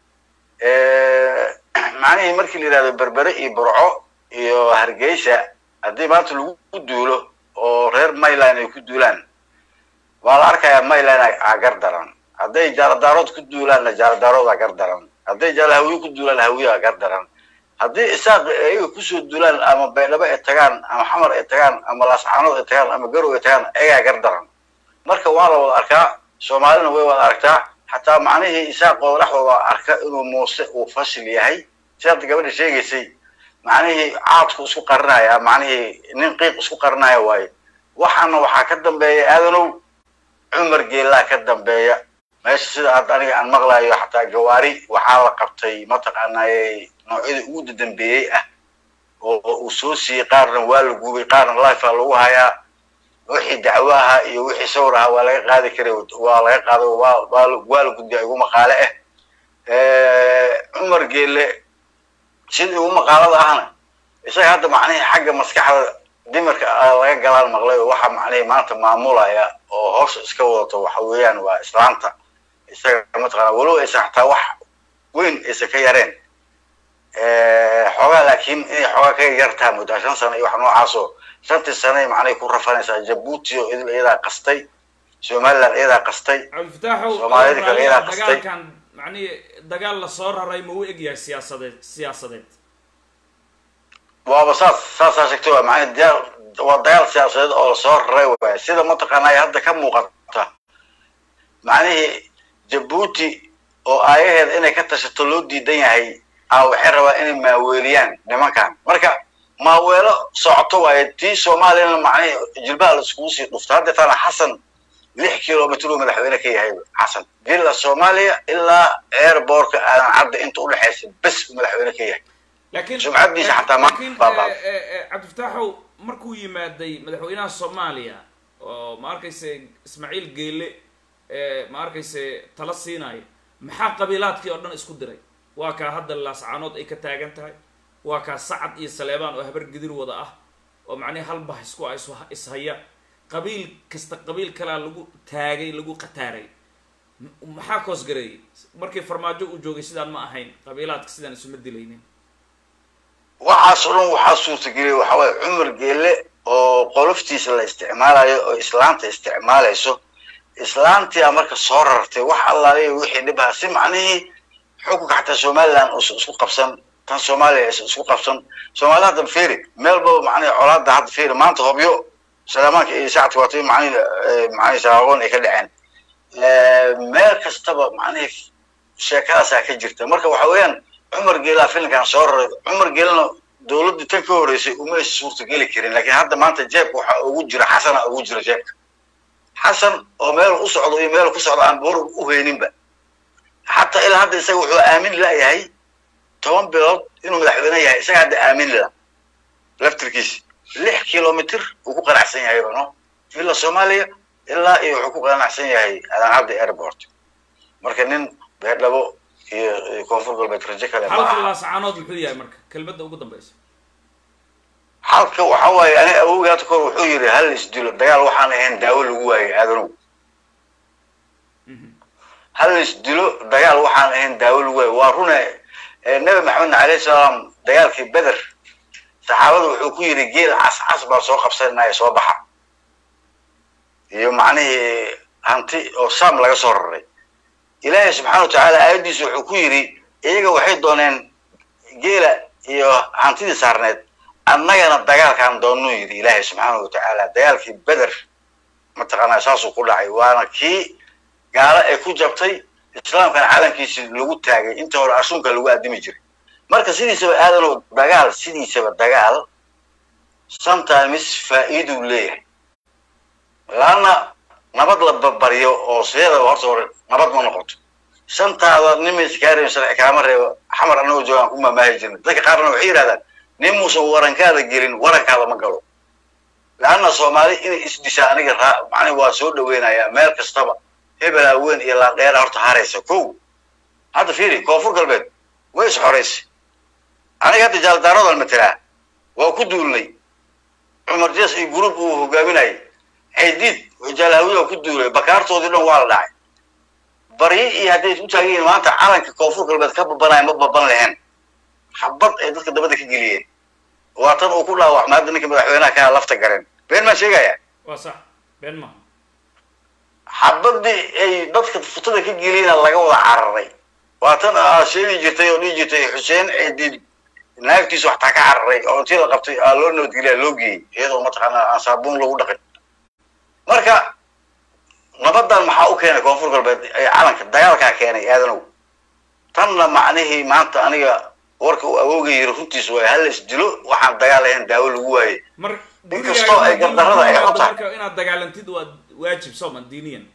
S9: macnihii markii la yidhahdo berbere iyo burco iyo hargeysa haddii maanta lagu duulo oo reer mayland ay ku duulaan waa la arkayaa mayland aa gar daran hadday jaaladaarood ku duulaanna jaaladaarood aa gar daran hadday jaalahawiye ku duulaan hawiye aa gar daran haddii isaaq ayaga kusoo duulaan ama baydhabo ay tagaan ama xamar ay tagaan ama laascaanood ay tagaan ama garow ay tagaan ayagaa gar daran marka waa la wada arkaa soomaalina way wada aragtaa xataa macnihii isaaqooda dhexdooda arka inuu muuse uu fashil yahay si hadda gabadha sheegaysay macnihii caadku isku qarinaya macnihii nin qiiq isku qarinaya waaye waxaana waxaa ka dambeeya aadanow cumar geelaa ka dambeeya meesha sida hadda aniga aan maqlayo xataa gawaari waxaa la qabtay mataqaanaaye noocyada ugu dadambeeyey ah oo uu soo siiyey qaarna waa la gubay qaarna lifea lagu hayaa wixii dacwo ahaa iyo wixii sawir ahaa waa laga qaadi karay waa laga qaado waa waa la gudbiya igu maqaale ah cumar geele sidii ugu maqaalada ahna isaga hadda macnihii xagga maskaxda dimarka laga galaan maqlay oo waxa macnihii maanta maamulaya oo hawsha iska wadato waxa weeyaan waa islaanta isaga mataqaana walow aysan xataa wax weyn aysan ka yareen xoogaa laakiin inay xoogaa ka yartaa muddaa shan sano iyo wax noocaasoo shantii sanay macnay ku rafanaysaa jabuuti oo idil iyadaa qastay somaliland iyadaa qastay
S2: cabdifataaxow
S9: soomaalida kale iyadaa qastay
S2: dagaalkan macnihi dagaal lasoo raray ma u egyahay siyaasadeed siyaasadeed
S9: waaba saas saasaa sheegtay waa macnii diyaar waa dagaal siyaasadeed oo lasoo raray waaya sida mataqaanaa hadda ka muuqata macnihii jabuuti oo aayaheeda inay ka tashato loo diidan yahay a waxay rabaa inay maaweeliyaan nimankan marka maaweelo socoto waaye tii soomaaliyana macnihii jilbaha la iskugu sii dhufto hadda tana xasan lix kilomitr uu madaxweyne ka yahay xasan villa soomaaliya ilaa airbortka aadan cadda inta udhexaysa bes uu madaxweyne ka yahay
S2: laakiin
S9: sumcaddiisa xataa ma
S2: laakiin
S9: baabaa
S2: cabdifataaxow markuu yimaaday madaxweynaha soomaaliya oo ma arkayse ismaaciil geele ma arkayse tala siinayo maxaa qabiilaadkii oo dhan isku diray waa kaa hadda laascaanood ay ka taagan tahay waa kaa sacad iyo saleebaan oo habar gidir wada ah oo macnihi hal bah isku ah is- ishaya qabiil kasta qabiil kalaa lagu taagay lagu qataaray M- maxaa koosgareeyey markii farmaajo uu joogay sidaan ma ahayn qabiilaadka sidaan isuma dilaynin
S9: waxaas oo dhan waxaa suurtageliyay waxa waaye cumar geelle oo qoloftiisa la isticmaalayo oo islaanta isticmaalayso islaantia marka soo rartay wax allaaliya wixii dhibaha si macnihii xukunka xataa somaliland uusan isku qabsan tan soomaaliya aysan isku qabsan soomaalida hadda feri meel baba macnihi colaada hadda feri maanta hobyo salaamaanka iyo sacadka waatay macnihi macnihi saaqoon ay ka dhaceen meel kastaba macnihi sheekadaasaa ka jirta marka waxa weeyaan cumar geelaa filinkan soo raray cumar geelana dowladdii tan ka horreysay uma aysan suurtageli karin laakiin hadda maanta jeebka waxaa ugu jira xasana ugu jira jeebka xasan oo meel u socdo iyo meel ku socdo aan boor u hayninba xataa ilaa hadda isaga wuxuu aamin layahay toban bilood inuu madaxweyne yahay isaga hadda aamin la laftirkiisa lix kilomitr uu ku qanacsan yahay no villa soomaaliya ilaa iyo wuxuu ku qanacsan yahay adancadda airport marka nin beerdhabo iyo koonfur galbeed rajo kale ma
S2: halka
S9: aha
S2: laascaanood muxuu yahay marka kelmadda ugu dambaysa
S9: halka waxa waaye ani awowgii hadda kahor wuxuu yidhi hal isdilo dagaal waxaan ahayn daawo lagu waayey aadanow hal isdilo dagaal waxaan ahayn daawo lagu waayey waa rune eh, nabi maxamedna alayhi salaam dagaalkii beder saxaabada wuxuu ku yidhi geel cas cas baan soo qabsanaya soo baxa iyo macnihii hanti oo sam laga soo raray ilaahay subxaana wa tacaala aayaddiisa wuxuu ku yidhi iyaga waxay dooneen geela iyo hantidii saarneed annagana dagaalkaan doonuu yidhi ilaahay subxaana wa tacaala dagaalkii beder mataqaanaa saasuu ku dhacay waana kii gaalo ay ku jabtay islaamkana calankiisi lagu taagay inta hore ashuunka lagu addimi jiray marka sidiisaba aadanow dagaal sidiisaba dagaal sometimes faa'iiduu leeyahay laanna nabad la barbaryo oo sideedaba horta hore nabad ma noqoto shantaada nin iskaarin sharci kaama reebo xamar annagoo joogaan ku maamaahi jirnay dadka qaarna waxay yidhahdaan nin muusan warankaada gelin warankaada ma galo laanna soomaali inay isdishaa aniga raa macni waa soo dhaweynayaa meel kastaba hebel haween iyo laandheera horta haraysa kow hadda fiiri koonfur galbeed way is xoraysay aniga hadda jaaldaaradan matelaa waa ku duulnay cumar jes iyo group uu hogaaminayay xaydiid jaalhawiya waa ku duulay bakaartoodii dhan waa la dhacay baryi iyo hadday u taagan yihiin maanta calanka koonfur galbeed ka babanaya ma baban lahayn xabad ay dadka dabada ka geliyeen waa tan uu ku dhaawacmay hadda ninka madaxweynaha kaa lafta gareen been maa sheegaya
S2: waa sax been maha
S9: xabadii ay dadka futada ka geliyena laga wada cararay waa tan aa sheegi jirtay oo dhihi jirtay xuseen ciidid naagtiisu waxtaa ka cararay oo intii la qabtay aa loo nabadgeliya loo geeyey iyadoo mataqaanaa aan saabuun lagu dhaqin marka nabadan maxaa u keenay koonfur galbeed ee calanka dagaalkaa keenay aadanow tanna macnihii maanta aniga warka uu awooga yiri runtiis waay hal is dilo waxaan dagaal ahayn daawo lagu waayey
S2: mar
S9: Inkastoo ay gardarrada ay
S2: gurigaaga
S9: u tahay.
S2: marka inaad dagaalantid waa waajib sooman diiniyan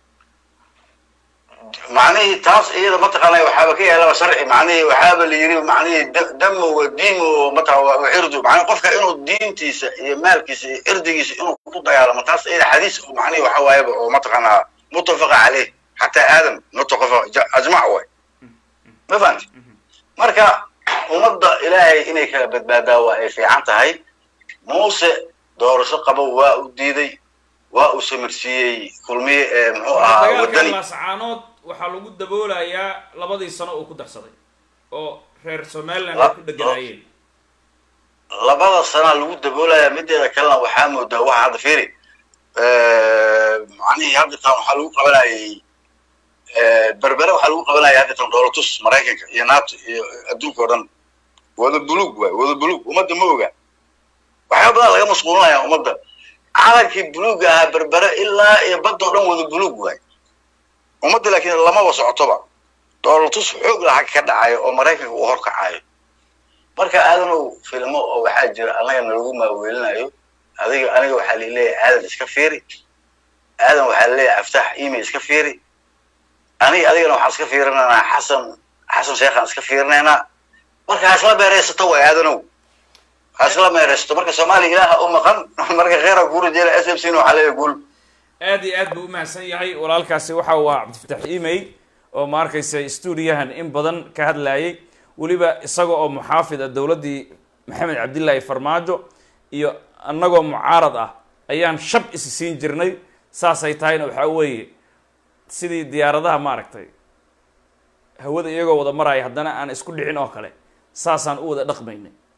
S9: macnihii taas iyada mataqaanaa waxaaba ka yaalaba sharci macnihii waxaaba la yiri macnihii da- damo wa diimo mataqaa wa cirdu macnihi qofka inuu diintiisa iyo maalkiisa iyo cirdigiisa inuu ku dagaalamo taas iyada xadiis oo macnihi waxa waayaba oo mataqaanaa mutafaqa caleyh xataa aadam mutafaqa ja- ajmac way ma fahanti marka ummadda ilaahay inay kala badbaadaa waa ay fiican tahay muuse doorasho qabo waa u diiday waa uu samirsiiyey kulmiye ee muxuu ahaa
S2: dagaalka
S9: wadani
S2: laascaanood waxaa lagu daboolayaa labadii sano uu ku darsaday oo reer somaliland
S9: La-
S2: ay ku dheganaayeen
S9: labada sanaa lagu daboolaya mideeda kalena waxaa moodaa waxa hadda fiiri macnihii hadda tan waxaa lagu qabanayay berbere waxaa lagu qabanaya hadda tan dhoolatus maraykanka iyo nato iyo adduunka oo dhan wada buluug waay wada buluug ummadda ma oga waxyaaba badan laga mashquulinaya ummadda calankii buluuga ahaa berbere ilaa iyo badda oo dhan wada buluug waay ummadda laakiin lamaba socotoba dhoolatus xoog laha ka dhacayo oo maraykanka uu horkacayo marka aadanow filmo oo waxaa jira annaga nalagu maaweelinayo adiga aniga waxaa laleeyahay aadan iska fiiri aadan waxaa laleeyahay aftaax email iska fiiri aniga adigana waxaan iska fiirinaynaa xasan xasan sheekhaan iska fiirinaynaa marka ha isla meeraysato way aadanow ha isla meeraysato marka soomaaliya ilaaha u maqan marka kheyra kuura jeela s m c na waxaa leeyahay guul
S2: aad iyo aad buu umahadsan yahay walaalkaasi waxa uu ahaa cabdifatax email oo ma arkaysa stuudiyahan in badan ka hadlayay weliba isaga oo muxaafid ah dowladdii maxamed cabdillaahi farmaajo iyo annagoo mucaarad ah ayaan shab isi siin jirnay saasay tahayna waxaa weeye sidii diyaaradaha maaragtay hawada iyagoo wada maraya haddana aan isku dhicin oo kale saasaan u wada dhaqmaynay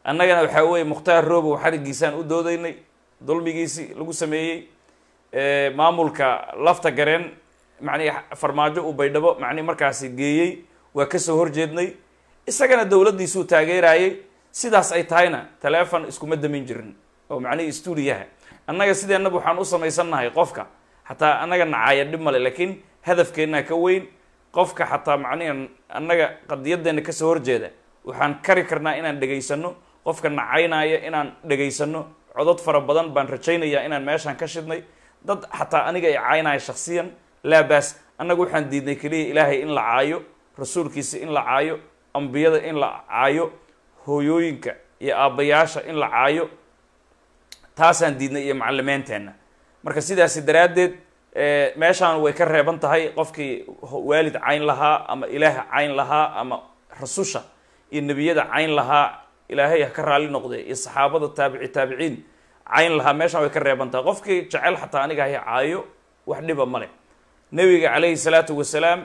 S2: annagana waxaa weeye mukhtaar roobow xarigiisaan u doodaynay dulmigiisii lagu sameeyey maamulka lafta gareen macnihi farmaajo uu baydhabo macnihi markaasi geeyey waa kasoo horjeednay isagana dowladdiisuu taageerayay sidaas ay tahayna taleefon iskuma damin jirin oo macnihii stuudiyaha annaga sideenaba waxaan u samaysannahay qofka xataa annaga nacaaya dhib male laakiin hadafkeennaa ka weyn qofka xataa macnihi annaga qadiyadeenna kasoo horjeeda waxaan kari karnaa inaan dhegaysano qofka nacaynaya inaan dhegaysano codod fara badan baan rajaynayaa inaan meeshaan ka shidnay dad xataa aniga ay caynaya shaksiyan laa baas annaga waxaan diidnay keliya ilaahay in la caayo rasuulkiisa in la caayo ambiyada in la caayo hooyooyinka iyo aabbayaasha in la caayo taasaan diidnay iyo macalimeenteenna marka sidaasi daraaddeed meeshaan way ka reeban tahay qofkii waalid cayn lahaa ama ilaah cayn lahaa ama rasusha iyo nebiyada cayn lahaa ilaahay ha ka raali noqde iyo saxaabada taabici taabiciin cayn lahaa meeshaan way ka reeban tahay qofkii jecel xataa aniga hay caayo wax dhiba male nebiga calayhi salaatu wasalaam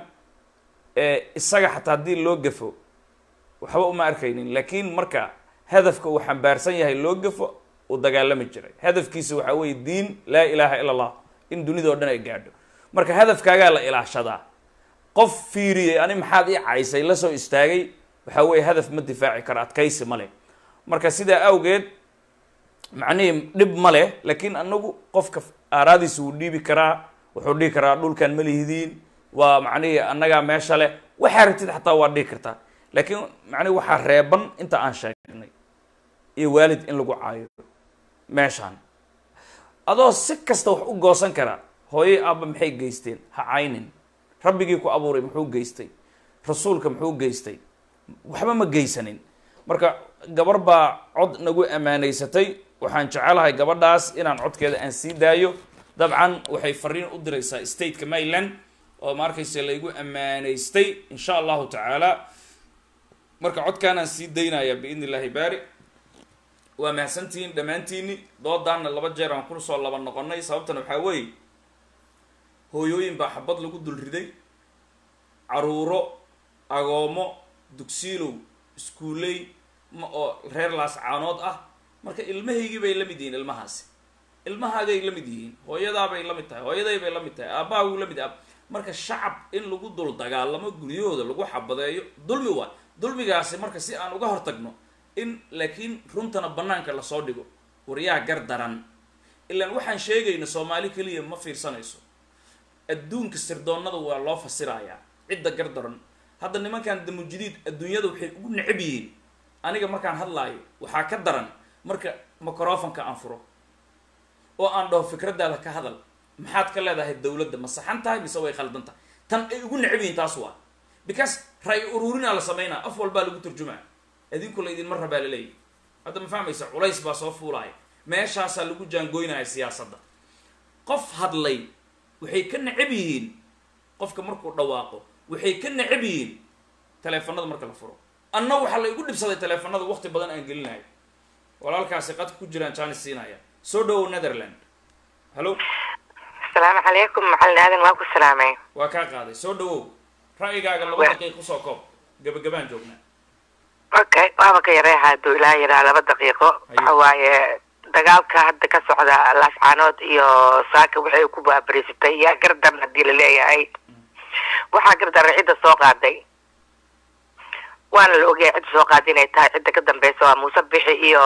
S2: isaga xataa haddii loo gafo waxba uma arkaynin laakiin marka hadafka uu xambaarsan yahay loo gafo uu dagaalami jiray hadafkiisa waxaa weeye diin laa ilaaha ila allah in dunida o dhan ay gaadho marka hadafkaagaa la ilaashadaa qof fiiriyey ani maxaad ii caysay la soo istaagay waxaa weeye hadaf ma difaaci karo adkaysi ma leh marka sidaa awgeed macnihii dhib ma leh laakiin anagu qofka aaraadiisa wuu dhiibi karaa wuxuu dhihi karaa dhulkan ma lihidiin waa macnihii annagaa meesha leh waxaa ratid xataa waa dhihi kartaa laakiin macnihi waxaa reeban inta aan sheegnay iyo waalid in lagu caayo meeshaan adoo si kasta wax u goosan karaa hooyay aabba maxay geysteen ha caynin rabbigii ku abuuray muxuu geystay rasuulka muxuu geystay waxba ma geysanin marka gabar baa cod nagu ammaanaysatay waxaan jecelahay gabadhaas inaan codkeeda aan sii daayo dabcan waxay fariin u diraysaa stateka maryland oo ma arkayse laygu ammaanaystay insha allahu tacaala marka codkaanaan sii daynaya biidn illahi baari waa mahadsantihiin dhammaantiini doodaanna laba jeer aan kusoo laba noqonay sababtan waxaa weeye hooyooyin baa xabad lagu dul riday caruuro agoomo dugsiilow iskuuley ma oo reer laas caanood ah marka ilmahaygii bay la mid yihiin ilmahaasi ilmahaagay la mid yihiin hooyadaabay la mid tahay hooyaday bay la mid tahay aabbaha wuu la mid ah marka shacab in lagu dul dagaalamo guryahooda lagu xabadeeyo dulmi waa dulmigaasi marka si aan uga hortagno in laakiin runtana banaanka lasoo dhigo waryaa gar daran ilaan waxaan sheegayno soomaali keliya ma fiirsanayso adduunka sirdoonnada waa loo fasirayaa cidda gar daran hadda nimankan damujidiid adduunyada waxay ugu necab yihiin aniga markaan hadlaayo waxaa ka daran marka microfonka aan furo oo aan dhaho fikraddaada ka hadal maxaad ka leedahay dawladda ma saxan tahay mise way khaldan tahay tan ay ugu necab yihiin taas waa because ray ururinaa la sameynaa af walbaa lagu turjumaa idinku la idinma rabaa laleeyahy hadda ma fahmaysa culays baa soo fuulaaya meeshaasaa lagu jaangoynaya siyaasadda qof hadlay waxay ka necab yihiin qofka markuu dhawaaqo waxay ka necab yihiin taleefanada marka la furo anna waxaa la igu dhibsaday taleefanada waqti badan aan gelinayo walaalkaasi qadka ku jiraan jaanis siinaya soo dhawow netherland hallo
S10: asalaamu calaykum macalin aadan waa ku salaamay
S2: waa kaa qaaday soo dhawow ra'yigaaga laba daqiiq kusoo koob gabagabaan joognaa
S10: okay waaba ka yareeha hadduu ilaa yaraa laba daqiiqo waxa waaye dagaalka hadda ka socda laascaanood iyo saaka waxay ku baabariisatay yaa gardaran haddii la leeyahay waxaa gardaran cidda soo qaaday waana la ogyahay cidda soo qaaday inay tahay cidda ka dambeysa waa muuse bixi iyo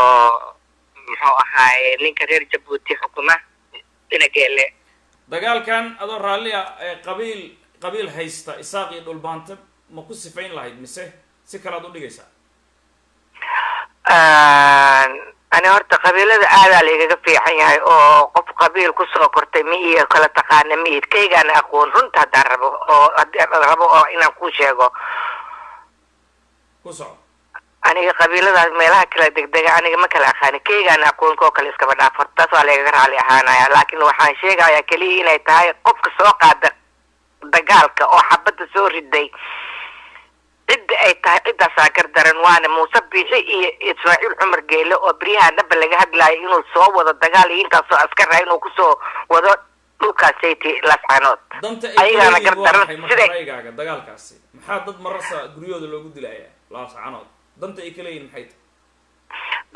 S10: muxuu ahaaye ninka reer jabuuti xukuma inageele
S2: dagaalkan adoo raalli ah ee qabiil qabiil haysta isaaq iyo dhulbaante ma ku sifayn lahayd mise si kalead u dhigaysaa
S10: ani horta qabiilada aadaa laigaga fiican yahay oo qof qabiil kusoo kortay mi iyo kala taqaana miid kaygaana aqoon runta haddaan rabo oo haddii rabo oo inaan ku sheego
S2: ku soco
S10: aniga qabiiladaas meelaha kala degdega aniga ma kala aqaani kaygaana aqoonka oo kale iskaba dhaaf horta taas waa laigaga raali ahaanaya laakiin waxaan sheegayaa keliya inay tahay qofka soo qaada dagaalka oo xabadda soo riday cidda ay tahay ciddaasaa gar daran waana muuse biixi iyo ismaaciil cumar geele oo beryaha dhaba laga hadlayo inuu soo wado dagaal iyo intaasoo askar ah inuu kusoo wado dhulkaasati laascaanood
S2: danta
S10: ayagaana
S2: ay
S10: gar
S2: waa
S10: daran
S2: maxay marka
S10: siday
S2: ra'yigaaga dagaalkaasi maxaa dad marasa guryahooda loogu dilayaa laascanood danta ay ka leeyihin maxay tahay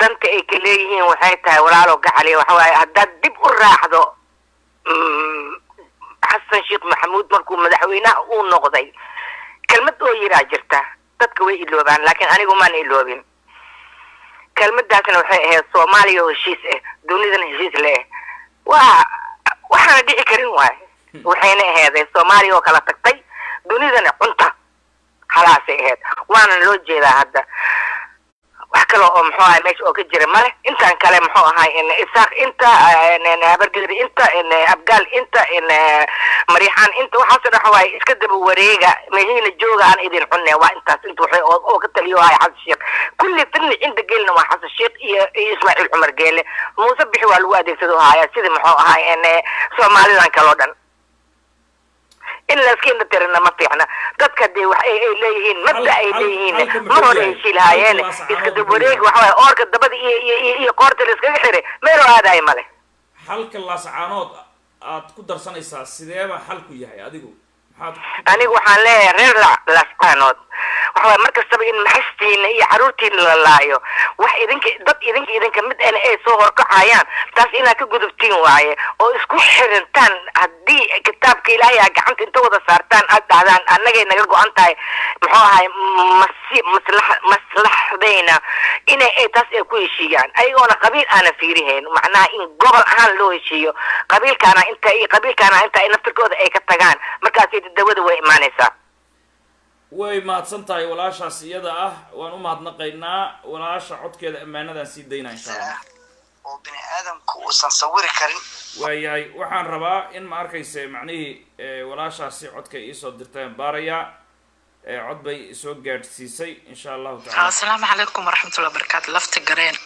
S10: danta ay ka leeyihiin waxay tahay walaalo gacali waxa waaye haddaad dib u raacdo mm, xasan sheekh maxamuud markuu madaxweynaha uu noqday kelmad oo yiraa jirta dadka way iloobaan laakiin anigu maan iloobin kelmadaasna waxay ahayd soomaaliya oo heshiis ah dunidana heshiis leh waa waxaana dhici karin waay waxayna aheeday soomaaliya oo kala tagtay dunidana cunta halaasay ahayd waana loo jeedaa hadda wax kale oo muxuu ahay meesha oo ka jira male intaan kale muxuu ahay in isaaq inta in habargedri inta in abgaal inta in maryaxaan inta waxaasoo dhan waxa waaye iska daba wareega mehiina jooga aan idin cunne waa intaas inta waxay oo oo ka taliyo ahay xasan sheekh kulli firni cinda geelna waa xasan sheekh iyo iyo ismaaciil cumar geele muuse bixi waa lagu adeegsado haya sida muxuu ahay in soomaalidan kaloo dhan in layska indhatirina ma fiicna dadka dee wax ay ay leeyihiin mabda ay
S2: hal-
S10: leeyihiin
S2: halka muxuu
S10: mar hore
S2: yahay?
S10: ay shiilhaayeen
S2: halka waa saxaabada
S10: iska dab
S2: muxuu
S10: wareeg
S2: yahay?
S10: waxa waaye oorka dabada iyo iyo iyo iyo qoorta la iskaga xiray meeloo aadayo male
S2: xalka laascaanood aad ku darsanaysaa sideeba xalku yahay adigu maxaad
S10: anigu waxaan leeyahay reer la- lascaanood waxa waaye mar kastaba in maxastiina iyo caruurtiina la laayo wax idinka dad idinka idinka mid ana ay soo horkacayaan taas inaad ka gudubtiin waaye oo isku xirintaan haddii kitaabka ilaahay aa gacanta inta wada saartaan aad dhahdaan annagay naga go-an tahay muxuu ahay masi maslax maslaxdayna inay ay taas ay ku heshiiyaan ayagoona qabiil aana fiirihayn macnaha in gobol ahaan loo heshiiyo qabiilkaana inta iyo qabiilkaana inta ay naftirkooda ay ka tagaan markaasay dawada way imaanaysaa
S2: way mahadsan tahay walaashaas iyada ah waan u mahadnaqaynaa walaasha codkeeda ammaanadaan sii daynaa insha allah
S11: oo bini aadamku uusan sawiri karin
S2: waayahay waxaan rabaa in ma arkayse macnihii eh, walaashaasi codka iisoo dirtaan baarayaa eh, cod bay soo gaadhsiisay insha allahu tacala
S12: asalaamu calaykum waraxmatullahi wabarakaatu lafta gareen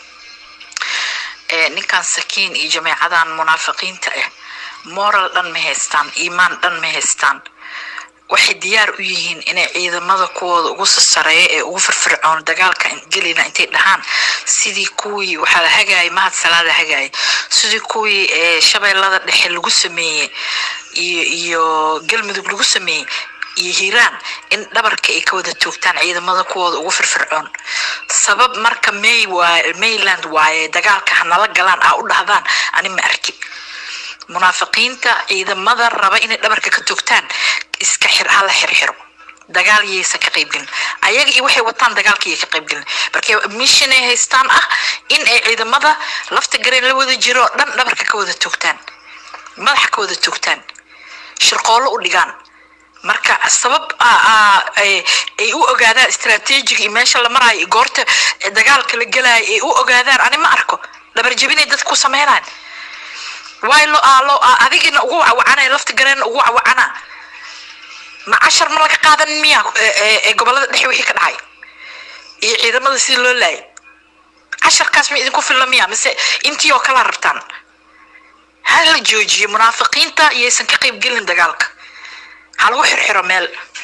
S12: ee ninkan sakiin iyo jameecadan munaafiqiinta ah moral dhan ma haystaan iimaan dhan ma haystaan waxay diyaar u yihiin inay ciidamada kuwooda ugu sasareeya ee ugu firfircoon dagaalka gelina intay dhahaan sidii kuwii waxaa la hagaayay mahad salaada hagaayay sidii kuwii ee shabeellada dhexe lagu sameeyey iyo iyo galmudug lagu sameeyey iyo hiiraan in dhabarka ay ka wada toogtaan ciidamada kuwooda ugu firfircoon sabab marka may waa mayland waaye dagaalka hanala galaan aa u dhahdaan ani ma arkin munaafiqiinta ciidamada raba inay dhabarka ka toogtaan iska xir hala xirxiro dagaal yaysan ka qaybgelin ayaga iyo waxay wataan dagaalka yay ka qaybgelin marka mission ay haystaan ah in ay ciidamada lafta gareen la wada jiro oo dhan dhabarka ka wada toogtaan madaxa ka wada toogtaan shirqoollo u dhigaan marka sabab aa- aa- ay ay u ogaadaan istaraatiijiga iyo meesha la maraayo iyo goorta dagaalka la gelaayo ay u ogaadaan ani ma arko dhabar jebinay dadku sameynaan waay lo aa lo aa adigina ugu wacawanaya lafta gareen ugu wacana ma cashar ma laga qaadan miya ee- ee ee gobolada dhexe wixii ka dhacay iyo ciidamada sidii loo laayay casharkaas ma idinku filla miya mise intii oo kala rabtaan ha la joojiyo munaafiqiinta yaysan ka qayb gelin dagaalka ha lagu xirxiro meel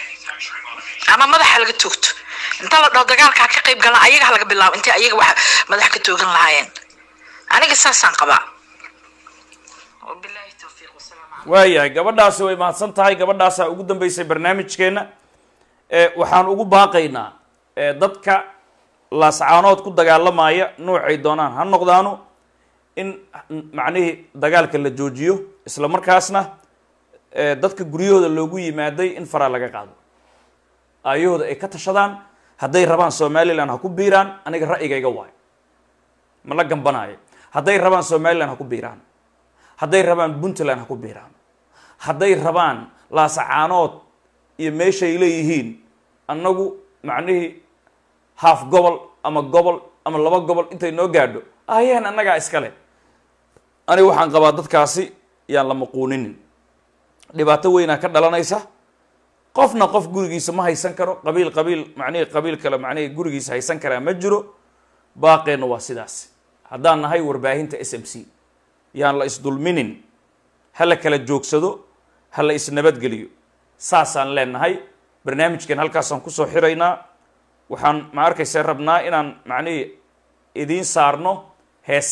S12: ama madaxa laga toogto inta la dhaho dagaalka ha ka qayb galaan ayaga ha laga bilaabo intay ayaga wax madax ka toogan lahaayeen aniga saasaan qabaa wabilaahi towfiiq wasalaamu calaykum
S2: waayahay gabadhaasi way mahadsan tahay gabadhaasaa ugu dambeysay barnaamijkeenna ee waxaan ugu baaqaynaa ee dadka laascaanood ku dagaalamaya noocay doonaan ha noqdaano in macnihii dagaalka la joojiyo isla markaasna ee dadka guryahooda loogu yimaaday in faraa laga qaado aayahooda ay ka tashadaan hadday rabaan somalilan ha ku biiraan aniga ra'yigayga waayo ma la gambanaayo hadday rabaan somalilan ha ku biiraan hadday rabaan puntland ha ku biiraan hadday rabaan laasacaanood iyo meeshay leeyihiin annagu macnihii haaf gobol ama gobol ama laba gobol intay noo gaadho ayeen annagaa iskale aniga waxaan qabaa dadkaasi yaan la maquuninin dhibaato weynaa ka dhalanaysa qofna qof gurigiisa ma haysan karo qabiil qabiil macnihii qabiil kale macnihii gurigiisa haysan karaa ma jiro baaqeenna waa sidaas haddaan nahay warbaahinta s m c yaan la isdulminin ha la kala joogsado ha la isnabadgeliyo saasaan leenahay barnaamijkan halkaasaan kusoo xiraynaa waxaan ma arkaysa rabnaa inaan macnihii idiin saarno hees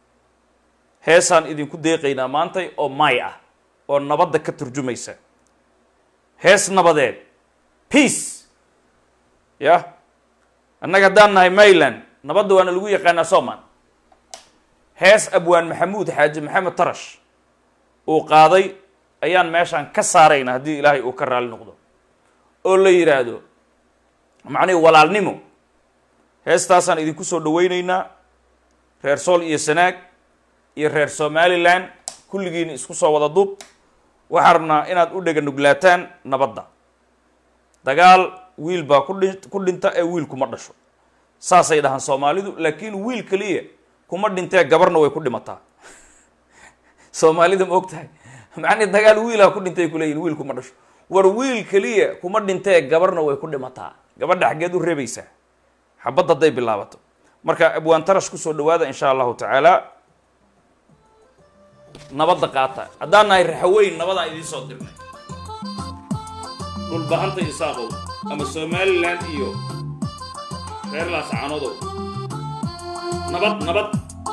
S2: heesaan idinku deeqaynaa maantay oo maay ah oo nabadda ka turjumaysa hees nabadeed peace ya annaga haddaan nahay mayland nabadda waana lagu yaqaanaa sooman hees abwaan maxamuud xaaji maxamed tarash uu qaaday ayaan meeshaan ka saarayna haddii ilaahay uu ka raali noqdo oo la yidhaahdo macnihi walaalnimo heestaasaan idinku soo dhawaynaynaa reer sool iyo sanaag iyo reer somalilan kulligiina isku soo wada duub waxaan rabnaa inaad u dhega nuglaataan nabadda dagaal wiil baa ku dhi ku dhinta ee wiil kuma dhasho saasay dhahaan soomaalidu laakiin wiil keliya kuma dhintee gabarna way ku dhimataa soomaalida ma og tahay macnii dagaal wiilaa ku dhintay kuleeyihin wiil kuma dhasho war wiil keliya kuma dhintee gabarna way ku dhimataa gabadha xaggeed u reebaysaa xabadda hadday bilaabato marka abwaan tarash kusoo dhawaada insha allahu tacaala nabadda qaata haddaan nahay raxaweyn nabadaan idiin soo dirnay dhulbahanta isaaqow ama somalilan iyo reer laascaanodow nabad nabad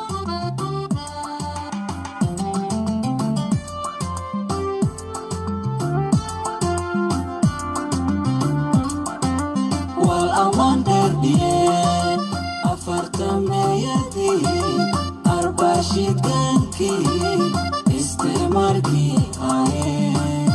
S13: wal aman dherdhiyeen afartameeyadii arbashidgankii istimarkii hayeen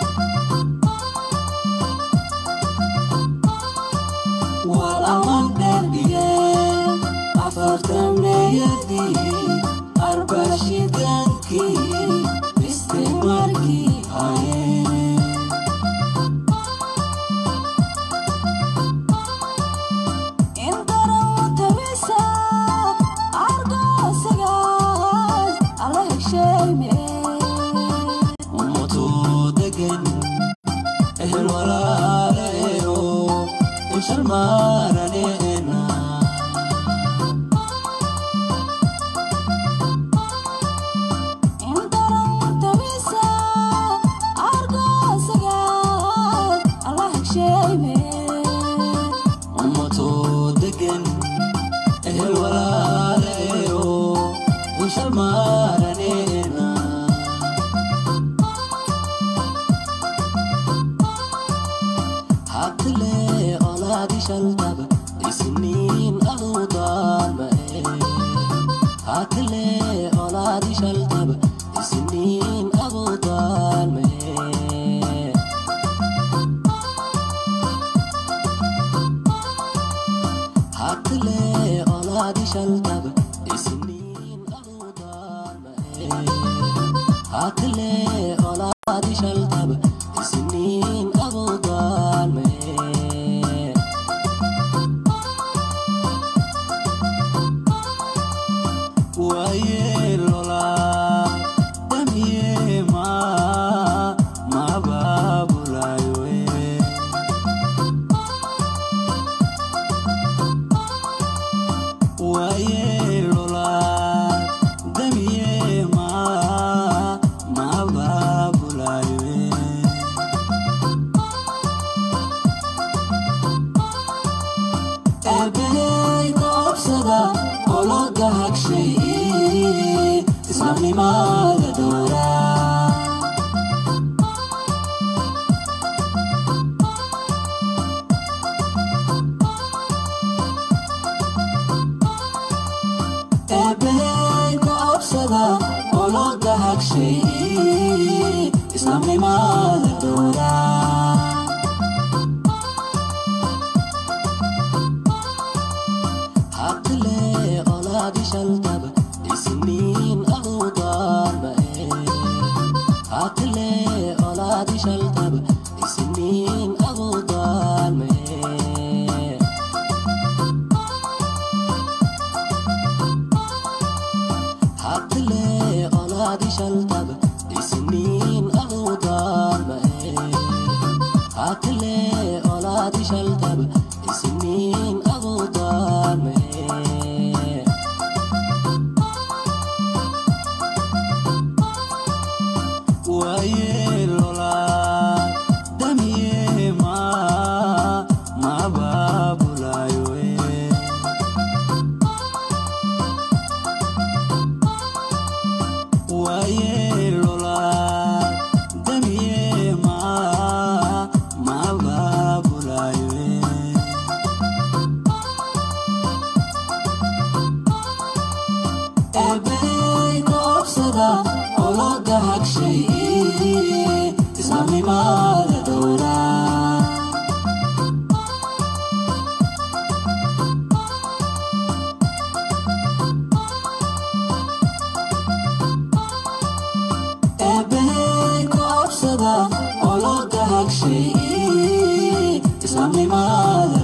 S13: wal aman dherdhiyeen afartameeyadii arbashidgankii istimarkii hayeen ummadoo degan ehel walaalaeyo inshalmaaraneena ummadoo degan ehel walaalaeyo inshalmaaraneena hakle olaadi shaltaba isniin aduu daalmae hakle olaadi shaltaba isniin aduu daalmae hakle olaadi shaltaba isniin aduu daalmae hakle olaadi shaltaba isniin aduu daalmae waye lola damiye ma mababulayoe waye lola damiye ma mababulayoe eebey koobsada ologa hagshay islaamnimada dhowra eebey koobsada ologa hagshay islaamnimada dhowra hakle olaadi shaltaba isniin aduu daalmae hakle olaadi shaltaba isniin aduu daalmae hakle olaadi shaltaba isniin aduu daalmae hakle olaadi shaltaba isniin aduu daalmae waye lola damiye ma mababulayoe waye lola damiye ma mababulayoe obsada oo loo dahagshay islaamnimada dhowraa eebbahey ku obsada oo loo dahagshay islaamnimada